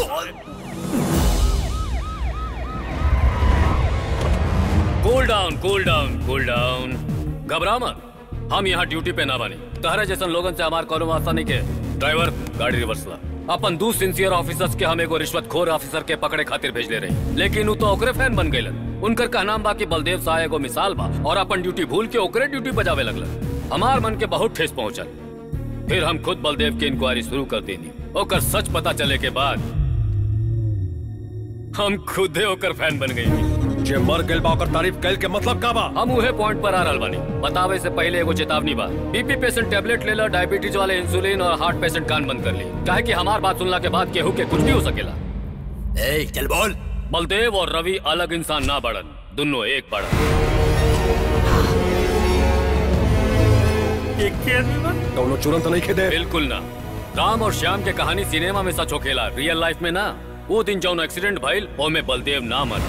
cool down cool down cool down घबरा मत हम यहाँ ड्यूटी पे ना बने तहरा जैसन लोगन से हमार कोनो वास्ता नहीं के ड्राइवर गाड़ी रिवर्स ला अपन दू सिंसियर ऑफिसर्स के हम एगो रिश्वतखोर ऑफिसर के पकड़े खातिर भेजले रही लेकिन उ तो ओकरे फैन बन गइलन उनकर कहना बा कि बलदेव शाह एगो मिसाल बा और अपन ड्यूटी भूल के ओकरे ड्यूटी बजावे लगलन हमार मन के बहुत ठेस पहुंचल फिर हम खुद बलदेव की इंक्वायरी शुरू कर देनी ओकर सच पता चले के बाद हम खुदे ओकर फैन बन गई जे मर गइल बा ओकर तारीफ कैल के मतलब का बा हम उहे पॉइंट पर आ रहल बानी बतावे से पहले एगो चेतावनी बा बीपी पेशेंट टेबलेट लेला डायबिटीज वाले इंसुलिन और हार्ट पेशेंट कान बंद कर ली काहे कि हमार बात सुनला के बाद केहू के कुछ भी हो सकेला ए चल बोल बलदेव और रवि अलग इंसान ना बढ़न दोनों एक बढ़न दोनों चुरंत नहीं खेदे बिल्कुल ना राम और श्याम के कहानी सिनेमा में सच होखेला रियल लाइफ में ना वो दिन जौन एक्सीडेंट भइल ओमे बलदेव ना मर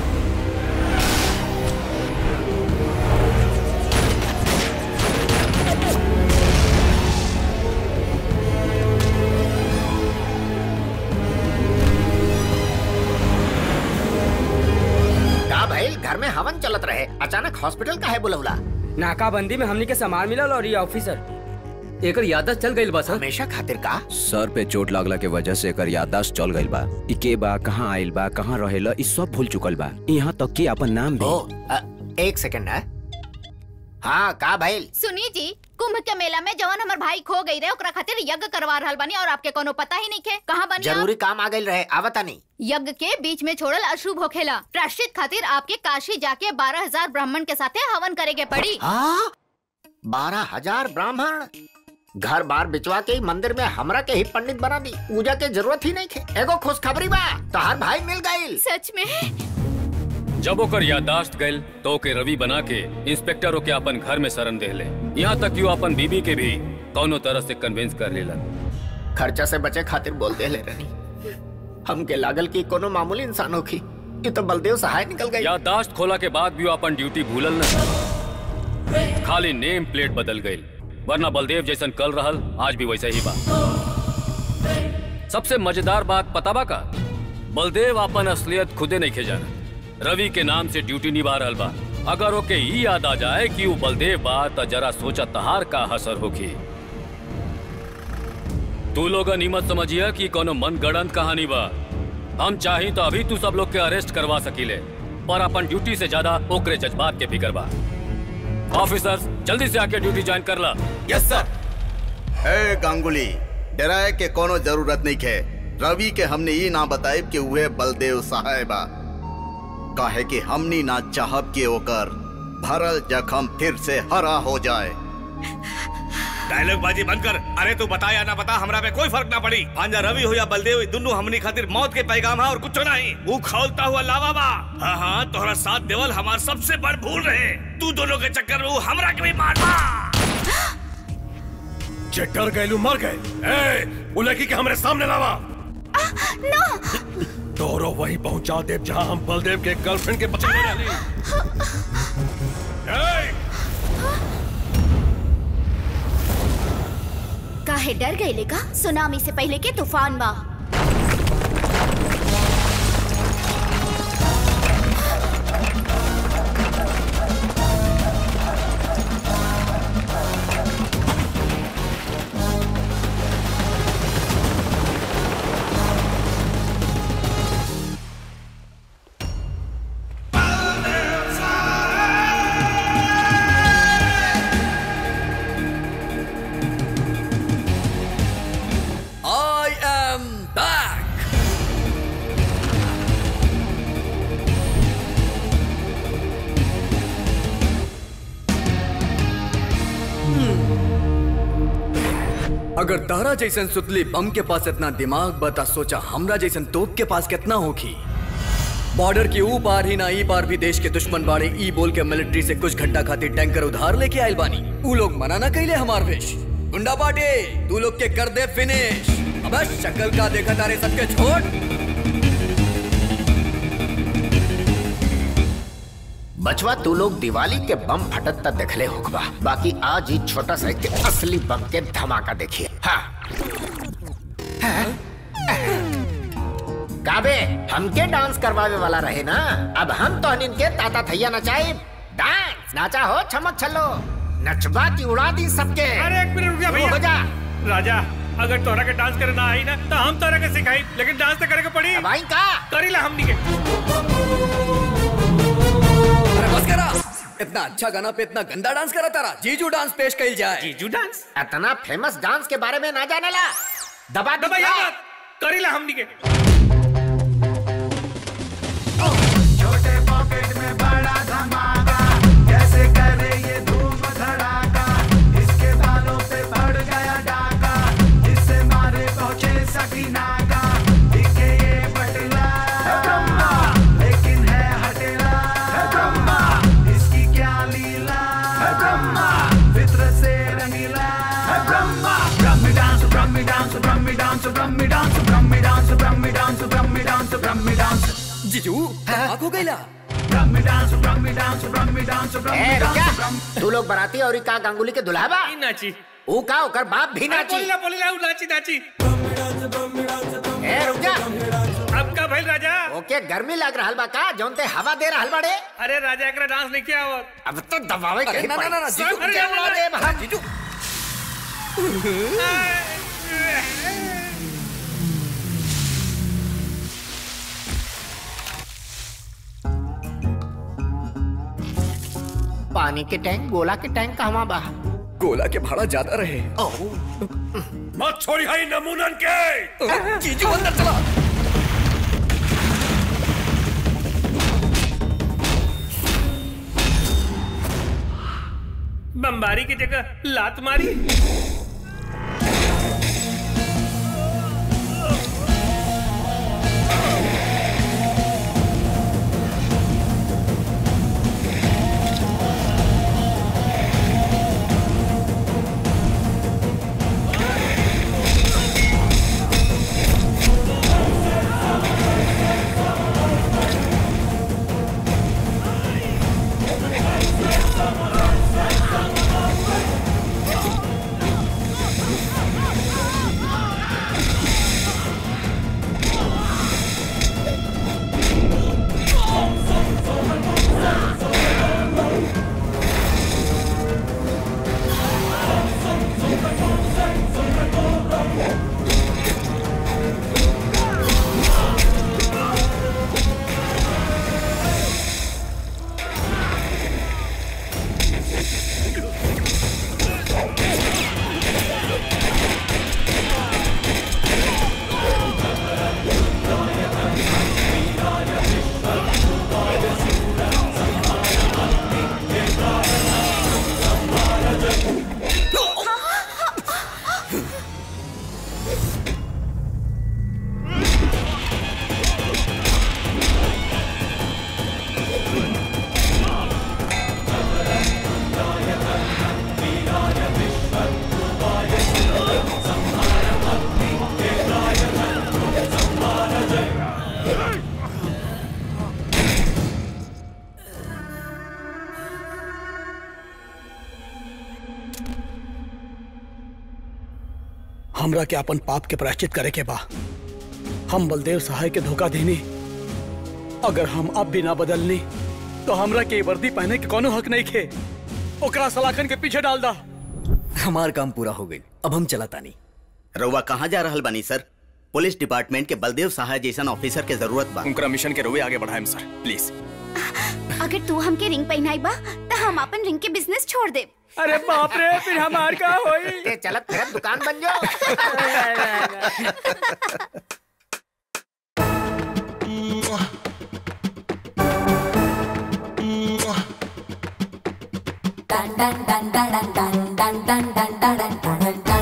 का भइल घर में हवन चलत रहे अचानक हॉस्पिटल का है बुलौला नाकाबंदी में हमनी के सामान मिलल और ये ऑफिसर एकर याददाश्त चल गइल बा सर हमेशा खातिर का सर पे चोट लागला के वजह से एकर याददाश्त चल गइल बा ई के बा कहाँ आइल बा कहाँ रहेला ई सब भूल चुकल बा यहाँ तक कि अपन नाम भी ओ अ, एक सेकंड है हाँ का भइल सुनी जी कुंभ के मेला में जवन हमर भाई खो गई रहे ओकरा खातिर यज्ञ करवा रहल बानी और आपके कोनो पता ही नहीं के कहाँ बनी आप? जरूरी काम आ गइल रहे आवता नहीं यज्ञ के बीच में छोड़ल अशुभ होखेला प्राश्चित खातिर आपके काशी जाके बारह हजार ब्राह्मण के साथे हवन करे के पड़ी हाँ बारह हजार ब्राह्मण घर बार बिचवा के ही मंदिर में हमरा के ही पंडित बना दी पूजा के जरूरत ही नहीं थे एगो खुशखबरी बा तोहार भाई मिल गइल सच में जब ओकर याददाश्त गइल तो ओके रवि बना के इंस्पेक्टर ओके अपन घर में शरण देले यहाँ तक कि वो अपन बीबी के भी कौनो तरह से कन्विंस कर लेलन खर्चा से बचे खातिर बोल दे ले रही हमके लागल कि कोनो मामूली इंसान होखी ये तो बलदेव सहाय निकल गई याददाश्त खोला के बाद भी वो अपन ड्यूटी भूलल न खाली नेम प्लेट बदल गई वरना बलदेव जैसन कल रहल आज भी वैसा ही बा सबसे मजेदार बात पता बा का बलदेव अपन असलियत खुदे नहीं खे जाना रवि के नाम से ड्यूटी निभा रहल बा अगर ओके ई याद आ जाए कि वो बलदेव बा त जरा सोचा तहार का हसर होखी तू लोगन ई मत समझिया कि कोनो मन गढ़ंत कहानी बा हम चाही तो अभी तू सब लोग के अरेस्ट करवा सकीले पर अपन ड्यूटी से ज्यादा ओकरे जज्बात के फिक्र बा ऑफिसर्स जल्दी से आके ड्यूटी ज्वाइन कर ला यस सर ए गांगुली डराए के कोनो जरूरत नहीं है रवि के हमने ये ना बताए कि उहे बलदेव साहेबा काहे कि हमनी ना चाहब कि ओकर भरल जखम फिर से हरा हो जाए डायलॉग बाजी बंद कर अरे तू बता या ना बता हमरा पे कोई फर्क ना पड़ी भांजा रवि हो या बलदेव दोनों हमनी खातिर मौत के पैगाम है और कुछ नहीं वो खौलता हुआ लावा बा हाँ हाँ तोहरा साथ देवल हमार सबसे बड़ भूल रहे तू दोनों के चक्कर में वो हमरा के भी मार बा जे डर गए मर गए ए वो लड़की के हमरे सामने लावा तोरो वहीं पहुंचा दे जहां हम बलदेव के गर्लफ्रेंड के पकड़ने वाली काहे डर गए लेका सुनामी से पहले के तूफान बा I am back. अगर तारा जैसन सुतली बम के पास इतना दिमाग बता सोचा हमरा जैसन तोप के पास कितना होगी बॉर्डर की ऊ पार ही ना ई पार भी देश के दुश्मन बाड़े ई बोल के मिलिट्री से कुछ घंटा खातिर टैंकर उधार लेके आयल बानी ऊ लोग मना ना कैले हमार वेश गुंडा पाटे तू लोग के कर दे फिनिश अब शक्ल का देखा तारे सबके छोड़ बचवा तू लोग दिवाली के बम फटत तक देखले होकबा बाकी आज ही छोटा सा के असली बम के धमाका देखिए हाँ काबे हमके डांस करवावे वाला रहे ना अब हम तो इनके ताता थैया नचाए डांस नाचा हो छमक छल्लो नचबा की उड़ा दी सबके अरे एक मिनट रुक जा भैया हो जा राजा अगर तोरा के डांस करे ना आई ना तो हम तोरा के सिखाई लेकिन डांस तो करे के पड़ी भाई का करी ला हमनी के अरे बस करा इतना अच्छा गाना पे इतना गंदा डांस करा तारा जीजू डांस पेश कइल जाए जीजू डांस इतना फेमस डांस के बारे में ना जाने ला दबा दबा दिखा। यार करी ला हमनी के छोटे पॉकेट में बड़ा धमाका कैसे करे ये धूम धड़ाका इसके बालों पे पड़ गया डाका इससे मारे पहुंचे सकीना का दिखे ये बटला है ब्रह्मा लेकिन है हटेला है ब्रह्मा इसकी क्या लीला है ब्रह्मा फितरत से रंगीला है ब्रह्मा ब्रह्मी डांस ब्रह्मी डांस ब्रह्मी डांस ब्रह्मी डांस ब्रह्मी डांस ब्रह्मी डांस ब्रह्मी डांस ब्रह्मी डांस जीजू धमाक हो गइला ब्रह्मी डांस ब्रह्मी डांस ब्रह्मी डांस ए, ब्रह्मी रुक डांस जा। तू लोग बराती और का गांगुली के दुल्हाबा नाची ऊ का ओकर बाप भी नाची बोली ला बोली ला उ नाची नाची ए रुक जा अब का भइल राजा ओके गर्मी लग रहल बा का जौन ते हवा दे रहल बाड़े अरे राजा एकरा डांस नहीं किया और अब तो दबावे के अरे ना, ना, ना, ना, पड़ी। जीजू, सब क्या के बात है? दे भाग। जीजू पानी के टैंक गोला के टैंक कहवा बा गोला के भाड़ा ज्यादा रहे मत छोड़ी हाई नमूनन के जीजू अंदर चला बमबारी की जगह लात मारी हमरा के अपन पाप के प्रायश्चित करे के बा हम बलदेव सहाय के धोखा देनी अगर हम अब भी ना बदलनी तो हमरा के ये वर्दी पहने के कोनो हक नहीं खे ओकरा सलाखन के पीछे डाल दा हमार काम पूरा हो गई अब हम चलाता नहीं रउआ कहाँ जा रहल बानी सर पुलिस डिपार्टमेंट के बलदेव सहाय जैसन ऑफिसर के जरूरत बा उनका मिशन के रुए आगे बढ़ाएम सर प्लीज अगर तू हमके रिंग पहनाई बा तो हम अपन रिंग के बिजनेस छोड़ दे अरे बाप रे फिर हमार का होई ते चलत फिरत दुकान बन जाओ dun dun dun dun dun dun dun dun dun dun dun